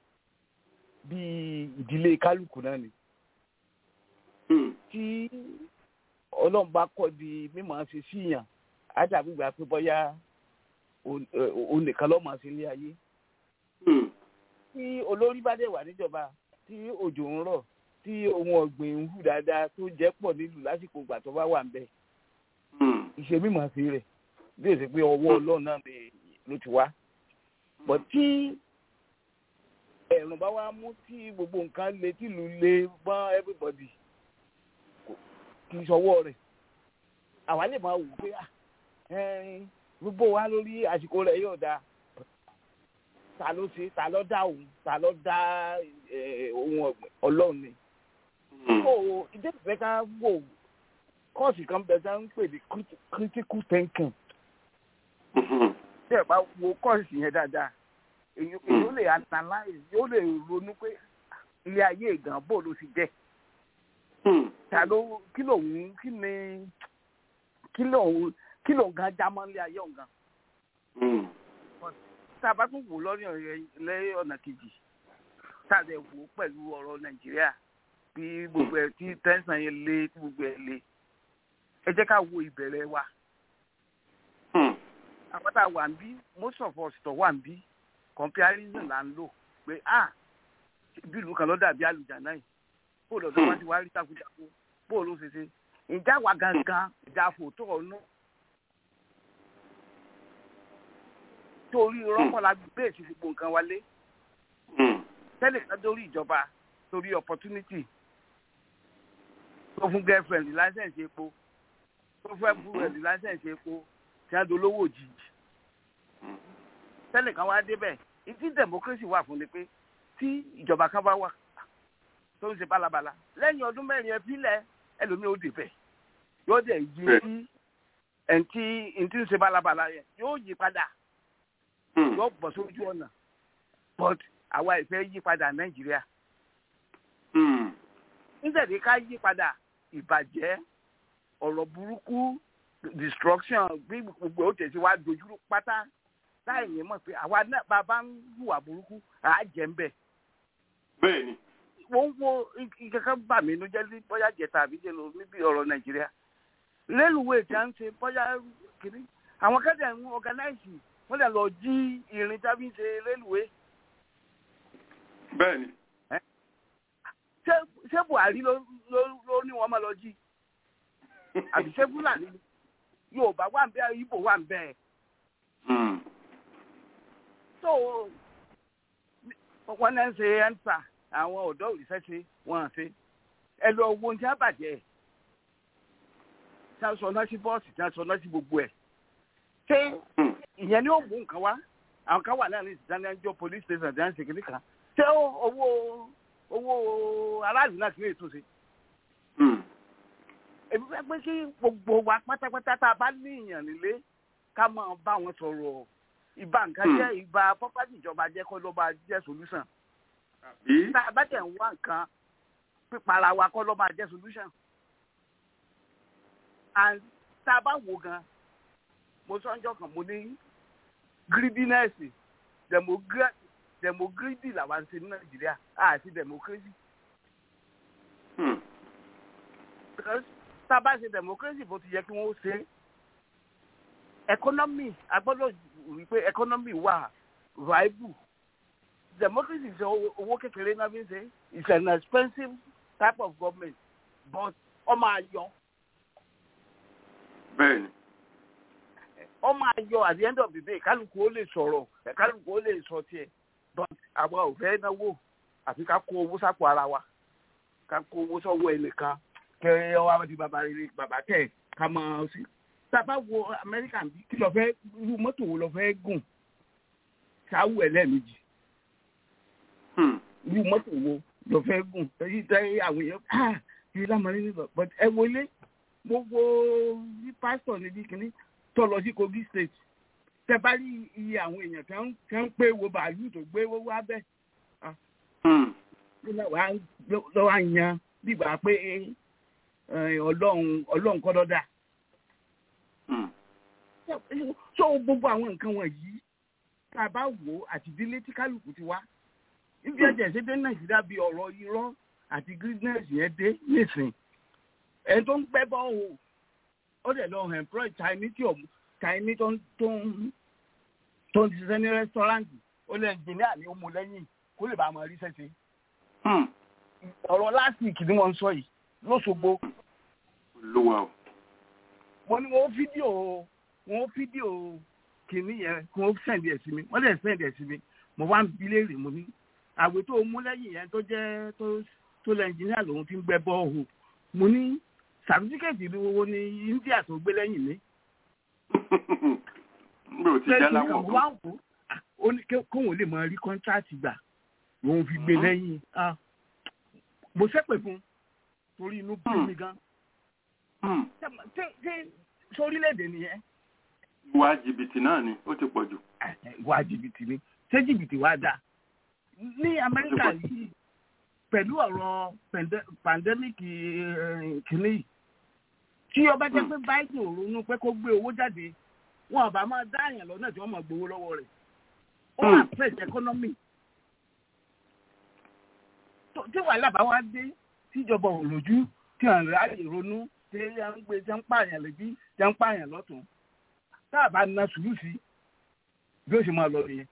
bíi ìdílé kálukú náà ni hmm, tí ọlọ́run bá kọ́ di mímọ́ ṣe síyàn á dàbí ìgbà pé bọ́yá òun- ẹ, òun nìkan lọ́mọ sí ilé ayé hmm, tí olórí bá dẹ̀ wà níjọba tí òjò ń rọ̀ tí ohun ọ̀gbìn ń hù dáadáa tó jẹ́ pọ̀ nílùú lásìkò ìgbà tó bá wà ń bẹ̀ hmm, ìṣe mímọ̀ sí rẹ̀ bí èsì pé ọwọ́ ọlọ́run náà lè- ló ti wá. bọ̀ tí ẹ̀rùn bá wá mú tí gbogbo nǹkan le tí ìlú le bọ́n everybody kò- kì í sọwọ́ rẹ̀ àwa lè máa wò pé ah, ẹ̀ẹ́n, gbogbo wa lórí àsìkò rẹ̀ yóò dáa ta ló ṣe ta ló dá òun ta ló dá eh, ohun ọ̀gbìn ọlọ́run ni hmm, so ìdí ìfẹ́ ká wò kọ́ọ̀sì kan bẹ̀ tá ń pè ní criti- critical thinking hmm, tí ẹ bá wo kọ́ọ̀sì yẹn dáadáa èyí èyí ó lè analyze yóò lè ronú pé ilé ayé ìgàn bò ló ti jẹ́ hmm, ta ló kí lòun kí ni kí lòun kí lòun gan jámọ́ ilé ayé òun gan hmm, tá a bá tún wò lọ́rìn lẹ́yìn ọ̀nà kejì tá a lè wò ó pẹ̀lú ọ̀rọ̀ nàìjíríà bí gbogbo ẹ̀ tí tẹ́sán yẹn lé tí gbogbo ẹ̀ lé ẹ jẹ́ ká wo ìbẹ̀rẹ̀ wa hmm, àwọn tá a wà ń bí most of us tó wà ń bí comparison là ń lò pé ah bí ìlú kan ló dàbí àlùjáná yìí bó lọ́dọ̀ wá ti wá rí takuntakun bó ló ṣe ṣe ìjà wa gangan ìjà fòótọ́ ọ̀nà torí rọ́pọ̀lá bẹ́ẹ̀ sí gbogbo nǹkan wálé hmm, tẹ́lẹ̀ kan dórí ìjọba torí opportunity tó fún girlfriend license epo tó fẹ́ búrò ẹ̀ license epo tí a dolówó òjijì tẹ́lẹ̀ kan wá débẹ̀ ìdí democracy wà fún ni pé tí ìjọba kan bá wà tó ń ṣe bálabàla lẹ́yìn ọdún mẹ́rin ẹ fílẹ̀ ẹlòmíì ó débẹ̀ yóò dẹ̀ yí sí ẹ̀ǹtí ẹ̀ǹtí ń ṣe bálabàla yẹn yóò yí padà hmm, yóò bọ̀ sójú ọ̀nà but àwa ìfẹ́ yí padà nàìjíríà hmm, nítorí ká yí padà ìbàjẹ́ ọ̀rọ̀ burúkú destruction bí gbogbo ó tẹ̀sí wá dojúrú pátá láì ní mọ̀ pé àwa náà bàbá ń hùwà burúkú àá jẹ́ ń bẹ̀. bẹ́ẹ̀ ni. wọ́n ń wo ìkankan bà mí ló jẹ́ ní bóyá jẹ̀ta àbí jẹ́ lọ níbi ọ̀rọ̀ nàìjíríà rélùwéè tí a ń ṣe bóyá kìíní àwọn kẹ́tẹ̀ ń ọ̀gánáìsì wọ́n lè lọ jí irin tá a fi ń ṣe rélùwéè bẹ́ẹ̀ ni. ṣé ṣé buhari ló ló ló ní wọn máa lọ jí àbí ṣé fúlàní ni? yorùbá wà ń bẹ ibo wà ń bẹ Hmm, tó wọn náà ń ṣe ẹnta àwọn ọ̀dọ́ òrìṣẹ́ ṣe wọn à ṣe ẹ lọ wo ohun tí a bàjẹ́ tí a sọ náà sí bọ́ọ̀sì tí a sọ náà sí gbogbo ẹ̀ ṣé hmm, ìyẹn ni ó mú nǹkan wá àwọn kan wà náà ní ìdánilẹ́jọ́ police station tí a ń ṣe kìnnì kan ṣé owó owó aráàlú náà kì í ètò ṣe hmm, èmi fẹ́ pé kí gbogbo wa pátápátá tá a bá ní ìyàn nílé ká máa bá wọn sọ̀rọ̀ ìbá nǹkan Hmm. jẹ́ ìbá pọ́pátì ìjọba jẹ́ kọ́ ló bá jẹ́ solution àbí? tá a bá tẹ̀ ń wá nǹkan pípara wa kọ́ ló máa jẹ́ solution and tá a bá wò gan mo sọ́njọ́ kan mo ní greediness demogra demogridi làwọn ń ṣe ní nàìjíríà àti democracy Hmm, because tá a bá ṣe democracy bó ti yẹ kí wọ́n ṣe economy a gbọ́dọ̀ rí i pé economy wà viable democracy ṣe owó owó kékeré náà fi ń ṣe it's an expensive type of government but ọmọ ayọ̀ bẹ́ẹ̀ ni. ọmọ ayọ̀ at the end of the day kálukú ó lè sọ̀rọ̀ kálukú ó lè sọ tiẹ̀ but àwa ò fẹ́ náwó àfi ká kó owó sápò ara wa ká kó owó sọ́wọ́ ẹnìkan kẹ́ ẹ wá di bàbá rere bàbá tẹ̀ ká máa sí sábà wo amẹ́ríkà bí kí lọ fẹ́ irú mọ́tò wo lọ fẹ́ gùn ṣáwù ẹ̀ lẹ́ẹ̀mejì irú mọ́tò wo lọ fẹ́ gùn èyí tẹ́ àwọn èèyàn ah ìrìn lámàrin ní but ẹ wọlé mo wo bí pásítọ̀ níbi kìíní tó lọ sí kogi state tẹ bá rí iye àwọn èèyàn tí wọ́n ń pé wo bàálù tó gbé owó abẹ́ lọ́wọ́ à ń yan bígbà pé ọlọ́run ọlọ́run kọ́ lọ́dà. so gbogbo àwọn nǹkan wọ̀nyí tá a bá wò ó àti ìdílé tí kálukú ti wá ibi ẹ̀jẹ̀ ṣe dé nàìjíríà bí ọ̀rọ̀ irọ́ àti greenness yẹn dé nísìn ẹni tó ń pẹ́ bọ́ o ó dẹ̀ lọ employ chinese tí ò chinese tó ń tó ń tó ń ṣiṣẹ́ ní rẹ́sítọ́ráǹtì ó lè engineer ní ó mú lẹ́yìn kó lè bá a máa rí sẹ́sẹ́. ọ̀rọ̀ last week ni wọ́n ń sọ yìí lọ́sọ̀gbọ̀. olúwa o. mo ní wọ́n fídíò wọ́n fídíò kìíní yẹn kí wọ́n sẹ́ndì ẹ̀ sí mi wọ́n lè sẹ́ndì ẹ̀ sí mi mo wá ń bi léèrè mo ní àwẹ̀ tó mú lẹ́yìn yẹn tó jẹ́ tó tó lẹ́ engineer lòun ti ń gbẹ́ bọ́ọ̀hù mo ní sàtífíkẹ́tì ìlú wo ni india tó gbé lẹ́yìn mi. nígbà tí jẹ́ láwọ̀ kan. ó ní kóun lè máa rí kọ́ńtráàtì gbà lòun fi gbé lẹ́yìn mo ṣépè fún torí inú bí mi gan. sórílẹ̀-èdè nìyẹn. ìwà jìbìtì náà ni ó ti pọ̀ jù. ìwà jìbìtì ni ṣé jìbìtì wá dáa ní amẹ́ríkà yìí pẹ̀lú ọ̀rọ̀ pàndẹ́míkì kìíní yìí tí ọba jẹ́ pé báyìí ò ronú pé kó gbé owó jáde wọn àbá máa dá àyàn lọ́nà tí wọ́n máa gbowó lọ́wọ́ rẹ̀ ó affect economy tí wàhálà bá wá dé tíjọba ò lójú tí à ń ráyè ronú tí à ń gbé tí à ń pààyàn lẹ́bí tí à ń pààyàn lọ́tún tá a bá na sùúrù sí bí ó ṣe máa lọ nìyẹn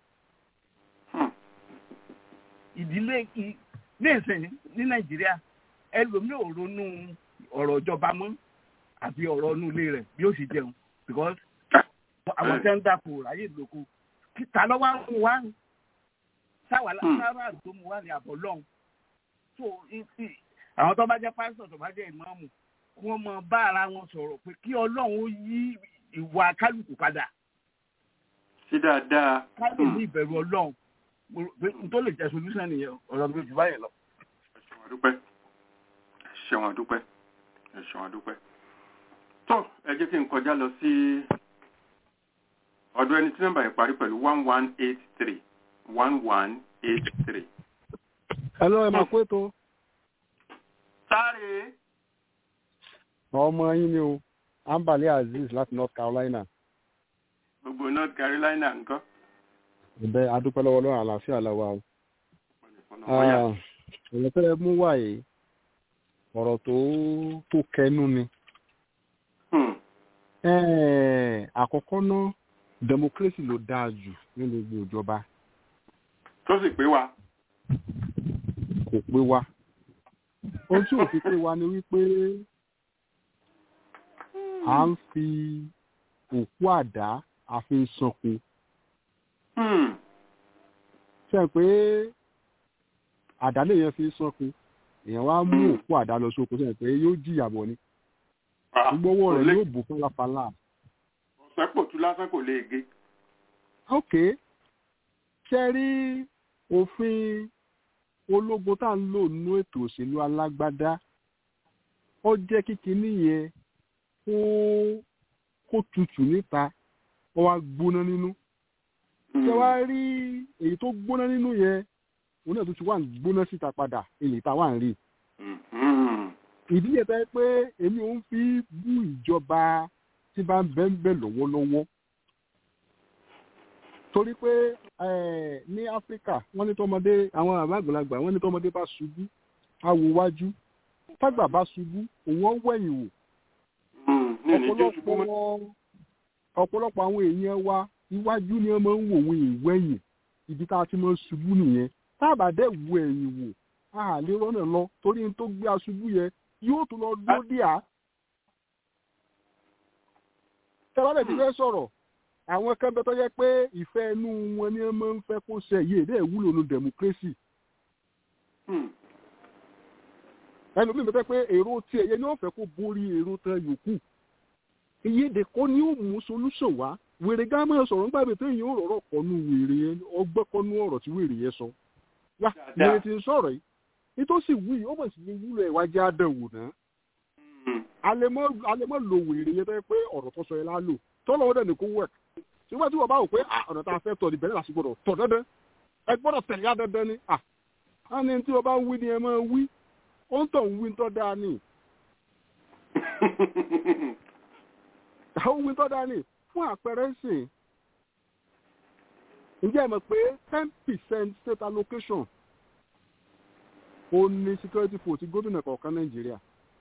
ìdílé ní ìsìn ní nàìjíríà ẹlòmíì ò ronú ọ̀rọ̀ ìjọba mọ́ àfi ọ̀rọ̀ inú ilé rẹ̀ bí ó sì jẹun because àwọn tẹ́ ń dàpọ̀ ráyè lóko ta lọ́wọ́ ń mú wá sáwà sáwà tó mú wá ní àbọ̀ lọ́hùn so àwọn tó bá jẹ́ pásítọ̀ tó bá jẹ́ ìmáàmù kí wọ́n mọ bá ara wọn sọ̀rọ̀ pé kí ọlọ́run ó yí ìwà kálukú padà. sí dáadáa. káyọ̀ ní ìbẹ̀rù ọlọ́run n tó lè jẹ́ solution nìyẹn ọ̀rọ̀ mi jù báyìí lọ. ẹ ṣeun àdúpẹ́ ẹ ṣeun àdúpẹ́ ẹ ṣeun àdúpẹ́. tó ẹ jẹ́ kí n kọjá lọ sí ọ̀dọ̀ ẹni tí nọ́mbà yẹn parí pẹ̀lú one one eight three one one eight three. hello ẹ máa kó ètò. sáré. ọmọ yín ni o ambale azeez láti north carolina. gbogbo north carolina nǹkan ẹ̀bẹ̀ adúpẹ́ lọ́wọ́ lọ́wọ́ àlàáfíà lọ́wọ́ o. ọ̀rọ̀ tẹ́ mú wá yìí ọ̀rọ̀ tó tó kẹnu ni. àkọ́kọ́ náà democracy ló dáa jù ní gbogbo ìjọba. tó sì pé wa. kò pé wa. ohun tí ò fi pé wa ni wípé à ń fi òkú àdá àfi ń sanko ṣe pé àdálé yẹn fi sọ́kun èèyàn wá mú òkú àdá lọ sóko ṣe pé yóò jìyà bọ̀ ni gbogbo owó rẹ̀ yóò bò fọláfalà. ọ̀sẹ̀ pò tú lásán kò lè gé. ok ṣe rí òfin ológun tá à ń lò nínú ètò òṣèlú alágbádá ó jẹ́ kíkiní yẹn kó kó tutù níta ó wá gbóná nínú ṣe wá rí èyí tó gbóná nínú yẹn òun náà tó ti wà ń gbóná síta padà èyí tá wà ń rí. ìdílé bẹ́ẹ̀ pé èmi ò ń fi bú ìjọba tí bá ń bẹ́ ń bẹ̀ lọ́wọ́lọ́wọ́. torí pé ní áfíríkà wọ́n ní tọmọdé àwọn àbá àgbàlagbà wọ́n ní tọmọdé bá ṣubú awo wájú tágbà bá ṣubú òun ọ̀ wẹ̀yìn wò. ọ̀pọ̀lọpọ̀ àwọn èèyàn wa iwájú ni wọn máa ń wò wọn ìwẹ̀yìn ibi tá a ti máa ń ṣubú nìyẹn tá a bá dẹ̀ wo ẹ̀yìn wò a lè rọ́nà lọ torí n tó gbé aṣubú yẹn yóò tún lọ dúró dí à. tẹ́lá ti fẹ́ sọ̀rọ̀ àwọn kan bẹ tó yẹ pé ìfẹ́ inú wọn ni wọ́n máa ń fẹ́ kó ṣe yìí èdè ìwúlò nu democracy. ẹnu mi bẹ pé èrò tiẹ̀ yẹn ni wọ́n fẹ́ kó borí èrò tán yòókù ìyédè kọ́ ni ó mú solution wá wèrè gá máa sọ̀rọ̀ nígbà tí èyí ó rọ̀rọ̀ kọ́nu wèrè yẹn ọgbẹ́ kọ́nu ọ̀rọ̀ tí wèrè yẹn sọ wá wèrè ti ń sọ̀rọ̀ yìí nítòsí wí ó mọ̀ sí ní wúlò ìwájú àdánwò náà alẹ́mọ́ lo wèrè yẹn tó yẹ pé ọ̀rọ̀ tó sọ yẹn lá lò tọ́lọ́ ọ̀dẹ̀ ní kó wẹ̀ ṣùgbọ́n tí wọ́n bá wò pé ọ̀nà tá a fẹ́ tọ̀ ní bẹ̀rẹ̀ lásìkò rọ̀ tọ̀ dandan ẹ gbọ́dọ̀ tẹ̀lé dandan ni à ní tí wọ́n bá ń wí ni ẹ máa wí ó ń tọ̀ ń wí tọ́ dáa ni àwọn wí tọ́ dáa ni fún àpẹẹrẹ sìn ǹjẹ́ ẹ mọ̀ pé ten percent state allocation ó ní security force ti gómìnà kọ̀ọ̀kan nàìjíríà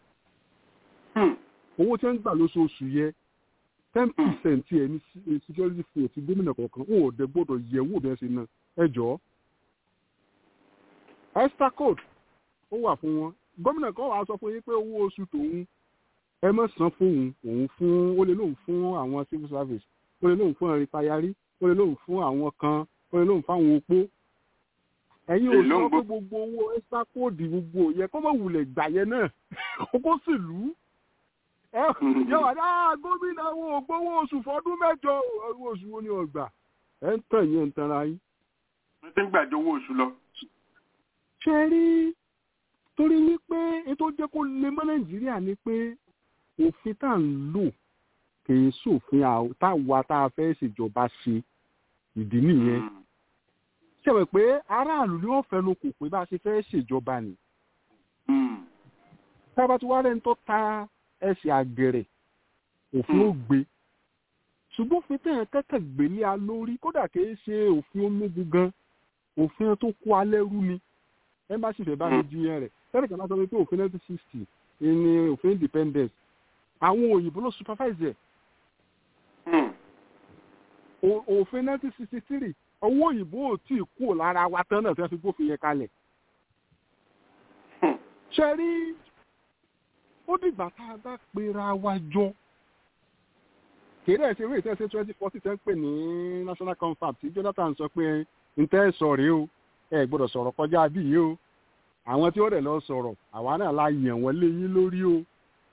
owó tí wọ́n ń gbà lóṣooṣù yẹ ten percent ẹ̀ ní security force ti gómìnà kọ̀ọ̀kan ó dẹ̀ gbọ́dọ̀ yẹ owó bí wọ́n ṣe ná ẹ jọ̀ọ́ extra code ó wà fún wọn gómìnà kan wàá sọ fún yín pé owó oṣù tòun ẹ má san fún òun òun fún ó lè lóun fún àwọn civil service ó lè lóun fún àwọn rìtáyárí ó lè lóun fún àwọn kan ó lè lóun fún àwọn opó ẹ̀yin ò sọ pé gbogbo owó extra code gbogbo yẹ kó mọ̀ wulẹ̀ gbà yẹn náà kókó sì lù ú yọ wà dá gómìnà wo gbowó oṣù fọdún mẹ́jọ owó oṣù wo ni ọgbà ẹ ń tàn yẹn ń tanra yín. wọ́n ti ń gbàjọ owó oṣù lọ. ṣe rí torí wípé ètò jẹ́ kó lè mọ́ nàìjíríà ni pé òfin tá à ń lò kì í sòfin táwa tá a fẹ́ ṣèjọba ṣe ìdí nìyẹn ṣẹ̀wẹ̀ pé aráàlú ni wọ́n fẹnu kò pé bá a ṣe fẹ́ ṣèjọba ni. tábà tí wàá rẹ̀ ń tọ́ ta ẹsẹ̀ àgẹ̀rẹ̀ òfin ó gbé ṣùgbọ́n òfin tẹ̀yàn kẹ́kẹ́ gbélé a lórí kódà kì í ṣe òfin ológun gan òfin tó kó alẹ́ rú ni ẹ má sì fẹ́ bá mi jiyàn rẹ̀ tẹ́lẹ̀ kan láti sọ pé òfin nineteen sixty ni òfin independence àwọn òyìnbó ló supervise ẹ̀ òfin nineteen sixty three owó òyìnbó ò tí ì kúrò lára wa tán náà tí wọ́n fi gbófin yẹn kalẹ̀ ṣe rí ó dìgbà tá a bá pera wa jọ kéde ẹ̀sìn ìwé ìtẹ́sẹ̀ twenty forty ten pè ní national confab tí jonathan sọ pé n tẹ́ sọ rèé o ẹ gbọ́dọ̀ sọ̀rọ̀ kọjá bí yìí o àwọn tí ó rẹ̀ lọ sọ̀rọ̀ àwa náà la yàn wọ́n lé yín lórí o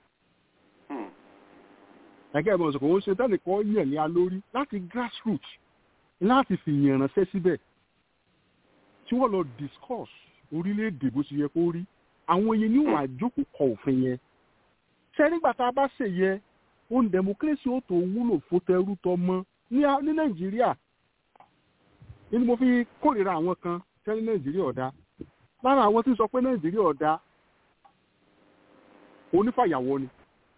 ẹ̀kẹ́ ìmọ̀ ìsòkò ń ṣe tẹ́nìkan yàn ní a lórí láti grassroots láti fi yàn ránṣẹ́ síbẹ̀ tí wọ́n lọ discuss orílẹ̀-èdè bó ṣe yẹ kó rí àwọn yẹn ní wàá jókòó kọ òfin yẹn ṣe nígbà tá a bá ṣe yẹ ohun democracy ó tó wúlò fún tẹrú tọmọ ní nàìjíríà nínú mo fi kórìíra àwọn kan tẹ́ ní nàìjíríà ọ̀dá lára àwọn tí ń sọ pé nàìjíríà ọ̀dá onífàyàwọ́ ni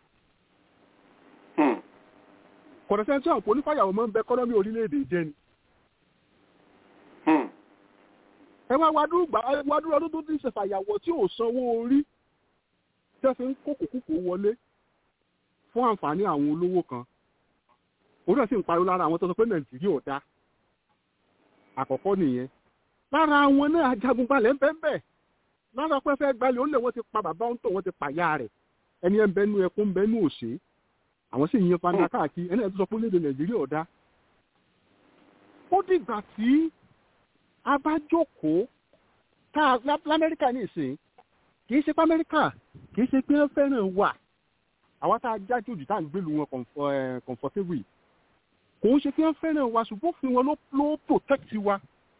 kọ̀dọ̀sẹ́ tí àwọn onífàyàwọ́ máa ń bẹ kọ́nọ́mì orílẹ̀-èdè jẹ́ ni ẹ wá wádúró ọdún tó ti ṣe fàyàwọ́ tí ò sanwó orí tẹ́ fi ń kókò kúkò wọlé fún àǹfààní àwọn olówó kan òun náà sì ń pariwo lára àwọn tó sọ pé nàìjíríà ọ̀dá àkọ́kọ́ nìyẹn lára àwọn náà ajagunbalẹ̀ ń bẹ́ẹ̀ bẹ́ẹ̀ lára pẹ́fẹ́ gbalẹ̀ ó lè wọ́n ti pa bàbá ń tọ̀ wọ́n ti pàyà rẹ̀ ẹni ẹ̀ ń bẹ́nu ẹkún ń bẹ́nu òṣè àwọn sì yan fanda káàkiri ẹni ẹ̀ tó sọ pé léde nàìjíríà ọ̀dá ó dìgbà tí a bá jókòó tá lamẹ́ríkà ní ìsìn kì í ṣe pé amẹ́ríkà kì í ṣe pé wọ́n fẹ́ràn wà àwa tá a jájú jù tá à ń gbèlú wọn comfortable kò ń ṣe pé wọ́n fẹ́ràn wa ṣùgbọ́n òfin wọn ló protect wa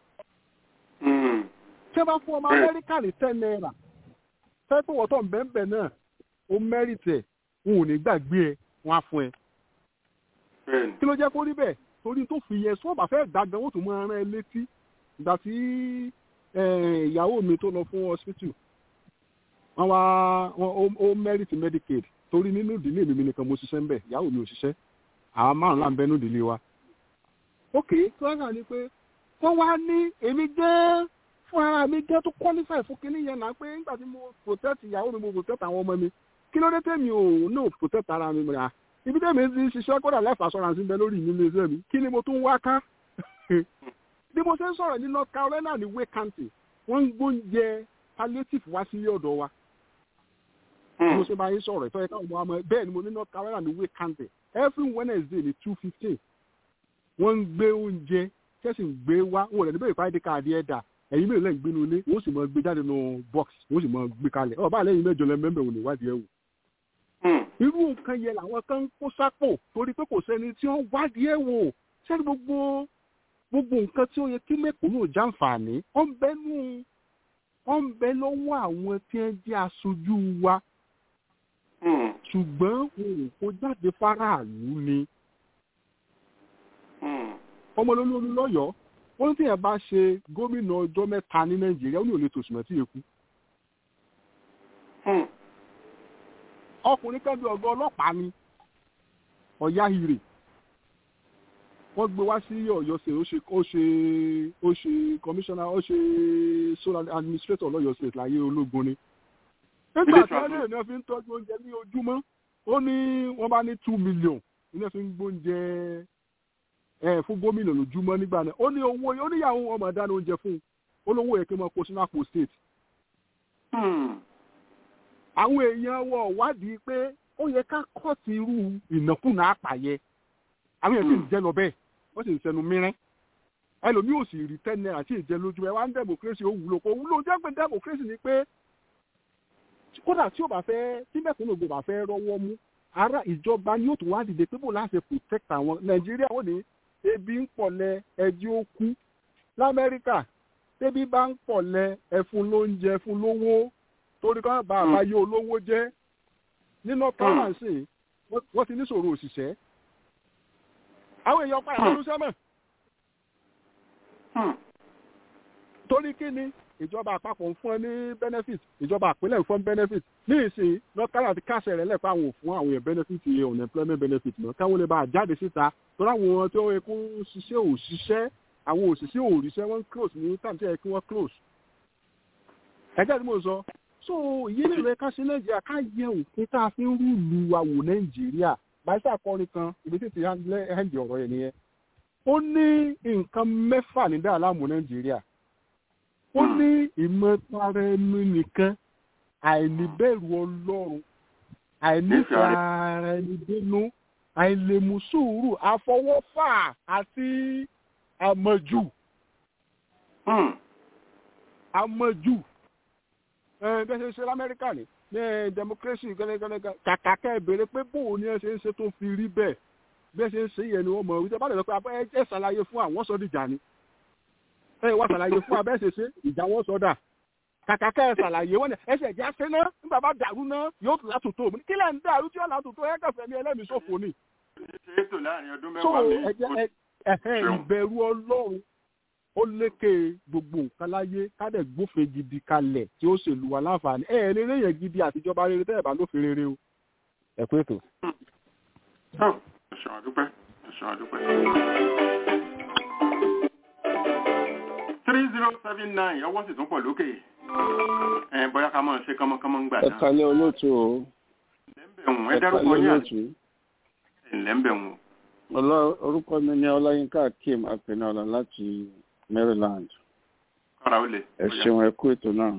tí wọ́n bá fún ọmọ amẹ́ríkà ní ten naira fẹ́ pé wọ́n tó ń bẹ́ẹ̀ náà ó mẹ́rìtẹ̀ wọn ò ní gbàgbé ẹ wọn á fún ẹ. kí ló jẹ́ kó rí bẹ́ẹ̀ torí tó fi yẹ sọ́ọ̀bà fẹ́ gbàgbẹ́ wọ́n tún máa rán ẹ létí ìgbà tí ìyàwó mi tó lọ fún hospital wọ́n wá ó mẹ́rìtì medicaid torí nínú ìdílé mi nìkan mo ṣiṣẹ́ ń bẹ̀ ìyàwó mi ò ṣiṣẹ́ àwọn márùn-ún là ń bẹ nínú ìdílé wa. ok tí wọ́n kà ní pé wọ́n wá ní èmi gẹ́ẹ́ fún ara mi gẹ́ tó qualify fún kinní yẹn náà pé nígbà tí mo protect ìyàwó mi mo protect àwọn ọmọ mi kí ló dé tèmi ò náà protect ara mi rà ibi tèmi ti ṣiṣẹ́ kódà life assurance ń bẹ lórí mi ní iṣẹ́ mi kí ni mo tún wá ká bí mo ṣe ń sọ̀rọ̀ ní North Carolina ní Wake County wọ́n ń gbóúnjẹ palliative wá sí ọ̀dọ̀ wa bí mo ṣe bá yín sọ̀rọ̀ ìtọ́jú káwọn ọmọ ọmọ bẹ́ẹ̀ ni mo ní North Carolina ní Wake County every Wednesday ní two fifteen wọ́n ń gbé oúnjẹ kẹ́sì ń gbé wá wọn ò lè ní bẹ́ẹ̀ fáìdí káàdì ẹ̀dà ẹ̀yin mélòó lẹ́yìn gbénu ilé wọ́n sì máa gbé jáde nù box wọ́n sì máa gbé kalẹ̀ ọ̀ bá lẹ́yìn mẹ́jọ lẹ́ mẹ́mbẹ̀ òní ìwádìí ẹ̀ wò irú nǹkan yẹn làwọn kan ń kó sápò torí pé kò sẹ́ni tí wọ́n wádìí ẹ̀ wò sẹ́ni gbogbo gbogbo nǹkan tí ó yẹ kí mẹ́kúnnù jàǹfààní ó ń bẹ nú ó ń bẹ lọ́wọ́ àwọn tí wọ́n jẹ́ aṣojú wa ṣùgbọ́n òun kò jáde fáráàlú ni ọmọlólórí lọ́yọ̀ọ́ ó ní tíyẹn bá ṣe gómìnà ọjọ́ mẹ́ta ní nàìjíríà ó ní òlé tòṣùmọ̀ tí èkú. ọkùnrin kan bí ọgá ọlọ́pàá ni ọ̀yá hire wọ́n gbé wá sí ọ̀yọ́ state ó ṣe ó ṣe ó ṣe commissioner ó ṣe solar administrator lọ́yọ́ state láyé ológun ni. nígbà tí wọ́n lè ní wọ́n fi ń tọ́jú oúnjẹ ní ojúmọ́ ó ní wọ́n bá ní two million ní wọ́n fi ń gbóúnjẹ ẹ fún gómìnà lójúmọ́ nígbà náà ó ní owó ó níyàwó ọmọ dáná oúnjẹ fún un ó lówó yẹ kí wọ́n kó sínú àpò state. àwọn èèyàn wọ wádìí pé ó yẹ ká kọ́ọ̀tì irú ìnákùná àpàyẹ àwọn èèyàn sì ń jẹ lọ bẹ́ẹ̀ wọ́n sì ń sẹnu mìíràn ẹlòmíì ò sì rí ten naira tí ì jẹ lójú ẹ wá ń democracy ó wúlò kó wúlò jẹ́ pé democracy ni pé kódà tí ó bá fẹ́ tí mẹ́kúnnù gbò bá fẹ́ rọ́wọ́ mú ara ìjọba ni yóò tún wá dìde pé bò láti protect àwọn nàìjíríà ò ní ebi ń pọ̀lẹ́ ẹjí ó kú lamẹ́ríkà tẹ́bí bá ń pọ̀lẹ́ ẹfun lóúnjẹ ẹfun lówó torí kan bá àbáyé olówó jẹ́ nínú káràǹsì wọ́n ti ní sòrò òṣìṣẹ́ àwọn èèyàn padà lọ́dún sẹ́mọ̀ torí kí ni ìjọba àpapọ̀ ń fún ẹ ní benefit ìjọba àpínlẹ̀ ń fún benefit ní ìsìn north carolina ti kásẹ̀ rẹ̀ lẹ́pẹ́ àwọn òfin àwọn èèyàn benefit yẹn unemployment benefit náà káwọn lè bá a jáde síta torí àwọn tí ó yẹ kó ṣiṣẹ́ òṣìṣẹ́ àwọn òṣìṣẹ́ òrìṣẹ́ wọ́n close ní time tí ẹ kí wọ́n close. ẹgbẹ́ tí mo sọ so ìyẹn lè rẹ ká sí nàìjíríà ká yẹ òfin tá a fi ń rúlu àwò nàìjíríà báyìí akọrin kan ibi tí ti hẹ́ǹdì ọ̀rọ̀ yẹn nìyẹn ó ní nǹkan mẹ́fà ní dáhà láàmú nàìjíríà ó ní ìmọ̀tara ẹnu nìkan àìníbẹ̀rù ọlọ́run àìnífẹ̀ẹ́ ara ẹni dénú àìlèmú sùúrù àfọwọ́fà àti àmọ̀jù àmọ̀jù bẹ́ẹ̀ ṣe ṣe lamẹ́ríkà ni ní democracy gẹ́gẹ́gẹ́ kàkà kẹ́ ẹ béèrè pé bóun ni ẹ ṣe ń ṣe tó fi rí bẹ́ẹ̀ bẹ́ẹ̀ ṣe ń ṣe yẹn ni wọ́n mọ̀ wípé bá lè lọ pé ẹ jẹ́ ṣàlàyé fún àwọn sọ́dìjà ni ẹ wá ṣàlàyé fún abẹ́ ṣe ṣe ìjà wọn sọdà kàkà kẹ́ ẹ ṣàlàyé wọn ni ẹsẹ̀ ìjà ṣe ná nígbà bá dàrú ná yóò tún látòtò mi kí lẹ́ ń dàrú tí ó látòtò ẹ kẹfẹ́ ní ẹlẹ́mìí ṣòfò ni. ètò láàrin ọdún so mẹ́wàá mi. ẹ̀jẹ̀ ẹ̀hẹ́ ìbẹ̀rù ọlọ́run ó lékè gbogbo nǹkan láyé kádẹ̀ gbófin gidi kalẹ̀ tí ó ṣèlú wa láǹfààní ẹ̀ rere yẹn gidi àtijọba rere tẹ́ ẹ̀ bá lófin rere o ẹ kú ètò. ẹ̀sùn àdúpẹ́ ẹ̀sùn àdúpẹ́. three zero seven nine ọwọ́ sì tún pọ̀ lókè ẹ̀ bóyá ká máa ṣe kánmọ́kánmọ́ ń gbà ẹ náà. kalẹ olóòtú o ẹ̀hún ẹ ẹ dárúkọ kalẹ yín àti olóòtú ẹ̀lẹ́mbẹ̀hún. ọlọ orúkọ mi ní ọláyínká akeem apẹnọlá láti maryland kára ó lè. ẹ ṣeun ẹ kú ètò náà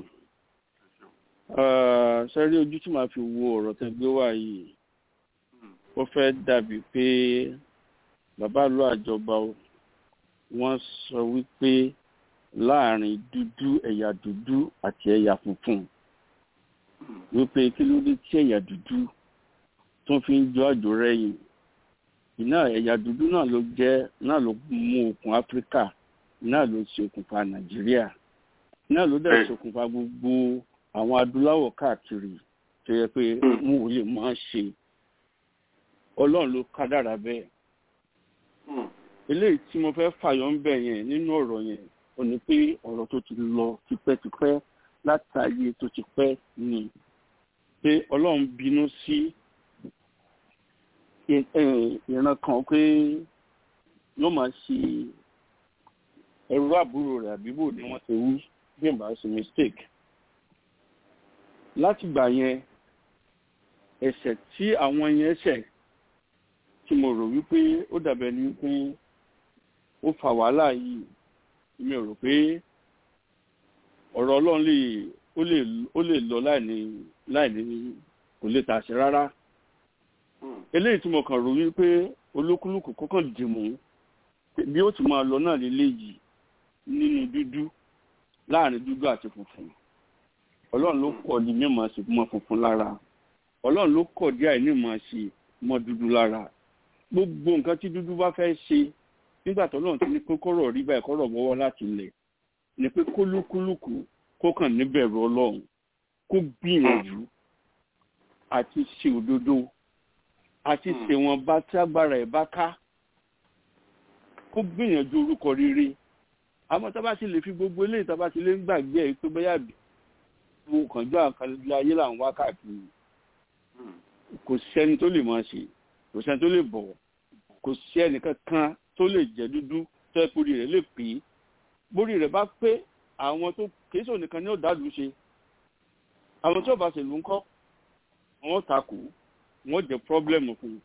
sẹ́rí ojú tí màá fi wo ọ̀rọ̀ tẹ gbé wá yìí ó fẹ́ dàbí pé bàbá ìlú àjọba o, wọ́n sọ wípé láàrin dúdú ẹ̀yà dúdú àti ẹ̀yà funfun wípé kí ló dé tí ẹ̀yà dúdú tó fi ń jọ àjò rẹ̀yìn iná ẹ̀yà dúdú náà ló jẹ́ náà ló mú okùn áfíríkà náà ló ṣe okùnfà nàìjíríà náà ló dẹ̀ ṣokùnfà gbogbo àwọn adúláwọ̀ káàkiri tó yẹ pé wọn ò lè máa ṣe ọlọ́run ló kádàrá bẹ́ẹ̀ eléyìí tí mo fẹ́ fàyọ ń bẹ̀ yẹn nínú ọ̀rọ̀ yẹn ò ní pé ọ̀rọ̀ tó ti lọ tipẹ́tipẹ́ látàyè tó ti pẹ́ ni pé ọlọ́run bínú sí ì- ẹ̀, ìran kan pé yóò máa ṣe ẹrú àbúrò rẹ̀ àbíbò ni wọ́n ti wí bí n bá ṣe mistake látìgbà yẹn ẹ̀ṣẹ̀ tí àwọn yẹn ṣẹ̀ tí mo rò wípé ó dàbẹ̀ ni wípé ó fa wàhálà yìí mi ò rò pé ọ̀rọ̀ ọlọ́run lè ó lè ó lè lọ láìní láìní kò lè tàṣẹ rárá eléyìí tí mo kàn rò wípé olúkúlùkù kọ́kàn dìmú pé bí ó ti máa lọ náà lélẹ́yìí nínú dúdú láàrin dúdú àti funfun ọlọ́run ló kọ́ di mímọ̀ sí mọ́ funfun lára ọlọ́run ló kọ̀ díẹ̀ ní mọ̀ ṣe mọ́ dúdú lára gbogbo nǹkan tí dúdú bá fẹ́ ṣe nígbà tó lọ́run ti ní kókóró rí báyìí kọ́rọ̀ mọ́wọ́ láti lẹ̀ ni pé kólúkúlùkù kó kàn níbẹ̀rù ọlọ́run kó gbìyànjú àti ṣe òdodo àti ṣèwọ̀n bá tí agbára ẹ̀ bá ká kó gbìyànjú orúkọ rere àmọ́ tá a bá ti lè fi gbogbo eléyìí tá a bá ti lè ń gbàgbé ẹ̀ pé bóyá bí wo kànjú àkàlẹ̀ ayé là ń wá káàkiri kò sẹ́ni tó lè máa ṣe kò sẹ́ni tó lè bọ̀ kò sí ẹnìkan kan tó lè jẹ́ dúdú tó ẹ kórìí rẹ̀ lè pè é bórí rẹ̀ bá pé àwọn tó kìí sọ nìkan ní ọ̀dàlú ṣe àwọn tí ọba ṣèlú ń kọ́ wọ́n takò wọ́n jẹ́ pọ́blẹ́mù fún un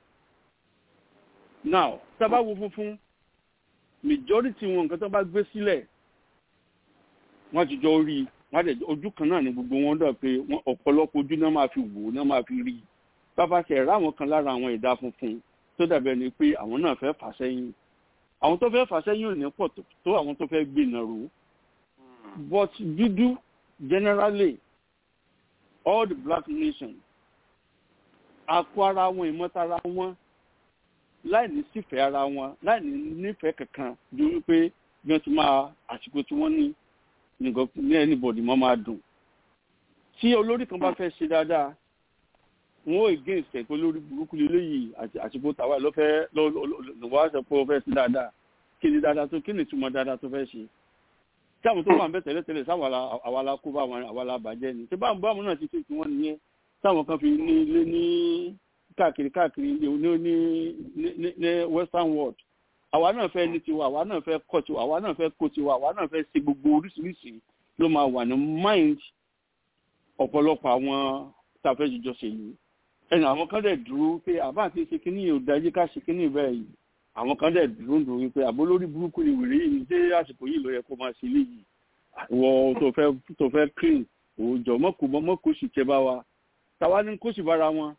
now tá a bá wo funfun majority wọn nǹkan tó bá gbé sílẹ̀ wọ́n ti jọ rí wọ́n dẹ̀ ojú kan náà ni gbogbo wọn dọ̀ pé ọ̀pọ̀lọpọ̀ ojú náà máa fi wò náà máa fi rí bàbá ṣe ẹ̀rọ àwọn kan lára àwọn ẹ̀dá funfun tó dàbẹ̀ ni pé àwọn náà fẹ́ fà sẹ́yìn àwọn tó fẹ́ fà sẹ́yìn ò ní pọ̀ tó àwọn tó fẹ́ gbìnà rò but dúdú generally all the black nations akó ara wọn ìmọ̀tara wọn láì ní sífẹ̀ẹ́ ara wọn láì ní nífẹ̀ẹ́ kankan ju wípé bí wọ́n ti máa àsìkò tí wọ́n ní nìkan ní anybody mọ́ máa dùn tí olórí kan bá fẹ́ ṣe dáadáa wọn ò against ẹ̀ pé olórí burúkú lélẹ́yìí àsìkò tàwa ló fẹ́ lọ́wọ́ àṣẹ pé ó fẹ́ ṣe dáadáa kí ni dáadáa tó kí ni ìtumọ̀ dáadáa tó fẹ́ ṣe tí àwọn tó wà ń bẹ tẹ́lẹ̀tẹ́lẹ̀ sáwọn àwa la kó bá wọn àwa la bàjẹ́ ni tí báwọn báwọn náà ti ṣe tí wọ́n nìyẹn táwọn kan fi ní ilé ní káàkiri káàkiri ní ní ní ní western world àwa náà fẹ́ ní tiwa àwa náà fẹ́ kọ́ tiwa àwa náà fẹ́ kó tiwa àwa náà fẹ́ ṣe gbogbo oríṣiríṣi ló máa wà ní mind ọ̀pọ̀lọpọ̀ àwọn tàfẹ́ jíjọ ṣèlú ẹnu àwọn kan dẹ̀ dúró pé àbá àti ṣe kínní yìí ò dájú ká ṣe kínní bẹ́ẹ̀ yìí àwọn kan dẹ̀ dúró ń dúró wípé àbó lórí burúkú ni wèrè yìí dé àsìkò yìí ló yẹ kó máa ṣe léyìí ìwọ tó fẹ́ tó fẹ́ clean òòjọ́ mọ́kù mọ́kù sì tẹ́ bá wa táwa ní kó sì bára wọn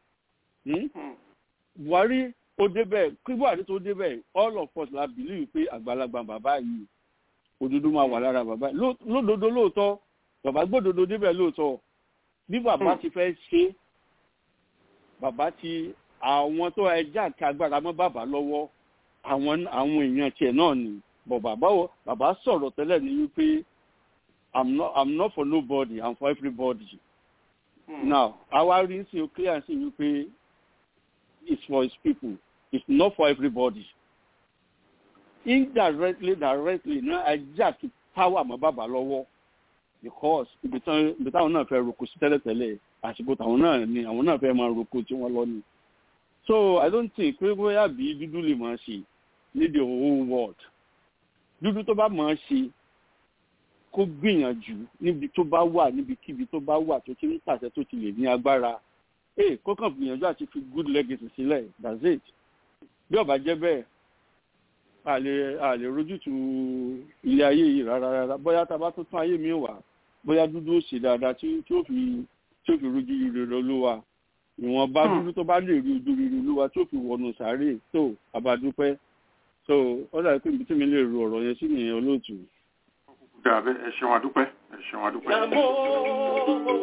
buhari ó débẹ̀ kí buhari tó débẹ̀ all of us la believe pé àgbàlagbà bàbá yìí òdodo máa wà lára bàbá yìí lódodo lóòótọ́ bàbá gbódodo débẹ̀ lóòótọ́ bí bàbá ti fẹ́ ṣe bàbá ti àwọn tó ẹjẹ́ àti agbára mọ́ bàbá lọ́wọ́ àwọn àwọn èèyàn tiẹ̀ náà ni bọ̀ bàbá bàbá sọ̀rọ̀ tẹ́lẹ̀ ní wípé i'm not i'm not for nobody i'm for everybody. Hmm. now àwa rí sí o clear sí wípé it's for his people it's not for everybody. indirectly directly náà ẹjẹ́ àti power mọ́ bàbá lọ́wọ́ because ibi táwọn náà fẹ́ roko sí tẹ́lẹ̀tẹ́lẹ̀ àsìkò táwọn náà ni àwọn náà fẹ́ máa roko tí wọ́n lọ ni so i don't think pé bóyá bí dúdú lè máa ṣe ní the whole world dúdú tó bá máa ṣe kó gbìyànjú níbi tó bá wà níbikíbi tó bá wà tó ti ń pàṣẹ tó ti lè ní agbára ee kó kàn gbìyànjú àti fi good legacy sílẹ̀ that's it bí ó bá jẹ́ bẹ́ẹ̀ a lè a lè rójútu ilé ayé yìí rárá rárá bóyá tá a bá tó tún ayé mi wà bóyá dúdú ó ṣe dáadáa tí ó fi tí ó fi rojú rere olúwa ìwọ̀n bá dúdú tó bá lè rí ojú rere olúwa tí ó fi wọnú sàárè tó abadúpẹ́ so ó dàbí pé ibi tí mi lè ro ọ̀rọ̀ yẹn sí nìyẹn olóòtú. dàbẹ ẹ ṣeun adúpẹ́ ẹ ṣeun adúpẹ́.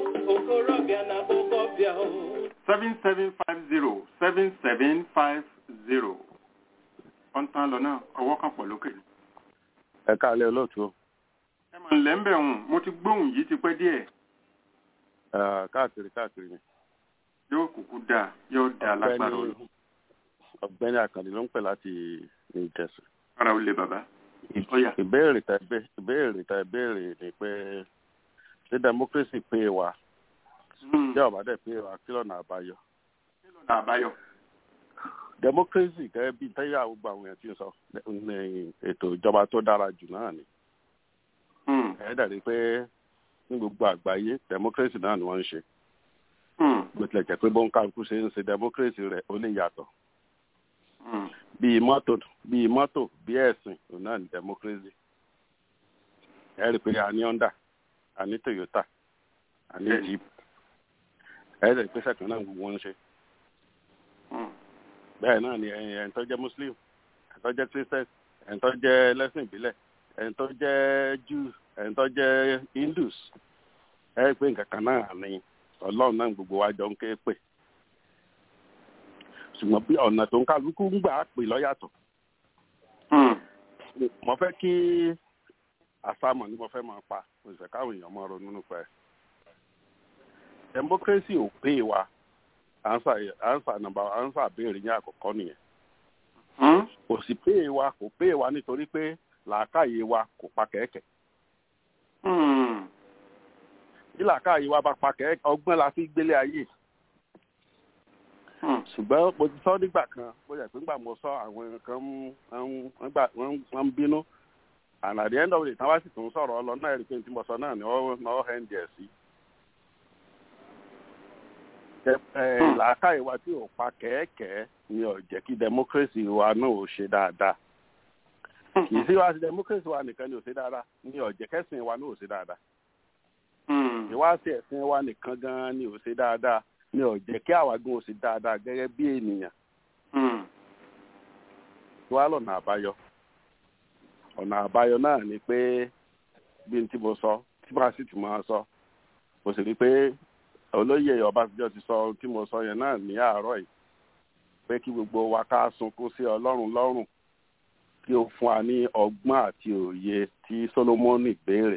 seven seven five zero seven seven five zero wọ́n tán lọ náà ọwọ́ kan pọ̀ lókè. ẹ káàlẹ́ olóòtú. ẹ mọ̀ nílẹ̀ ń bẹ̀ hùn mo ti gbóhùn yìí ti pẹ́ díẹ̀. káàkiri káàkiri ni. yóò kúkú dáa yóò dáa lágbára olú. ọ̀gbẹ́ni àkàndé ló ń pè láti new jersey. ara ó lé bàbá. ìbéèrè tẹ ìbéèrè tẹ ìbéèrè ni pé ṣé democracy pé wa ṣé ọ̀bá dẹ̀ pé wa kí lọ́nà àbáyọ. kí lọ́nà àbáyọ democracy gẹ́gẹ́ bí tẹ́yà gbogbo àwọn èèyàn ti ń sọ ní ètò ìjọba tó dára jù náà ni. ẹ dàrí pé ní gbogbo àgbáyé democracy náà ni wọ́n ń ṣe. bó tilẹ̀ jẹ́ pé bóńkàlùkù ṣe ń ṣe democracy rẹ̀ ó lè yàtọ̀. bíi mọ́tò bíi mọ́tò bíi ẹ̀sìn òun náà ni democracy. ẹ rí i pé a ní honda a ní toyota a ní jeep ẹ dàrí pé sẹ́kàn náà gbogbo wọn ń ṣe bẹ́ẹ̀ náà ni ẹ̀yìn tó jẹ́ muslim ẹ̀yìn tó jẹ́ christian ẹ̀yìn tó jẹ́ lẹ́sìn ìbílẹ̀ ẹ̀yìn tó jẹ́ jews ẹ̀yìn tó jẹ́ hindus ẹ̀ pé nǹkan kan náà ni ọlọ́run náà gbogbo wa jọ ń ké pè ṣùgbọ́n bí ọ̀nà tó ń kálukú ń gbà á pè lọ́yàtọ̀ mo fẹ́ kí àsámọ̀ ni mo fẹ́ máa pa mo sì fẹ́ káwọn èèyàn máa ronú nípa ẹ̀ democracy ò pé wa ansa ansa nàmbà ansa béèrè ní àkọ́kọ́ nìyẹn kò sì pé wa kò pé wa nítorí pé làákàyè wa kò pa kẹ̀kẹ́ bí làákàyè wa bá pa kẹ̀kẹ́ ọgbọ́n la fi gbélé ayé ṣùgbọ́n mo ti sọ nígbà kan bó yẹ pé nígbà mo sọ àwọn kan wọ́n ń bínú and at the end of the day tí wọ́n bá sì tún sọ̀rọ̀ ọ lọ náà rí i pé tí mo sọ náà ni wọ́n hẹ́ ń jẹ̀ sí làákàyè wa tí ò pa kẹ́ẹ̀kẹ́ ni ò jẹ́ kí democracy wa náà ò ṣe dáadáa kì í sí wá sí democracy wa nìkan ni ò ṣe dáadáa ni ò jẹ́ kẹ́sìn wa náà ò ṣe dáadáa ìwáṣí ẹ̀sìn wa nìkan gan-an ni ò ṣe dáadáa ni ò jẹ́ kí àwa gan ò ṣe dáadáa gẹ́gẹ́ bí ènìyàn wá lọ́nà àbáyọ ọ̀nà àbáyọ náà ni pé bí n tí mo sọ tí bá sì ti máa sọ mo sì rí i pé olóyè ọbásanjọ́ ti sọ tí mo sọ yẹn náà ní àárọ̀ yìí pé kí gbogbo wa ká sunkún sí ọlọ́run lọ́rùn kí ó fún wa ní ọgbọ́n àti òye tí solomoni béèrè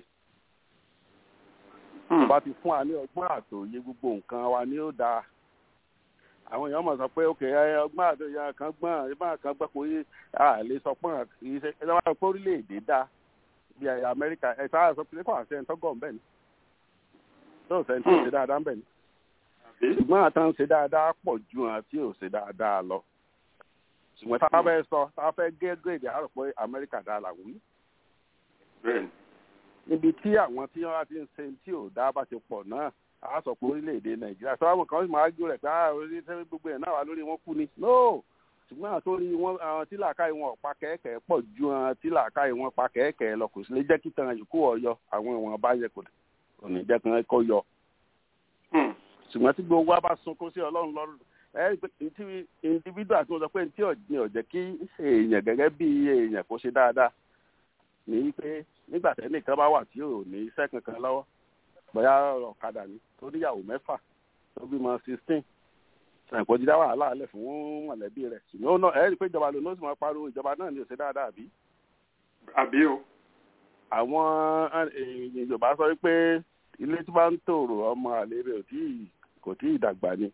tó bá ti fún wa ní ọgbọ́n àti òye gbogbo nǹkan wa ni ó dáa àwọn èèyàn mọ̀ sọ pé òkè ọgbọ́n àti òye kan gbọ́n ìbá kan gbọ́ pé a lè sọ pọ́n ìṣe ẹ lọ́wọ́ pé orílẹ̀-èdè dá bí amẹ́ríkà ẹ̀ sáà sọ pé kò àṣẹ ẹ̀ tọ́gọ̀ ń bẹ̀ ni tó sẹ́ni tó ṣe dáadáa ń bẹ̀ ni. ṣùgbọ́n àtàn ṣe dáadáa pọ̀ ju hàn tí ò ṣe dáadáa lọ. ṣùgbọ́n tá a fẹ́ sọ tá a fẹ́ gé gírèdì àárọ̀ pé amẹ́ríkà dáa là wí. níbi tí àwọn tí wọ́n ti ń ṣe tí ò dá bá ti pọ̀ náà a sọ pé orílẹ̀-èdè nàìjíríà sọ àwọn kan máa gbé rẹ̀ pé ah orílẹ̀-èdè gbogbo ẹ̀ náà wà lórí wọn kú ni. no ṣùgbọ́n àtòrí wọn àwọn tí làákàyè wọn pa kẹ́kẹ́ pọ̀ ju àwọn tí làákàyè wọn pa kẹ́kẹ́ lọ kò sí lè jẹ́ kí tan yòókù ọ̀yọ́ àwọn ìwọ̀n bá yẹ kò dé òní jẹ́ kan kọ́ yọ. ṣùgbọ́n tí gbogbo wa bá sunkún sí ọlọ́run lọ́rùn ẹ tí individual tí mo sọ pé tí ọ̀jìn ọ̀jẹ̀ kí èèyàn gẹ́gẹ́ bí èèyàn kó ṣe dáadáa ní pé nígbà tẹ́nìkan bá wà tí ò ní iṣẹ́ kankan lọ́wọ́ bóyá ọ̀kadà ni tó níyàwó mẹ́fà tó bímọ sixteen ṣàǹkó ti dá wàhálà alẹ́ fún mọ̀lẹ́bí rẹ̀ ṣùgbọ́n ó náà ẹ rí i pé ìjọba lónìí ó sì máa pariwo ìjọba náà ní ó ṣe dáadáa àbí. àbí o àwọn yorùbá sọ pé ilé tí wọ́n ń tòrò ọmọ àlè rẹ̀ kò tí ì dàgbà ni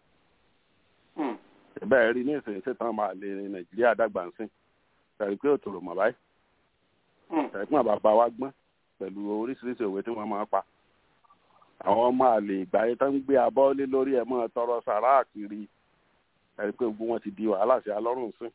bẹ́ẹ̀ rí ní ìsìn ṣètàn ọmọ àlè nàìjíríà dàgbà ń sìn tàbí pé òtòrò mọ̀ báyìí tàbí pé bàbá wa gbọ́n pẹ̀lú oríṣiríṣi òwe tí wọ́n máa pa àwọn ọmọ àlè ìgbà yẹn tó ń gbé abọ́ lé lórí ẹ̀ mọ́ tọrọ sàrà kiri tàbí pé gbogbo wọn ti di wàhálà sí alọ́rùn sìn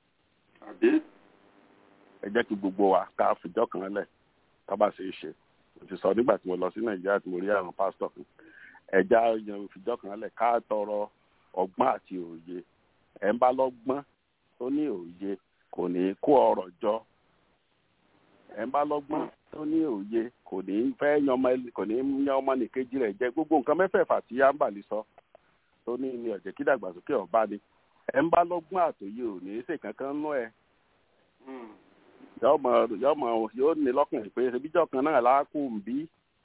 ẹ jẹ́ kí gbogbo wa ká fìjọ́ kan lẹ̀ tọ́ba ṣe é ṣe mo ti sọ nígbà tí mo lọ sí nàìjíríà tí mo rí àwọn pásítọ̀ kan ẹja yan ìfìjọ kan lẹ̀ ká tọrọ ọgbọ́n àti òye ẹ̀ ń bá lọ́gbọ́n tó ní òye kò ní kó ọrọ̀ jọ ẹ̀ ń bá lọ́gbọ́n tó ní òye kò ní fẹ́ yan ọmọ kò ní yan ọmọ nìkejì rẹ̀ jẹ gbogbo nǹkan mẹ́fẹ̀ẹ̀fà tí yáǹbàlì sọ tó ní ní ọ̀jẹ̀ kí dàgbàsókè ọ̀bá ni ẹ̀ ń bá lọ́gbọ́n àtòye ò ní í ṣe kankan nú ẹ̀ yọmọ yọmọ yóò ní lọ́kàn pé ṣebíjọ́ kan náà láàkú bí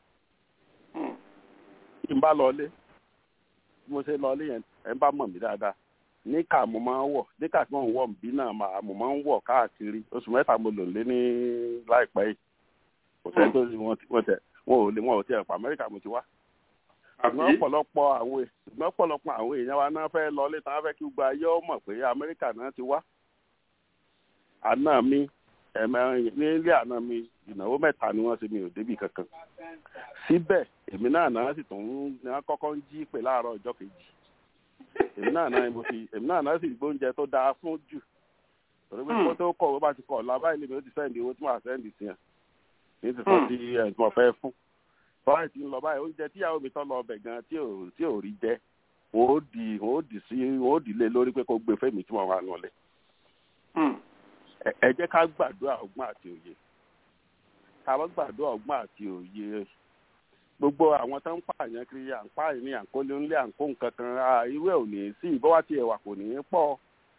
kí n bá lọlé bí mo ṣe lọlé yẹn ẹ bá mọ̀ mí dáadáa níkà mo máa ń wọ̀ níkà tí wọ́n ń wọ̀ bí náà máa mo máa ń wọ̀ káàkiri oṣù mẹ́ta mo lò lé ní láìpẹ́ yìí kò sẹ́ni tó ṣe wọ́n tẹ̀ wọ́n ò lè wọ́n ò tiẹ̀ pa Amẹ́ríkà mo ti wá. ṣùgbọ́n ọ̀pọ̀lọpọ̀ àwọn ṣùgbọ́n ọ̀pọ̀lọpọ̀ àwọn èèyàn wa náà fẹ́ lọlé tí wọ́n fẹ́ kí gbogbo ayé ó mọ̀ pé Amẹ́ríkà náà ti wá. àná mi ẹ̀mẹ́rin nílé àná mi ìnáwó mẹ́ta ni wọ́n ṣe mi ò débì kankan síbẹ̀ èmi náà náà sì tún ní wọ́n kọ́kọ́ ń jí pè láàárọ̀ ọjọ́ kejì èmi náà náà mo ti èmi náà náà sì gbóúnjẹ tó dáa fún jù torí pé kó tó kọ̀ wọ́n bá ti kọ̀ lábá ilé mi ó ti sẹ́ndì owó tí wọ́n á sẹ́ndì sí yẹn ní ti sọ sí ẹ̀ tí wọ́n fẹ́ fún báyìí ti ń lọ báyìí oúnjẹ tíyàwó mi tọ́ lọ ọbẹ̀ gan tí ò tí ò rí jẹ wọ́n ó di wọ́n ó di sí wọ́n ó di lé lórí pé kó gbé fẹ́mi tí wọ́n wà nulẹ̀ ẹ jẹ́ ká gbàdúrà ọgbọ́n àti òye ká bá gbàdúrà ọgbọ́n àti òye gbogbo àwọn tó ń pààyàn kiri à ń pààyàn ní àǹkólé ńlé àǹkó nǹkan kan irú ẹ̀ ò ní sí ìbọ́wá tí ẹ̀wà kò ní í pọ̀.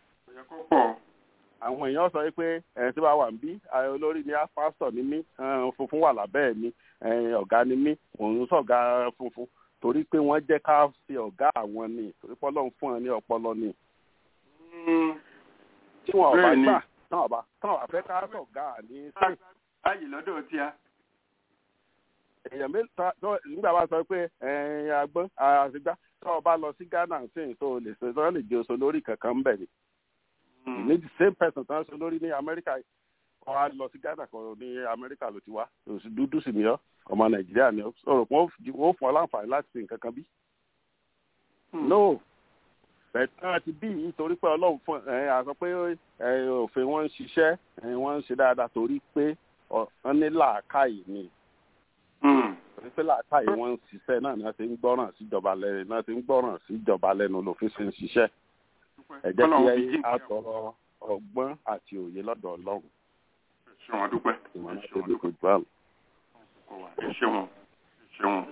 àwọn èèyàn sọ pé ẹ̀yìn tí wàá wà ń bí olórí ni pásítọ̀ ni mí funfun wà lábẹ́ mi ọ̀gá ni mí òun sọ̀gá funfun torí pé wọ́n jẹ́ ká ṣe ọ̀gá àwọn ni torí pé Ọlọ́run fún ẹ ní ọpọlọ ni tí wọn ò bá Bẹ́ẹ̀ni. gbà táwọn ò bá táwọn ò bá fẹ́ ká sọ̀gá ní state báyìí lọ́dọ̀ tí a. èèyàn mélòó tó nígbà bá sọ pé ẹ̀ẹ́n agbọ́n àṣegbá tó o bá lọ sí ghana sí tó o lè ṣe tó o lè jẹ oṣù lórí kankan ń bẹ̀ ni ní the same person tó ń ṣe lórí ní amẹ́ríkà kọ́ a lọ sí ghana kan ní amẹ́ríkà ló ti wá oṣù dúdú sì ni ọ́ ọmọ nàìjíríà ni ọ́ sọ̀rọ̀ pé wọ́n fún ọ láǹfààní láti ṣe nǹkan kan bí. no bẹ̀tẹ̀ àti bí yìí torí pé ọlọ́run fún ẹ̀ àsọ pé ẹ̀, òfin wọn ń ṣiṣẹ́ ẹ̀, wọ́n ń ṣe dáadáa torí pé ọ- wọ́n ní làákàyè ni torí pé làákàyè wọn ń ṣiṣẹ́ náà ni wọ́n ti ń gbọ́ràn síjọba lẹ́nu náà ti ń gbọ́ràn síjọba lẹ́nu lòfin ṣe ń ṣiṣẹ́ ẹ jẹ́ kí Ọlọ́run fi ẹ jí á tọrọ ọgbọ́n àti òye lọ́dọ̀ ọlọ́run ṣe wọn dúpẹ́ ìmọ̀ràn ṣe tó wọn lè dúpẹ́ kojú àlọ́. ẹ ṣe wọn ẹ ṣe wọn.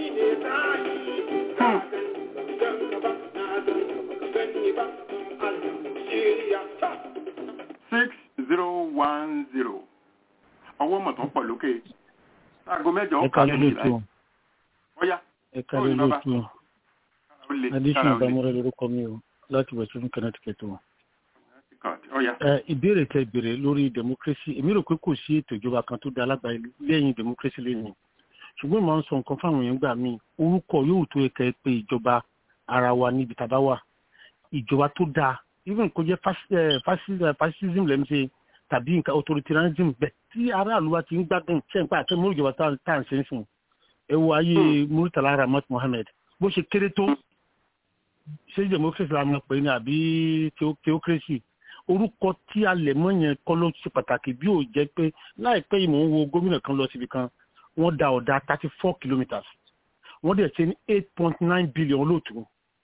six zero one zero ọwọ́ mọ̀ tó ń pọ̀ lókè aago mẹ́jọ ẹ ọ̀ka kálẹ́ lónìí lóòtú láì ọ̀yá ẹ kálẹ́ lóòtú ó le addition kára ó le ìbámọ́rẹ́ lórúkọ mi o láti western connecticut o. ọ̀yá. ẹ ìbéèrè tẹ ìbéèrè lórí democracy èmi rò pé kò sí ètò ìjọba kan tó da alágbàáyé lẹ́yìn democracy lẹ́yìn ṣùgbọ́n ìmọ̀ ń sọ nǹkan fáwọn èèyàn gbà mí orúkọ yóò tó ẹ̀ka ẹ pé ìjọba ara wa níbi tàbá wà ìjọba tó dáa even kó jẹ́ fas- eh, fasi- eh, fascism lẹ́nu ṣe tàbí nǹkan authoritarianism bẹ́ẹ̀ tí aráàlú wa ti ń gbádùn ṣe ń pa àti mú ìjọba tá à ń ṣe ń sìn ẹ wo ayé muritala rahmat mohammed bó ṣe kéré tó ṣé democracy la mọ̀ pé ní àbí theo- theocracy orúkọ tí a lẹ̀ mọ́ yẹn kọ́ ló ṣe pàtàkì bí ó jẹ́ pé láìpẹ́ yìí mò ń wo gómìnà kan lọ síbi kan wọ́n da ọ̀dà thirty four kilometres wọ́n dẹ̀ ṣe ní eight point nine billion lóòtú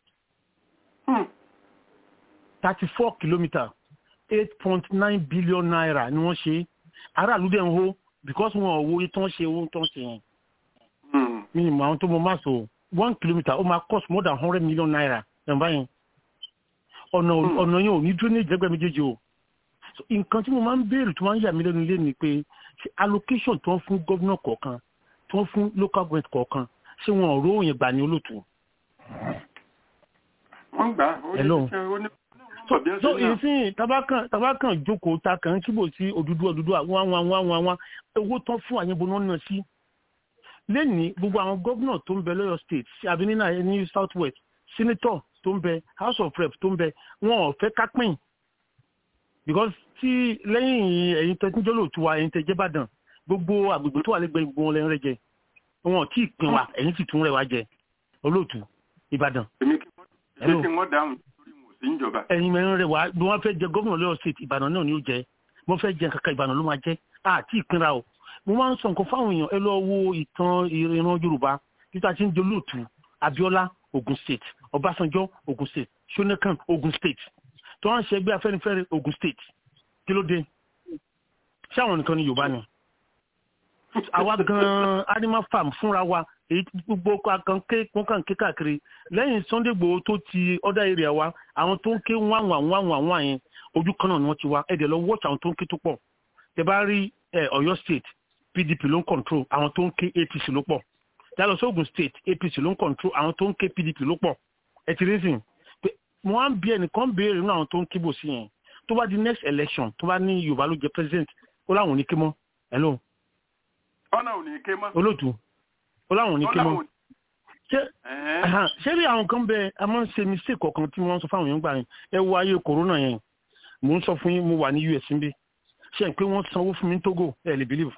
thirty four kilometres eight point nine billion naira ni wọ́n ṣe aráàlú dẹ̀ ń hó because wọn ò wo iye tó ń ṣe owó tó ń ṣe yẹn mi ì mọ àwọn tó mọ máa sọ one kilometre ó máa cost more than hundred million naira ẹ̀ báyìí ọ̀nà ọ̀nà yẹn ò ní dúró ní ìjẹ́gbẹ́ méjèèjì o So, nǹkan tí mo máa ń béèrè tó máa ń yà mí lẹ́nu ilé ni pé ṣé allocation tó ń fún gómìnà kọ̀ọ̀kan tó ń fún local government kọ̀ọ̀kan ṣé wọn ò rówó yẹn gbà ní olóòtú. wọ́n gbà ó ní Hello. ṣe ó ní so bí ó so ṣe náà. ìsìn tabakan tabakan jókòó ta kàn kíbò sí òdúdú òdúdú àwọn àwọn àwọn àwọn àwọn owó tán fún àyẹ̀bọ náà náà sí lẹ́ni gbogbo àwọn gómìnà tó ń bẹ lọ́yọ̀ state sí àbí nínú àyẹ̀ ní south west senator tó ń bẹ house of rep tó ń bẹ wọn ò fẹ́ kápẹ́yìn because tí lẹ́yìn ẹ̀yin tẹ́ tíjọ́ lòtú wa ẹ̀yin tẹ́ jẹ́ bàdàn gbogbo àgbègbè tó wà lẹ́gbẹ̀ẹ́ gbogbo wọn lẹ́yìn rẹ̀ jẹ wọn ò tí ì pin wa ẹ̀yin sì tún rẹ̀ wá jẹ olóòtú ìbàdàn. èmi kí Hello. ṣé kí wọ́n dáhùn torí mo sì ń jọba. ẹ̀yin mẹ́rin rẹ̀ wá bí wọ́n fẹ́ jẹ gómìnà lọ́yọ̀ state ìbàdàn náà ni ó jẹ wọ́n fẹ́ jẹ kankan ìbàdàn ló máa jẹ́ àti ìpínra o mo máa ń sọ nǹkan fáwọn èèyàn ẹ lọ wo ìtàn ìran yorùbá títà tí ń jolóòtú abiola ogun state ọbásanjọ́ ogun state shonekan ogun state tó wọ́n ń ṣe ẹgbẹ́ afẹ́nifẹ́re ogun state kí ló dé ṣé àwọn nìkan ni yorùbá ni àwa gan animal farm fúnra wa èyí tí gbogbo kan ké wọn kàn ké káàkiri lẹ́yìn sunday gbòó tó ti other area wa àwọn tó ń ké wáwà wáwà wá yẹn ojú kan náà ni wọ́n ti wá ẹ̀dẹ̀ lọ watch àwọn tó ń ké tó pọ̀ tẹ bá rí ẹ, ọ̀yọ́ state pdp ló ń control àwọn tó ń ké apc ló pọ̀ yálọ sóògùn state apc ló ń control àwọn tó ń ké pdp ló pọ̀ ẹ ti rí sìn pé mo á ń bí ẹnìkan béèrè nínú àwọn tó ń kébò sí yẹn tó bá di next election tó bá ní yorùbá ló jẹ president ó láwọn ò ní ké mọ́ hello ọ̀nà ò ní ké mọ́. olóòtú ó láwọn ò ní ké Ọ̀nà mọ́ ò ní- ṣé Ẹ̀hẹ́n. Ahan, ṣé bí àwọn kan bẹ a máa ń ṣe mistake kọ̀ọ̀kan tí wọ́n ń sọ fáwọn èèyàn gbà yẹn ẹ wo ayé corona yẹn mò ń sọ fún yín mo wà ní us níbí ṣe pé wọ́n sanwó fún mi ní togo ẹ lè believe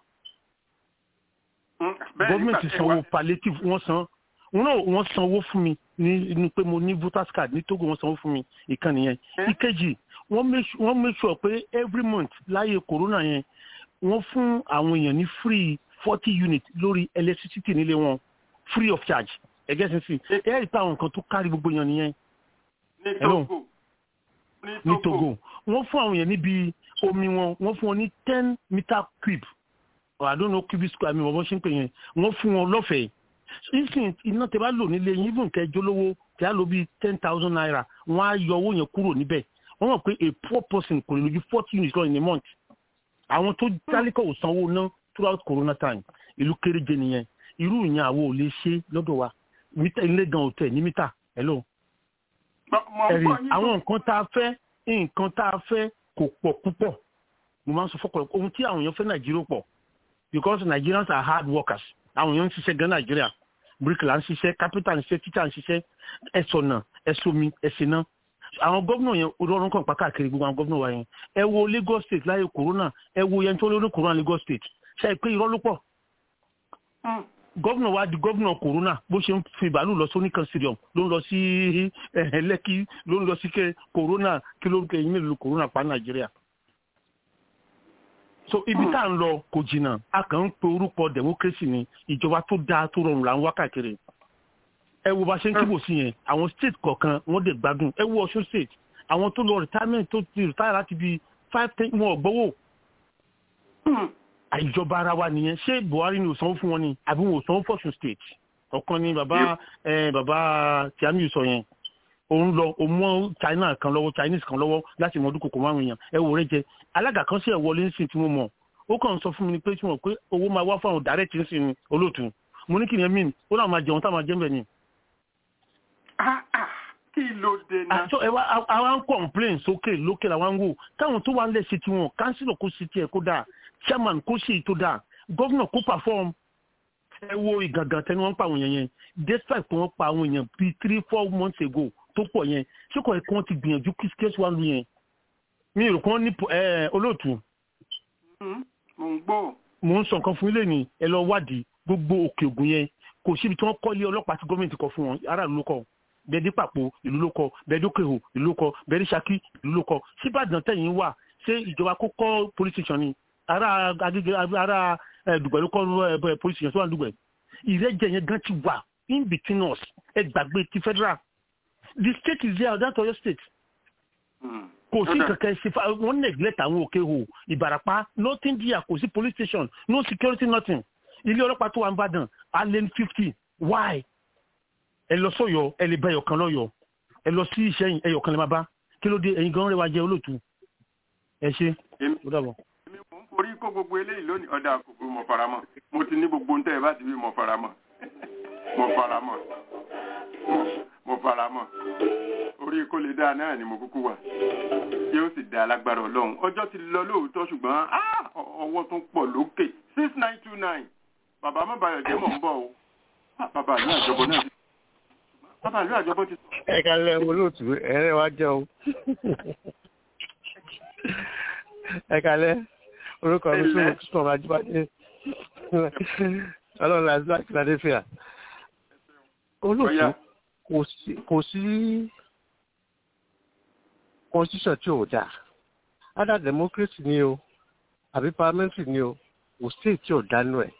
Bẹ́ẹ̀ gọ́ọ̀mẹ̀ntì nígbà tí sanwó wá- palliative wọ́n san wọn náà wọ́n sanwó fún mi ní ní pé mo ní voters card ní togo wọ́n sanwó fún mi ìkànnì yẹn ìkejì wọ́n make su- wọ́n make sure pé every month láyé corona yẹn wọ́n fún àwọn èèyàn ní free forty unit lórí electricity nílé wọn free of charge ẹgẹ́ sísìn ẹ rí i pé àwọn nǹkan tó kárí gbogbo èèyàn nìyẹn ní Hello. Togo ní togo wọ́n fún àwọn èèyàn níbi omi wọn wọ́n fún wọn ní ten meter cube or i don't know cubic square mi wọ́n ṣe ń pè yẹn wọ́n fún wọn lọ́fẹ̀ẹ́ nísìnyí iná tẹ bá lò nílé yín even kẹjọ lówó tẹ á lò bíi ten thousand naira wọ́n á yọ owó yẹn kúrò níbẹ̀ wọ́n mọ̀ pé a poor person kò lè lójú forty units lọ in a month àwọn tó tálíkà ò sanwó ná throughout corona time ìlú kéréje nìyẹn irú ìyẹn àwọn ò lè ṣe lọ́dọ̀ wa mítà ilé gan òtẹ̀ ní mítà hello Mo- mo ẹ̀rí gbọ́ yín àwọn nǹkan tá a fẹ́ nǹkan tá a fẹ́ kò pọ̀ púpọ̀ mo máa ń sọ fọ́pọ̀ ohun tí àwọn èèyàn fẹ́ nàìjíríà pọ̀ because nigerians are hard workers àwọn èèyàn ń ṣiṣẹ́ gan nàìjíríà bricklayer ń ṣiṣẹ́ carpenter ń ṣiṣẹ́ teacher ń ṣiṣẹ́ ẹ̀sọ̀nà ẹ̀sọ̀mi ẹ̀sìnà àwọn gómìnà yẹn olórun kan pàkàkiri gbogbo àwọn gómìnà wa yẹn ẹ wo lagos state láyé corona ẹ wo yẹn tó lórí corona lagos state ṣe é pé irọ́ ló pọ̀ gómìnà wa di gómìnà corona bó ṣe ń fi bàálù lọ sí oníkan stadium ló ń lọ sí lẹ́kì ló ń lọ sí corona kí ló ń kẹ́ yín mélòó corona pa nàìjíríà so ibi tá à ń lọ kò jìnnà a kàn ń pe orúkọ democracy ni ìjọba tó dáa tó rọrùn là ń wá káàkiri ẹ wo bá ṣe ń kíbò sí yẹn àwọn state kọ̀ọ̀kan wọ́n dẹ̀ gbádùn ẹ wo ọ̀ṣun state àwọn tó lọ retirement tó ti retire láti bí five ten wọn ò gbowó àìjọba ara wa nìyẹn ṣé buhari ni ò sanwó fún wọn ni àbí wọn ò sanwó fọ̀ṣun state ọ̀kan ni bàbá bàbá tiamiu sọ yẹn òun lọ òun mọ china kan lọ́wọ́ chinese kan lọ́wọ́ láti mọ ọdún kòkó márùn èèyàn ẹ wò rẹ jẹ alága kan sí ẹ wọlé ń sìn tí mo mọ ó kàn ń sọ fún mi pé tí wọn pé owó máa wá fún àwọn direct ń sìn olóòtú mo ní kí ni ẹ mìn ó náà máa jẹun táwọn máa jẹ ń bẹ ni. kí ló dé náà. àjọ ẹ wá àwa ń complain sókè lókè làwọn ń wò káwọn tó wà ń lẹ̀ sí tiwọn kánsílọ̀ kó sí tiẹ̀ kó dáa chairman kó sí tó dáa gọ́vnà kó perform ẹ wo ìgàngàn tẹni wọ́n ń pa àwọn èèyàn yẹn despite pé wọ́n pa àwọn èèyàn bíi three four months ago tó pọ̀ yẹn ṣé kò ẹ̀kọ́ ti gbìyànjú kí skate wà lù yẹn mi rò kán ní olóòtú. mo ń gbọ́. mo ń sọ nǹkan fún ilé ni ẹ lọ wádìí gbogbo òkè ògùn yẹn kò síbi tí wọ́n kọ́ ilé ọlọ́pàá tí gọ́ọ̀mẹ̀ntì kọ fún wọn aráàlú ló kọ́ bẹ́ẹ̀ dé pàpọ̀ ìlú ló kọ́ bẹ́ẹ̀ dé òkèhò ìlú ló kọ́ bẹ́ẹ̀ dé Ṣakí ìlú ló kọ́ síbàdàn tẹ̀yìn wà ṣé ìjọba kó kọ́ police station ni ará agége ará dùgbẹ̀ ló kọ́ police station tó wà dùgbẹ̀ ìrẹ́jẹ yẹn gan ti wà in between us ẹ gbàgbé ti federal the state is there that's Ọ̀yọ́ state. kò sí kankan ṣe fa wọn neglect àwọn òkè hò ìbàràpá nothing there kò sí police station no security nothing ilé ọlọ́pàá tó wà ń bàdàn allen fifty why ẹ lọ sọ́yọ́ ẹ lè bá ẹyọkan lọ́yọ́ ẹ lọ sí ìṣẹ̀yìn ẹyọkan lè má bá kí ló dé ẹ̀yin gan rẹwà jẹ olóòtú ẹ ṣe ó dàbọ̀. èmi mò ń forí kó gbogbo eléyìí lónìí ọ̀dà àkókò mo fara mọ́ mo ti ní gbogbo ntẹ́ ẹ bá ti wí mo fara mọ́ mo fara mọ́ mo fara mọ́ orí kó lè dáa náà ni mo kúkú wà yóò sì dá alágbára ọlọ́run ọjọ́ ti lọ lóòótọ́ ṣùgbọ́n ọwọ́ tún pọ̀ lókè six nine two nine bàbá mọ́bàyọ̀ jẹ́ mọ̀ ń bọ̀ o bàbá ìlú àjọbọ náà ti bàbá ìlú àjọbọ ti sọ. ẹ kalẹ̀ olóòtú ẹrẹ wa jẹ o ẹ kalẹ̀ orúkọ mi sún sún ọmọ ajíbádé ọlọ́run àti láti philadelphia olóòtú kò sí constitution tí ò dáa either democracy ni o àbí parliamentary ni o kò state tí ò dánú ẹ̀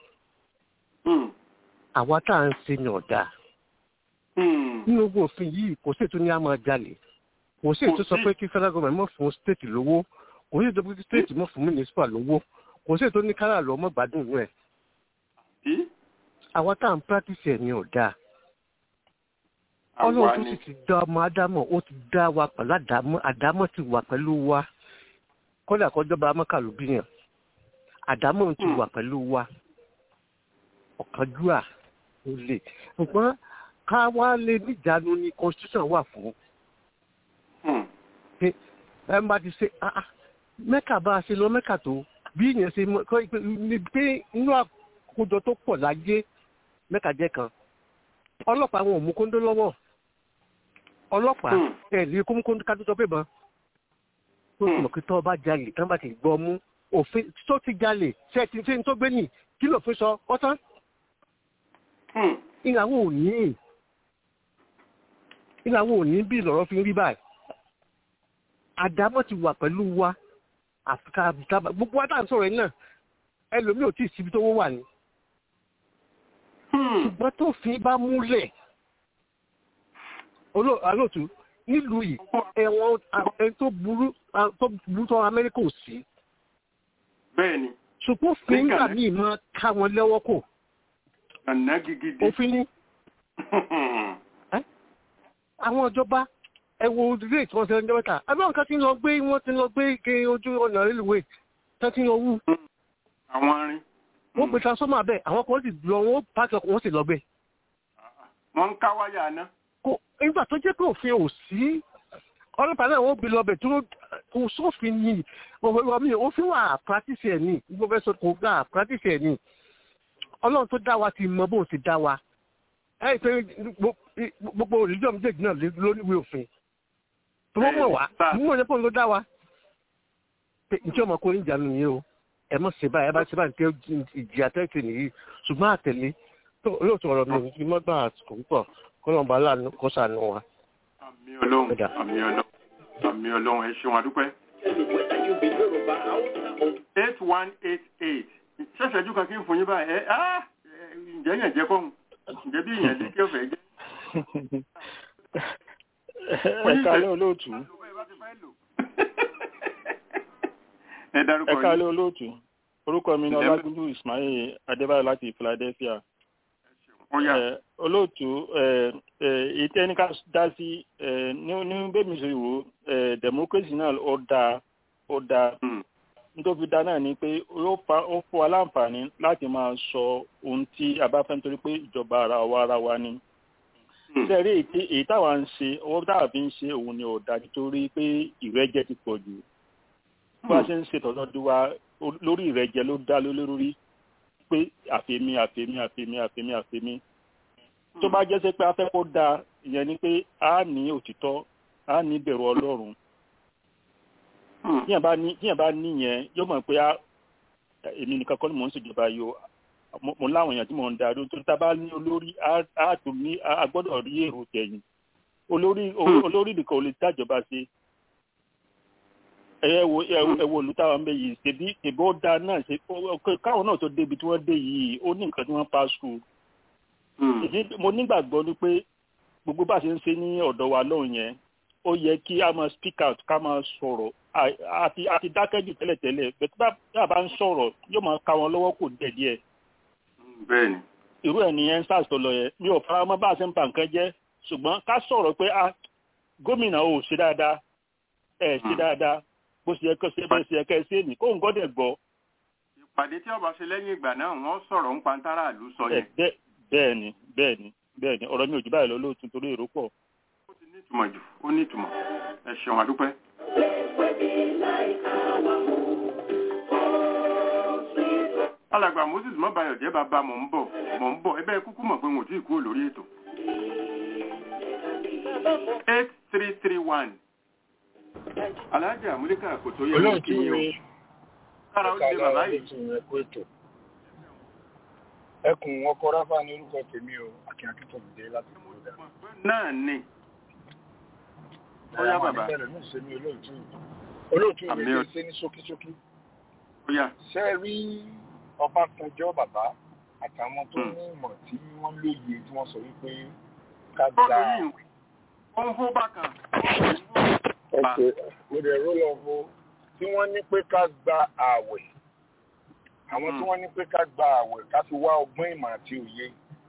àwa tá à ń ṣe ni ọ̀dà nínú ogun òfin yìí kò sí ètò ní a máa jalè kò sí ètò sọ pé kí federal government mọ̀ fún state lówó kò sí ètò pé kí state mọ̀ fún municipal lówó kò sí ètò ní kárà lọ mọ́ gbádùn inú ẹ̀ àwa tá à ń practice ẹ̀ ni ọ̀dà ọlọ́run tó sì ti dá ọmọ ádámọ̀ ó ti dá wa pẹ̀lú àdámọ̀ àdámọ̀ ti wà pẹ̀lú wa kọ́dà kọjọba amọ́kàlù bíyàn àdámọ̀ ti wà pẹ̀lú wa ọ̀kánjúà ó lè ṣùgbọ́n ká wá lè níjànú ni constitution wà fún. ẹ má ti ṣe mẹ́kà bá a ṣe lọ mẹ́kà tó bí ìyẹn ṣe ní pé inú àkójọ tó pọ̀ láyé mẹ́kà jẹ́ kan ọlọ́pàá wọn ò mú kóńdó lọ́wọ́ ọlọ́pàá ẹ̀ lè kó mú kóńdó ká tó tọ́ pé bọ́n tó sì mọ̀ pé tọ́ bá jalè tán bá ti gbọ́ mú òfin tó ti jalè ṣe ti ṣe ń tó gbé nì kí ló fi sọ ọ́tán ìyàwó ò ní ìyàwó ò ní bí lọ́rọ́ fi ń rí báyìí àdámọ́ ti wà pẹ̀lú wa àfikà àbùtábà gbogbo wa tá à ń sọ̀rọ̀ yìí náà ẹlòmíì ò tí ì síbi tó wà ní. ṣùgbọ́n tó fi bá múlẹ̀ olóòtú nílùú yìí ẹ̀wọ̀n ẹni tó burú tó burú tó amẹ́ríkà ò sí. bẹ́ẹ̀ni. ṣùgbọ́n fíńgà míì máa ká wọn lẹ́wọ́ kò àná gigidi. òfin ní. àwọn ìjọba ẹ wo ilé tí wọ́n ṣe ọjọ́ mẹ́ta àbí àwọn kan ti ń lọ gbé wọ́n ti ń lọ gbé ike ojú ọ̀nà rélùwé tó ti ń lọ wú. àwọn arin. wọ́n gbé transformer bẹ́ẹ̀ àwọn kan sì lọ wọ́n pàṣẹ wọ́n sì lọ gbé. wọ́n ń ká wáyà náà. kò nígbà tó jẹ́ pé òfin ò sí ọlọ́pàá náà wọ́n gbé lọ bẹ̀ tó kò sófin yìí ọmọ mi ò fi wà practice ẹ̀ ní gbogbo fẹ́ sọ kò gbà practice ẹ̀ ní ọlọ́run tó dá wa ti mọ bóun ti dá wa ẹ pé gbogbo olùjọ́ méjèèjì náà ló níwèé òfin tó wọ́n mọ̀ wá nínú ọjọ́ pọ̀ ló dá wa pé njẹ́ ọmọ kò ní ìjánu yìí o ẹ mọ̀ ṣe báyìí ẹ bá ṣe báyìí pé ìjì àtẹ́tì nìyí ṣùgbọ́n àtẹ̀lé olóòtú ọ̀rọ̀ mi ní mọ́gbà àsìkò púpọ̀ kọ́lọ́mbà láàánú kó sànù wa. àmì ọlọ́run àmì ọlọ́run àmì ọlọ́run ẹ ṣeun àdúpẹ́. eight one eight eight ṣẹ̀ṣẹ̀jú kan kí n fún yín báyìí ẹ ǹjẹ́ yẹn jẹ́ kọ́hún ǹjẹ́ bí ìyẹn lè kí ó fẹ́ jẹ́. ẹ kálẹ́ olóòtú. ẹ dárúkọ ẹ yín. kálẹ́ olóòtú orúkọ mi ni ọlágúnjú ismail adébáyọ̀ láti philadelphia. Ẹ, olóòtú ètò ẹni ká dá sí ẹ, ní ní bẹ́ẹ̀ mi ṣe wò ẹ, democracy náà ó dáa ó dáa nítorí dáa náà ni pé ó fa ó fún wa láǹfààní láti máa sọ ohun tí a bá fẹ́ nítorí pé ìjọba ara wa ara wa ni. sẹ́rí èyí èyí táwa ń ṣe owó táwa fi ń ṣe òun ni ò dáa nítorí pé ìrẹ́jẹ ti pọ̀ jù. bá a ṣe ń ṣe tọ́jú wa lórí ìrẹ́jẹ ló dá lé lórí pé àfẹ́mí àfẹ́mí àfẹ́mí àfẹ́mí àfẹ́mí tó bá jẹ́ sẹ́ pé afẹ́ kó dáa ìyẹn ni pé a ní òtítọ́ a ní bẹ̀rù ọlọ́run tíyẹn bá ní tíyẹn bá níyẹn yóò mọ̀ pé èmi nìkan kọ́ ni mò ń ṣèjọba yìí o mo láwọn èèyàn tí mò ń darí tó tá a bá ní olórí a tó ní a gbọ́dọ̀ rí èrò tẹ̀yìn olórí olórí nìkan ò lè dájọba ṣe ẹ wo ẹ wo olùtàwọn mbẹ yìí ṣèbí ṣèbí ó dáa náà ṣe káwọn náà tó débi tí wọ́n dé yìí ó ní nǹkan tí wọ́n pass through. mo nígbàgbọ́ ni pé gbogbo bá a ṣe ń ṣe ní ọ̀dọ̀ wa lọ́hùn yẹn ó yẹ kí a máa speak out ká máa sọ̀rọ̀ àti àti dákẹ́jù tẹ́lẹ̀tẹ́lẹ̀ bẹ́ẹ̀ bá a bá ń sọ̀rọ̀ yóò máa ká wọn lọ́wọ́ kò dẹ̀ díẹ̀. bẹ́ẹ̀ni. irú ẹ̀ nìyẹn sars tó lọ yẹn mi ò fara mọ́ bá a ṣe ń ba nǹkan jẹ́ ṣùgbọ́n ká sọ̀rọ̀ pé gómìnà ò ṣe dáadáa ẹ̀ ṣe dáadáa bó ṣe yẹ kó ṣe bẹ́ẹ̀ ṣe yẹ kẹ́ ẹ ṣe ní kó ń gọ́dẹ̀ gbọ́. ìpàdé tí ọba ṣe lẹ́yìn ìgbà náà wọ́n sọ̀rọ̀ ń pantara àlù sọ yẹn. bẹ́ẹ̀ ni bẹ́ẹ̀ ni bẹ́ẹ̀ ni ọ̀rọ̀ mi ò jù báyìí lọ lóòtú torí èrò pọ̀. ó ti ní ìtumọ̀ jù ó ní ìtumọ̀ ẹ ṣeun àdúpẹ́. alàgbà moses mọ́bayọ̀ jẹ́ bàbá mọ̀ ń bọ̀ mọ̀ ń bọ̀ ẹ bẹ́ẹ̀ kúkú mọ̀ pé wọn ò tí ì kúrò lórí ètò. eight three three one alájà àmúlíkà kò tó yẹ kó kí yín o kára ó lè bàbá yìí. ẹkùn ọkọ ráfà ní orúkọ tèmi o akin akíntọ̀mùdé láti ìgbòdà. náà ni ó yá bàbá olóòtú mi lè ṣe ní ṣókíṣókí. ṣe rí ọbásanjọ́ bàbá àtàwọn tó ní ìmọ̀ tí wọ́n lóye tí wọ́n sọ wípé ká gba ó ń hó bákan ọ̀sẹ̀ mo dẹ̀ ró lọ fo tí wọ́n ní pé ká gba ààwẹ̀ àwọn tí wọ́n ní pé ká gba ààwẹ̀ ká fi wá ọgbọ́n ìmọ̀ àti òye.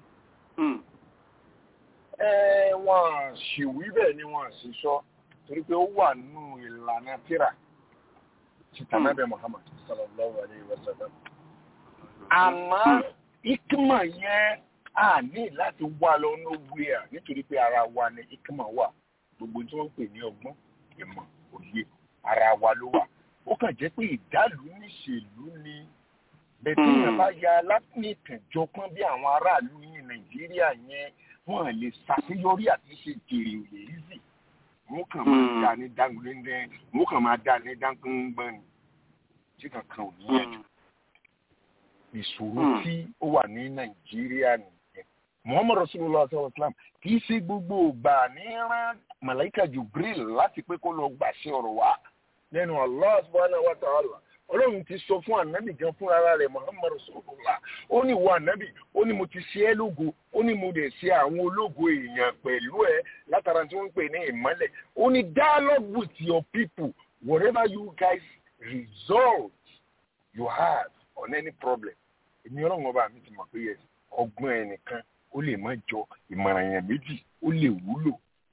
ẹ wọ́n sì wí bẹ́ẹ̀ ni wọ́n sì sọ torí pé ó wà nínú ìlànà tíra tìtànàbẹ Muhammad sallallahu alayhi wa sallam. àmọ́ ikima yẹn a ní láti wá lọ nowhere nítorí pé ara wa ni ikima wà gbogbo tí wọ́n pè ní ọgbọ́n ìmọ̀ òye ara wa ló wà ó kàn jẹ́ pé ìdálù níṣèlú ni bẹ̀tí yẹn bá ya látìnìkànjọpọ́n bí àwọn aráàlú yìí nàìjíríà yẹn wọ́n lè ṣàṣeyọrí àti ṣe jèrè òye easy wọ́n kàn máa dá ní dáńgbẹ́ndẹ́ wọ́n kàn máa dá ní dáńgbẹ́ngbẹ́n ni tí kankan ò ní yẹn jù ìṣòro tí ó wà ní nàìjíríà nìyẹn muhammadu rasulillah sallallahu alaihi wa sallam kì í ṣe gbogbo ìgbà ní rán màláìka jibril láti pé kó lọ gbàṣẹ ọ̀rọ̀ wa lẹ́nu allah subhanahu wa ta'ala ọlọ́run ti sọ fún ànábì gan fún ara rẹ̀ muhammad rasulullah ó ní ìwọ ànábì ó ní mo ti ṣe ẹ́ lógo ó ní mo dẹ̀ ṣe àwọn ológo èèyàn pẹ̀lú ẹ látara tí wọ́n ń pè ní ìmọ́lẹ̀ ó ní dialogue with your people whatever you guys resolve you have on any problem èmi ọlọ́run ọba mi ti mọ̀ pé yes ọgbọ́n ẹnìkan ó lè má jọ ìmọ̀ràn yẹn méjì ó lè wúlò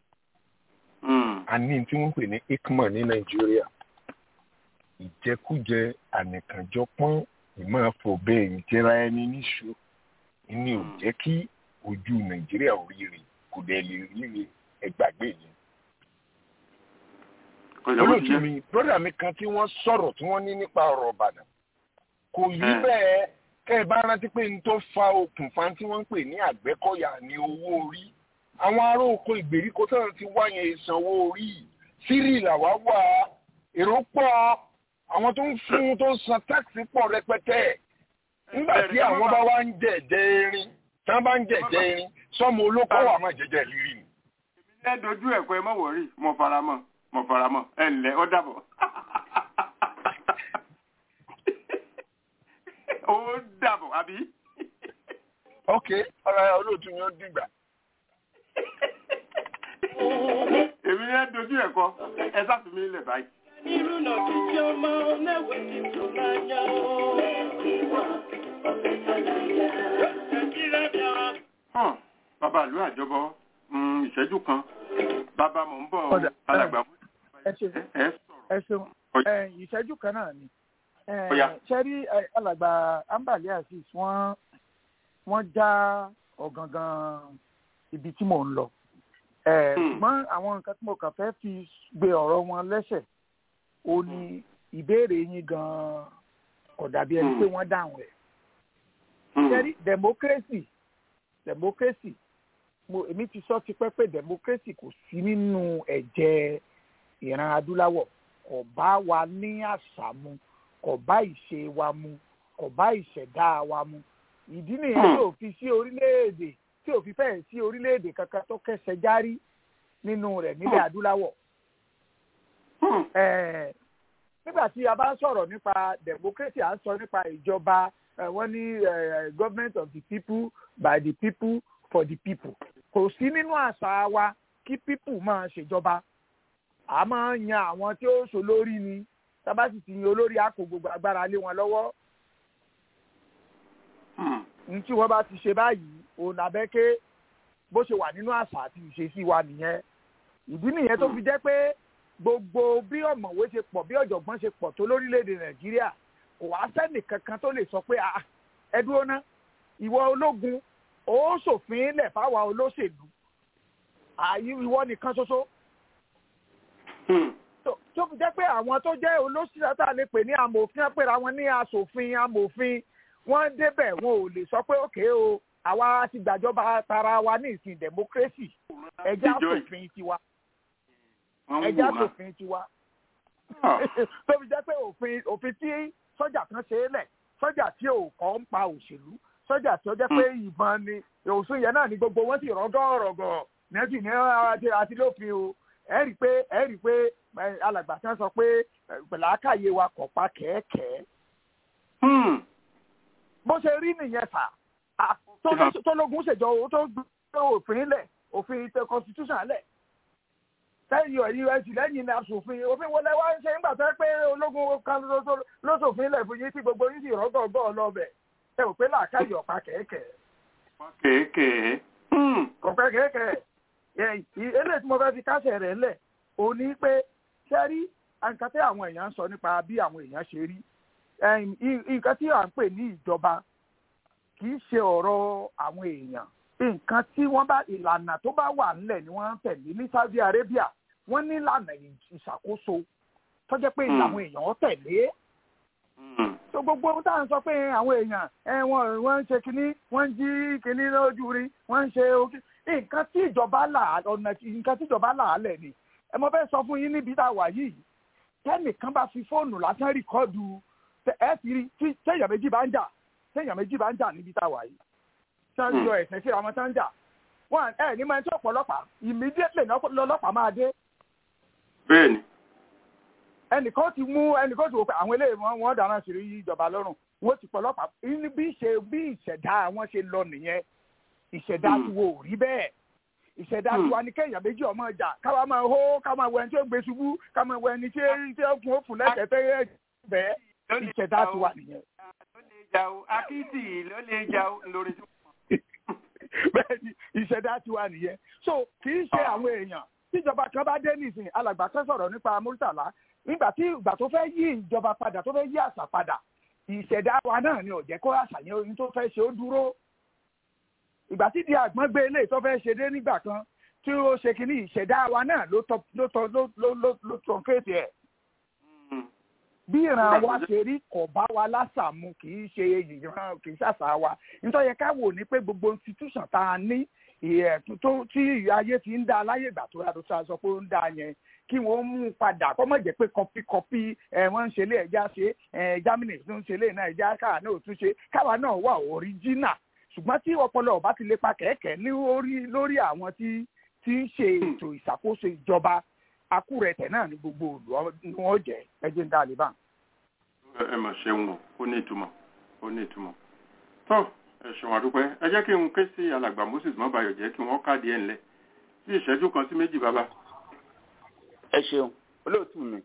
a ní tí wọ́n pè ní ikman ní nàìjíríà ìjẹkújẹ ànìkànjọpọ́n ìmọ̀ọ́fọ̀bẹ ìjẹra ẹni níṣó ní ò jẹ́ kí ojú nàìjíríà ò ríire kò dẹ̀ lè ríire ẹgbàgbé yẹn. olóòtú mi broda mi kan tí wọ́n sọ̀rọ̀ tí wọ́n ní nípa ọ̀rọ̀ Ìbàdàn kò yí bẹ́ẹ̀ kẹ́ ẹ bá rántí pé n tó fa okùnfà tí wọ́n ń pè ní Àgbẹ̀kọ̀yà ní owó orí àwọn ará oko ìgbèríko tó ti wá yẹn ìsanwó orí sírì làwa wà èrò pọ̀ àwọn tó ń fún tó ń san táàkì pọ̀ rẹpẹtẹ nígbà tí àwọn bá wá ń jẹ̀jẹ̀ erin tí wọ́n bá ń jẹ̀jẹ̀ erin sọ́mọ olóko wà máa jẹ̀jẹ̀ lírí ni. ẹ dojú ẹ̀kọ́ ẹ mọ̀ wọ̀rí mo fara mọ́ mo fara mọ́ ẹ ǹlẹ́ ó dàbọ̀. ó dàbọ̀ àbí. ok ọ̀rọ̀ olóòtú ni ó dìgbà. èmi ní ẹ dojú ẹ̀kọ́ ẹ sáfì mi lẹ̀ báyìí. Irú náà ti tí ọmọ lẹ́wẹ̀ tí tó máa yá o. hàn bàbá ìlú àjọbọ ìṣẹ́jú kan bàbá mò ń bọ̀ alàgbà ẹ ṣeun ìṣẹ́jú kan náà ni ṣẹ́rí alàgbà ambali asis wọ́n wọ́n já ọ̀gangan ibi tí mò ń lọ ṣùgbọ́n àwọn nǹkan tí mo kàn fẹ́ fi gbé ọ̀rọ̀ wọn lẹ́sẹ̀ ó ní ìbéèrè yín gan-an kò dàbí ẹni pé wọ́n dáhùn ẹ̀ ṣẹ́rí democracy democracy mo èmi ti sọ tipẹ́ pé democracy kò sí nínú ẹ̀jẹ̀ ìran adúláwọ̀ kò bá wa ní àṣà mu kò bá ìṣe wa mu kò bá ìṣẹ̀dá wa mu ìdí nìyẹn tí ò fi sí orílẹ̀-èdè tí ò fi fẹ́ẹ̀ sí orílẹ̀-èdè kankan tó kẹsẹ̀ járí nínú rẹ̀ nílẹ̀ adúláwọ̀. nígbà tí a bá ń sọ̀rọ̀ nípa democracy à ń sọ nípa ìjọba wọ́n ní government of the people by the people for the people kò sí nínú àṣà wa kí people máa ṣèjọba a máa ń yan àwọn tí ó ṣolórí ni tábà sì ti yan olórí a kó gbogbo agbára lé wọn lọ́wọ́ ní tí wọ́n bá ti ṣe báyìí òun àbẹ́ké bó ṣe wà nínú àṣà àti ìṣesí wa nìyẹn ìdí nìyẹn tó fi jẹ́ pé gbogbo bí ọ̀mọ̀wé ṣe pọ̀ bí ọ̀jọ̀gbọ́n ṣe pọ̀ tó lórílẹ̀‐èdè nàìjíríà kò wá sẹ́nì kankan tó lè sọ pé ẹ dúró ná ìwọ ológun ó ṣòfin lẹ̀ fáwa olóṣèlú ìwọ nìkan ṣoṣo tó fi jẹ́ pé àwọn tó jẹ́ olóṣèlú tá a lè pè ní amòfin pèrè àwọn ní aṣòfin amòfin wọ́n débẹ̀ wọn ò lè sọ pé òkè o àwa ti gbàjọba tara wa ní ìsìn democracy ẹjẹ́ aṣòfin tiwa ẹjẹ́ aṣòfin tiwa tó fi jẹ́ pé òfin òfin tí sọ́jà kan ṣe é lẹ̀ sọ́jà tí ò kọ́ ń pa òṣèlú sọ́jà tí ó jẹ́ pé ìbọn ni òsùn yẹn náà ni gbogbo wọn sì rọ́gọ́rọ́gọ́ nẹ́ẹ̀tì ní àti lófin o ẹ rí i pé ẹ rí i pé alàgbà kan sọ pé pẹ̀lú àkàyè wa kọ̀ pa kẹ́ẹ̀kẹ́ bó ṣe rí nìyẹn fà tọ́lógún ṣèjọ owó tó gbé òfin lẹ̀ òfin tẹ constitution lẹ̀ lẹ́yìn ẹ̀yìn ẹ̀sì lẹ́yìn aṣòfin òfin wọlé wá ń ṣe nígbà tó pé ológun kan lóṣòfin lẹ̀ fún yín tí gbogbo yín sì rọ́gọ̀ọ́gọ́ lọ́bẹ̀ ẹ ò pé làákàyè ọ̀pá kẹ̀kẹ́. kẹ̀kẹ́. ọ̀pẹ kẹ̀kẹ́ eléyìí tí mo fẹ́ fi kásẹ̀ rẹ̀ lẹ̀ ò ní pé ṣẹ́rí nǹkan tí àwọn èèyàn ń sọ nípa bí àwọn èèyàn ṣe rí nǹkan tí à ń pè ní ìjọba kì í ṣe ọ̀rọ̀ àwọn èèyàn nǹkan tí wọ́n bá ìlànà tó bá wà nílẹ̀ ni wọ́n ń tẹ̀lé ní Saudi Arabia wọ́n ní ìlànà ìṣàkóso tó jẹ́ pé àwọn èèyàn tẹ̀lé. tó gbogbo ohun tá à ń sọ pé àwọn èèyàn wọ́n wọ́n ń ṣe kínní wọ́n ń jí kínní lójú rí wọ́n ń ṣe nǹkan tí ìjọba là ọ̀nà nǹkan tí ìjọba là á lẹ̀ ni ẹ mo fẹ́ sọ fún yín níbi tá a wà yìí tẹ́nìkan bá fi fóònù lásán rìkọ́dù ẹ ti rí tí téèyàn méjì bá ń jà téèyàn méjì bá ń jà níbi tá a wà yìí tí wọ́n yọ ẹ̀sẹ̀ síra wọn tán ń jà wọ́n ẹ ní máa ń tí ọ̀pọ̀lọpàá immediately lọ́lọ́pàá máa dé. bẹ́ẹ̀ni. ẹnìkan ti mú ẹnìkan ti wò pé àwọn eléyìí wọn wọn dáná sí ìjọba lọ́rùn wọ́n ti pọ̀lọpàá bí ṣe bí ìṣẹ̀dá wọn ṣe lọ nìyẹn ìṣẹ̀dá ti wo rí bẹ́ẹ̀ ìṣẹ̀dá ti wà ní kéèyàn méjì ọmọ ìjà káwa máa hó ká máa wọ ẹni tí ó gbé ṣubú ká máa wọ ẹni tí ó kún ó fún lẹ́sẹ̀ tẹ́ bẹ́ẹ̀ ìṣẹ̀dá ti wà nìyẹn. ló lè jà o akitì ló lè jà o lórí tí bẹ́ẹ̀ni ìṣẹ̀dá ti wà nìyẹn so kì í ṣe àwọn èèyàn tíjọba kan bá dé nísìnyí alàgbà kan sọ̀rọ̀ nípa Murtala nígbà tí ìgbà tó fẹ́ yí ìjọba padà tó fẹ́ yí àṣà padà ìṣẹ̀dá wa náà ni ò jẹ́ kó àṣà yẹn ohun tó fẹ́ ṣe ó dúró ìgbà tí di àgbọn gbé ilé tó fẹ́ ṣe dé nígbà kan tí ó ṣe kínní ìṣẹ̀dá wa náà ló tọ́ ló tọ́ ló ló ló ló tọ́ fèsì ẹ̀ bí ìran wa ṣe rí kò bá wa lásàmù kì í ṣe ìran kì í ṣàṣà wa nítorí yẹ ká wò ní pé gbogbo institution tá a ní ìyẹ̀tún tó tí ayé ti ń dá láyé ìgbà tó yàtọ̀ sá sọ pé ó ń dá yẹn kí wọ́n mú un padà kọ́ mọ̀ jẹ́ pé kọpí kọpí ẹ̀ wọ́n ń ṣe lé ẹja ṣe ẹ̀ germany tó ń ṣe lé náà ẹja káà náà ò tún ṣe káwa náà wà original ṣùgbọ́n tí ọpọlọ ọba ti lè pa kẹ̀kẹ́ ní orí lórí àwọn tí tí ń ṣe ètò ìṣàkóso ìjọba akúrẹ̀tẹ̀ náà ní gbogbo òlù ni wọ́n jẹ́ ẹjẹ́ ń dá àlè bá. ẹ mà ṣeun o ó ní ìtumọ̀ ó ní ìtumọ̀ tó ẹ ṣeun àdúpẹ́ ẹ jẹ́ kí n ké sí alàgbà moses mọ́bayọ̀ jẹ́ kí wọ́n káàdì ẹ̀ ńlẹ̀ sí ìṣẹ́jú kan sí méjì bàbá. ẹ ṣeun olóòtú mi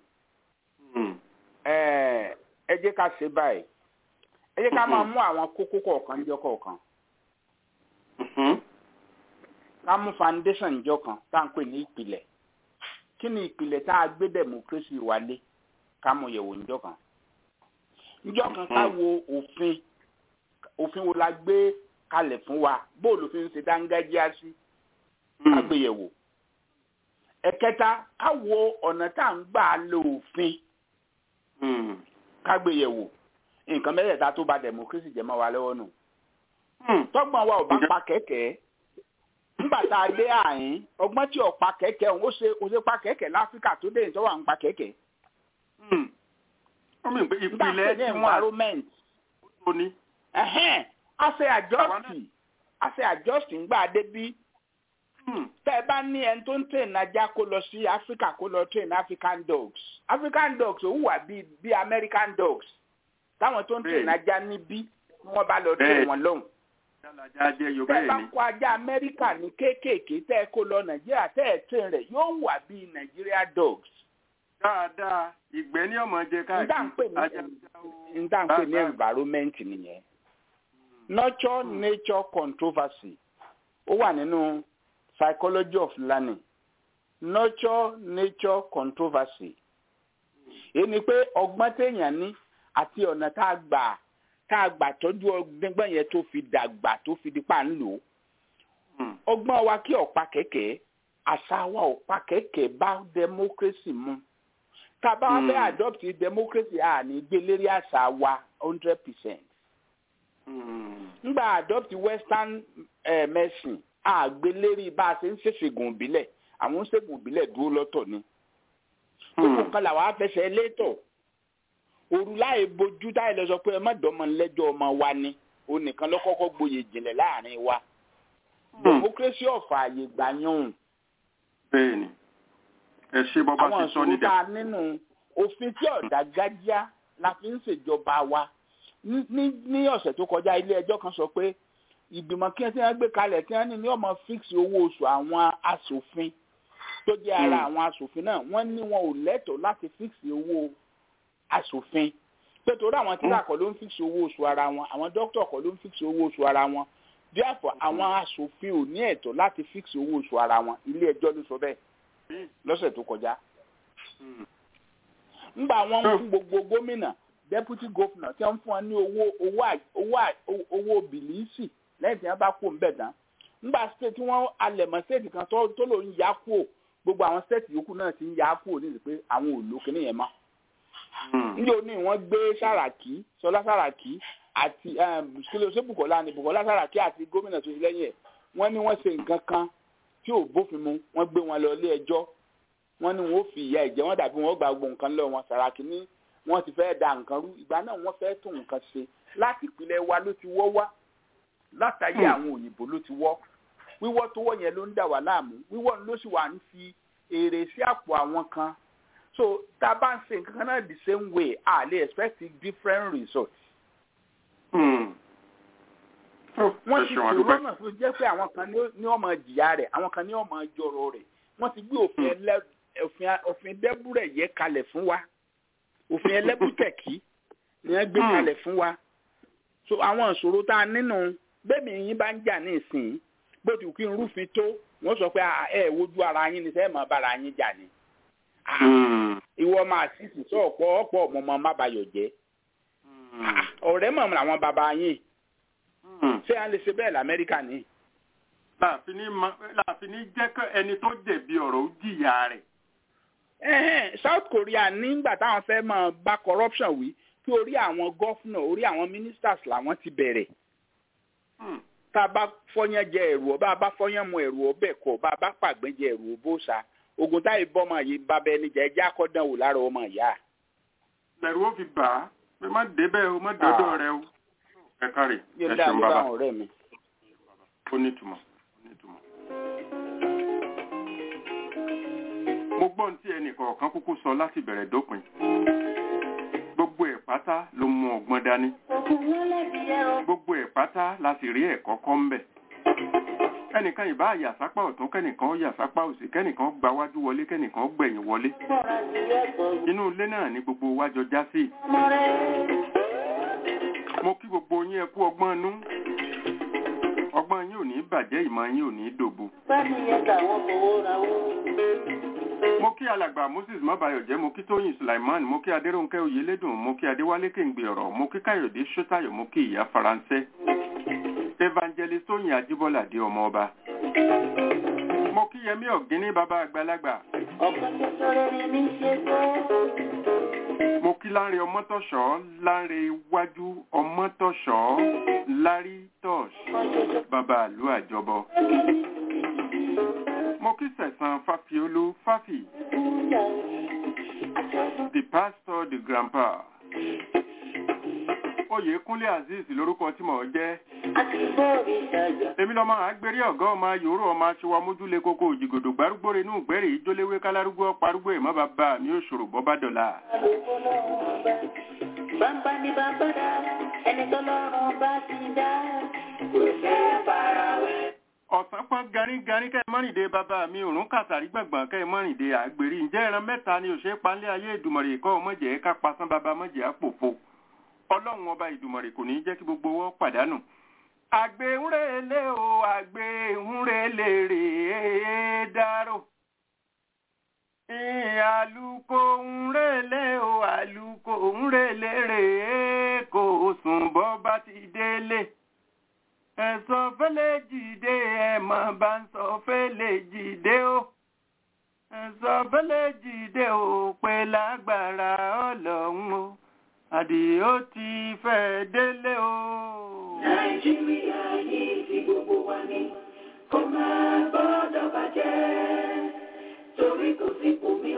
ẹ jẹ́ ká ṣe báyìí ẹ jẹ́ ká máa mú àwọn kókó kọ̀ọ̀kan jọ kọ̀ọ̀kan ká mú foundation jọ kan tá à ń pè ní ìpìlẹ̀ kí ni ìpìlẹ̀ tá a gbé democracy wálé ká mú yẹ̀wò níjọ́ kan níjọ́ kan ká wo òfin òfin wo la gbé kalẹ̀ fún wa bóòlù fi ń ṣe dángájíá sí ká gbé yẹ̀wò ẹ̀kẹta ká wo ọ̀nà tá à ń gbà lo òfin ká gbé yẹ̀wò nǹkan mẹ́tẹ̀ẹ̀ta tó ba democracy jẹ́ mọ́ wa lọ́wọ́ nù tọ́gbọ̀n wa ò bá pa kẹ̀kẹ́ nígbà tá a dé àyín ọgbọ́n tí ò pa kẹ̀kẹ́ òun ó ṣe ó ṣe pa kẹ̀kẹ́ láfíríkà tó dé ìtọ́wà ń pa kẹ̀kẹ́. ìpìlẹ̀ tí wọ́n environment. tó ní. a ṣe àjọsìn a ṣe àjọsìn gbà dé bí. tẹ́ ẹ bá ní ẹni tó ń train ajá kó lọ sí áfíríkà kó lọ train african dogs african dogs ò wà bíi bíi american dogs táwọn tó ń train ajá níbí wọ́n bá lọ train wọn lọ́hùn tẹ́ bá kó ajá amẹ́ríkà ní kéékèèké tẹ́ ẹ kó lọ nàìjíríà tẹ́ ẹ tẹ̀ rẹ̀ yóò wà bíi nàìjíríà dogs. dáadáa ìgbẹ́ ní ọmọ jẹ káàkiri. n dá ń pè ní environment nìyẹn. nurture nature controversy ó wà nínú psychology of learning nurture nature controversy. èyí ni pé ọgbọ́n téèyàn ní àti ọ̀nà tá a gbà tá a gbà tọ́jú ọgbọ́n yẹn tó fi dàgbà tó fi di pa ń lò ó ọgbọ́n wa kí ọ̀pá kẹ̀kẹ́ àṣà wa ọ̀pá kẹ̀kẹ́ bá democracy mu tá a bá wá fẹ́ adopt democracy a ní gbé lérí àṣà wa hundred percent ngbà adopt western eh, medicine a gbé lérí bá a ṣe ń ṣèṣègùn ìbílẹ̀ àwọn ń ṣègùn ìbílẹ̀ dúró lọ́tọ̀ ni gbogbo nǹkan làwọn afẹsẹ̀ létọ̀ òru láì bojú táyì lọ sọ pé ẹ má dọ́mọ lẹ́jọ́ ọmọ wa ni òun nìkan ló kọ́kọ́ gboyè jìnlẹ̀ láàrin wa democracy ọ̀fà àyè gbà yàn. bẹ́ẹ̀ni ẹ ṣe bọba ti sọ ní dẹ. àwọn ìṣòro tá a nínú òfin tí ọ̀dà gájíá la fi ń ṣèjọba wa ní ní ọ̀sẹ̀ tó kọjá ilé ẹjọ́ kan sọ pé ìgbìmọ̀ kí wọ́n gbé kalẹ̀ kí wọ́n ní ní ọmọ fix owó oṣù àwọn asòfin tó jẹ́ ara àwọn asòfin náà wọ́n ní wọn ò lẹ́tọ̀ọ́ láti fix owó asòfin pé torí àwọn tíra kọ́ ló ń fíìsì owó oṣù ara wọn àwọn dókítà kọ́ ló ń fíìsì owó oṣù ara wọn díàpọ̀ àwọn asòfin ò ní ẹ̀tọ́ láti fíìsì owó oṣù ara wọn ilé ẹjọ́ ló sọ bẹ́ẹ̀ lọ́sẹ̀ tó kọjá. ńgbà wọn ń fún gbogbo gómìnà deputy governor tí wọ́n fún wọn ní owó owó owó bìlíìsì lẹ́yìn tí wọ́n bá kó ńbẹ̀ tán ńgbà state tí wọ́n alẹ̀mọ́ state kan tó lò ń yá kúò gbogbo àwọn state yòókù náà ti ń yá kúò ní ìpè àwọn òlò kìnìyẹn mọ́ ní òní wọ́n gbé sàràkí sọlá sàràkí àti kílò ṣé bukola ni bukola sàràkí àti gómìnà tó ṣe lẹ́yìn ẹ̀ wọ́n ní wọ́n ṣe nǹkan kan tí ò bófin mu wọ́n gbé wọn lọ ilé ẹjọ́ wọ́n ní wọ́n fi ìyà ẹ̀jẹ̀ wọ́n dàbí wọ́n gba gbogbo nǹkan lọ wọn sàràkí ní wọ́n ti fẹ́ẹ́ da nǹkan rú ìgbà náà wọ́n fẹ́ẹ́ tún nǹkan ṣe láti ìpìlẹ̀ wa ló ti wọ́ wá látàyè àwọn òyìnbó ló ti wọ́ wíwọ́ tó wọ́ yẹn ló ń dà wá láàmú wíwọ́ ló sì wà ń fi èrè sí àpò àwọn kan so tá a bá ń ṣe nǹkan kan náà the same way a lè expect different results. wọ́n ti fi rọ́nà tó jẹ́ pé àwọn kan ní ọmọ jìyà rẹ̀ àwọn kan ní ọmọ jọrọ rẹ̀ wọ́n ti gbé òfin dẹ́bùrẹ̀ yẹ kalẹ̀ fún wa òfin ẹlẹ́bùtẹ̀kì ni wọ́n gbé kalẹ̀ fún wa so àwọn ìṣòro tá a nínú bẹ́ẹ̀ni yín bá ń jà ní ìsìn bó ti kí n rúfin tó wọ́n sọ pé ẹ wojú ara yín ni sẹ́ẹ̀ mọ́ bára yín jà ni ìwọ máa sísì sọ ọ̀pọ̀ ọ̀pọ̀ ọmọ má bayọ̀ jẹ́ ọ̀rẹ́ mọ̀ làwọn bàbá yín ṣé à ń lè ṣe bẹ́ẹ̀ lamẹ́ríkà ni láàfin ní ma- láàfin ní jẹ́ kí ẹni tó jẹ̀bi ọ̀rọ̀ ó jìyà rẹ̀. Ẹ̀hẹ́n, South Korea nígbà táwọn fẹ́ máa bá corruption wí kí orí àwọn gọ́fúnà orí àwọn ministers làwọn ti bẹ̀rẹ̀ tá a bá fọyán jẹ ẹ̀rù ọ bá a bá fọyán mu ẹ̀rù ọbẹ̀ kọ bá a bá pàgbẹ́ jẹ ẹ̀rù ọbọ̀ṣà ogun táyì bọ́mọ yìí bá bẹ́ẹ̀ níjà ẹjẹ́ akọ́dán wò lára ọmọ ìyá. lẹ́rù ó fi bà á pé má débẹ̀ o má dọ́dọ̀ rẹ o. ẹ káre ẹ yóò dá ṣeun mi bàbá báwọn ọ̀rẹ́ mi. ó nítumọ̀ ó nítumọ̀. mo gbọ́ ohun tí ẹnì kọ̀ọ̀kan kúkú sọ láti bẹ̀rẹ̀ dópin. gbogbo ẹ̀ pátá ló mú ọgbọ́n dání. gbogbo ẹ̀ pátá la sì rí ẹ̀kọ́ kọ́ ń bẹ̀. ẹnìkan ìbá yàsápá ọ̀tún kẹ́nìkan yàsápá òsì kẹ́nìkan gba wájú wọlé kẹ́nìkan gbẹ̀yìn wọlé. inú ilé náà ni gbogbo wa jọ já sí. mo kí gbogbo yín ẹ kú ọgbọ́n inú ọgbọ́n yín ò ní bàjẹ́ ìmọ̀ yín ò ní dòbu. mo kí alàgbà moses mọ́bàyọ̀jẹ́ mo kí tóyìn sulaiman mo kí adéròǹkẹ́ oyèlédùn mo kí adéwálé kéǹgbè ọ̀rọ̀ mo kí káyọ̀dé sọ́tàyọ̀ mo kí ìyá faransé evangelist tóyìn ajíbọ́lá dé ọmọ ọba mo kí yẹmí ọ̀gíní bàbá àgbàlagbà mo kí láńre ọmọtọ̀ṣọ́ láńre iwájú ọmọtọ̀ṣọ́ lárí tọ́ṣ bàbá àlú àjọbọ mo kí sẹ̀sán fàfiolú fàfì the pastor the grandpa oyèkúnlé azeez lórúkọ tí mò ń jẹ́ èmi lọ́mọ àgbèrè ọ̀gá ọmọ yòórù ọmọ aṣọwọ́ mójúlé kókó òjìgòdò gbárùgbòrè inú ìgbẹ́rì ìjólewé kálárúgbó parúgbó ìmọ̀ bàbá mi ò ṣòro bọ́ bá dọ̀la. Bàbá ni bàbá dá, ẹni tó lọ́rùn bá ti dá, kò fẹ́ farawé. ọ̀sán pọ́n garígarí kẹ́ ẹ mọ́rìndé bàbá mi òrùn kàtàrí gbọ̀ngbọ̀n kẹ́ ẹ mọ́rìndé àgbèrè ǹjẹ́ ẹran mẹ́ta ni òṣèré panlé ayé ìdùmọ̀rè kọ́ ọmọjẹ́ ká pasán bàbá mọ́jẹ́ àpòfo ọlọ́run ọba ìdùmọ̀rè kò ní jẹ́ kí gbogbo wọn pàdánù. àgbéhùnrẹ́lẹ̀ o àgbéhùnrẹ́lẹ̀ rèé dárò. àlùkò ńrẹ́lẹ̀ o àlùkò ńrẹ́lẹ̀ rèé kò sùn bọ́ bá ti délé ẹ̀sọ́ fẹ́lẹ̀ jìde ẹ̀mọ̀ bá ń sọ fẹ́lẹ̀ jìde o ẹ̀sọ́ fẹ́lẹ̀ jìde o pé lágbára ọlọ́run o àdìó ti fẹ́ délé o. Nàìjíríà yìí ti gbogbo wa ni kò máa gbọ́dọ̀ bàjẹ́ torí kò sí kùmí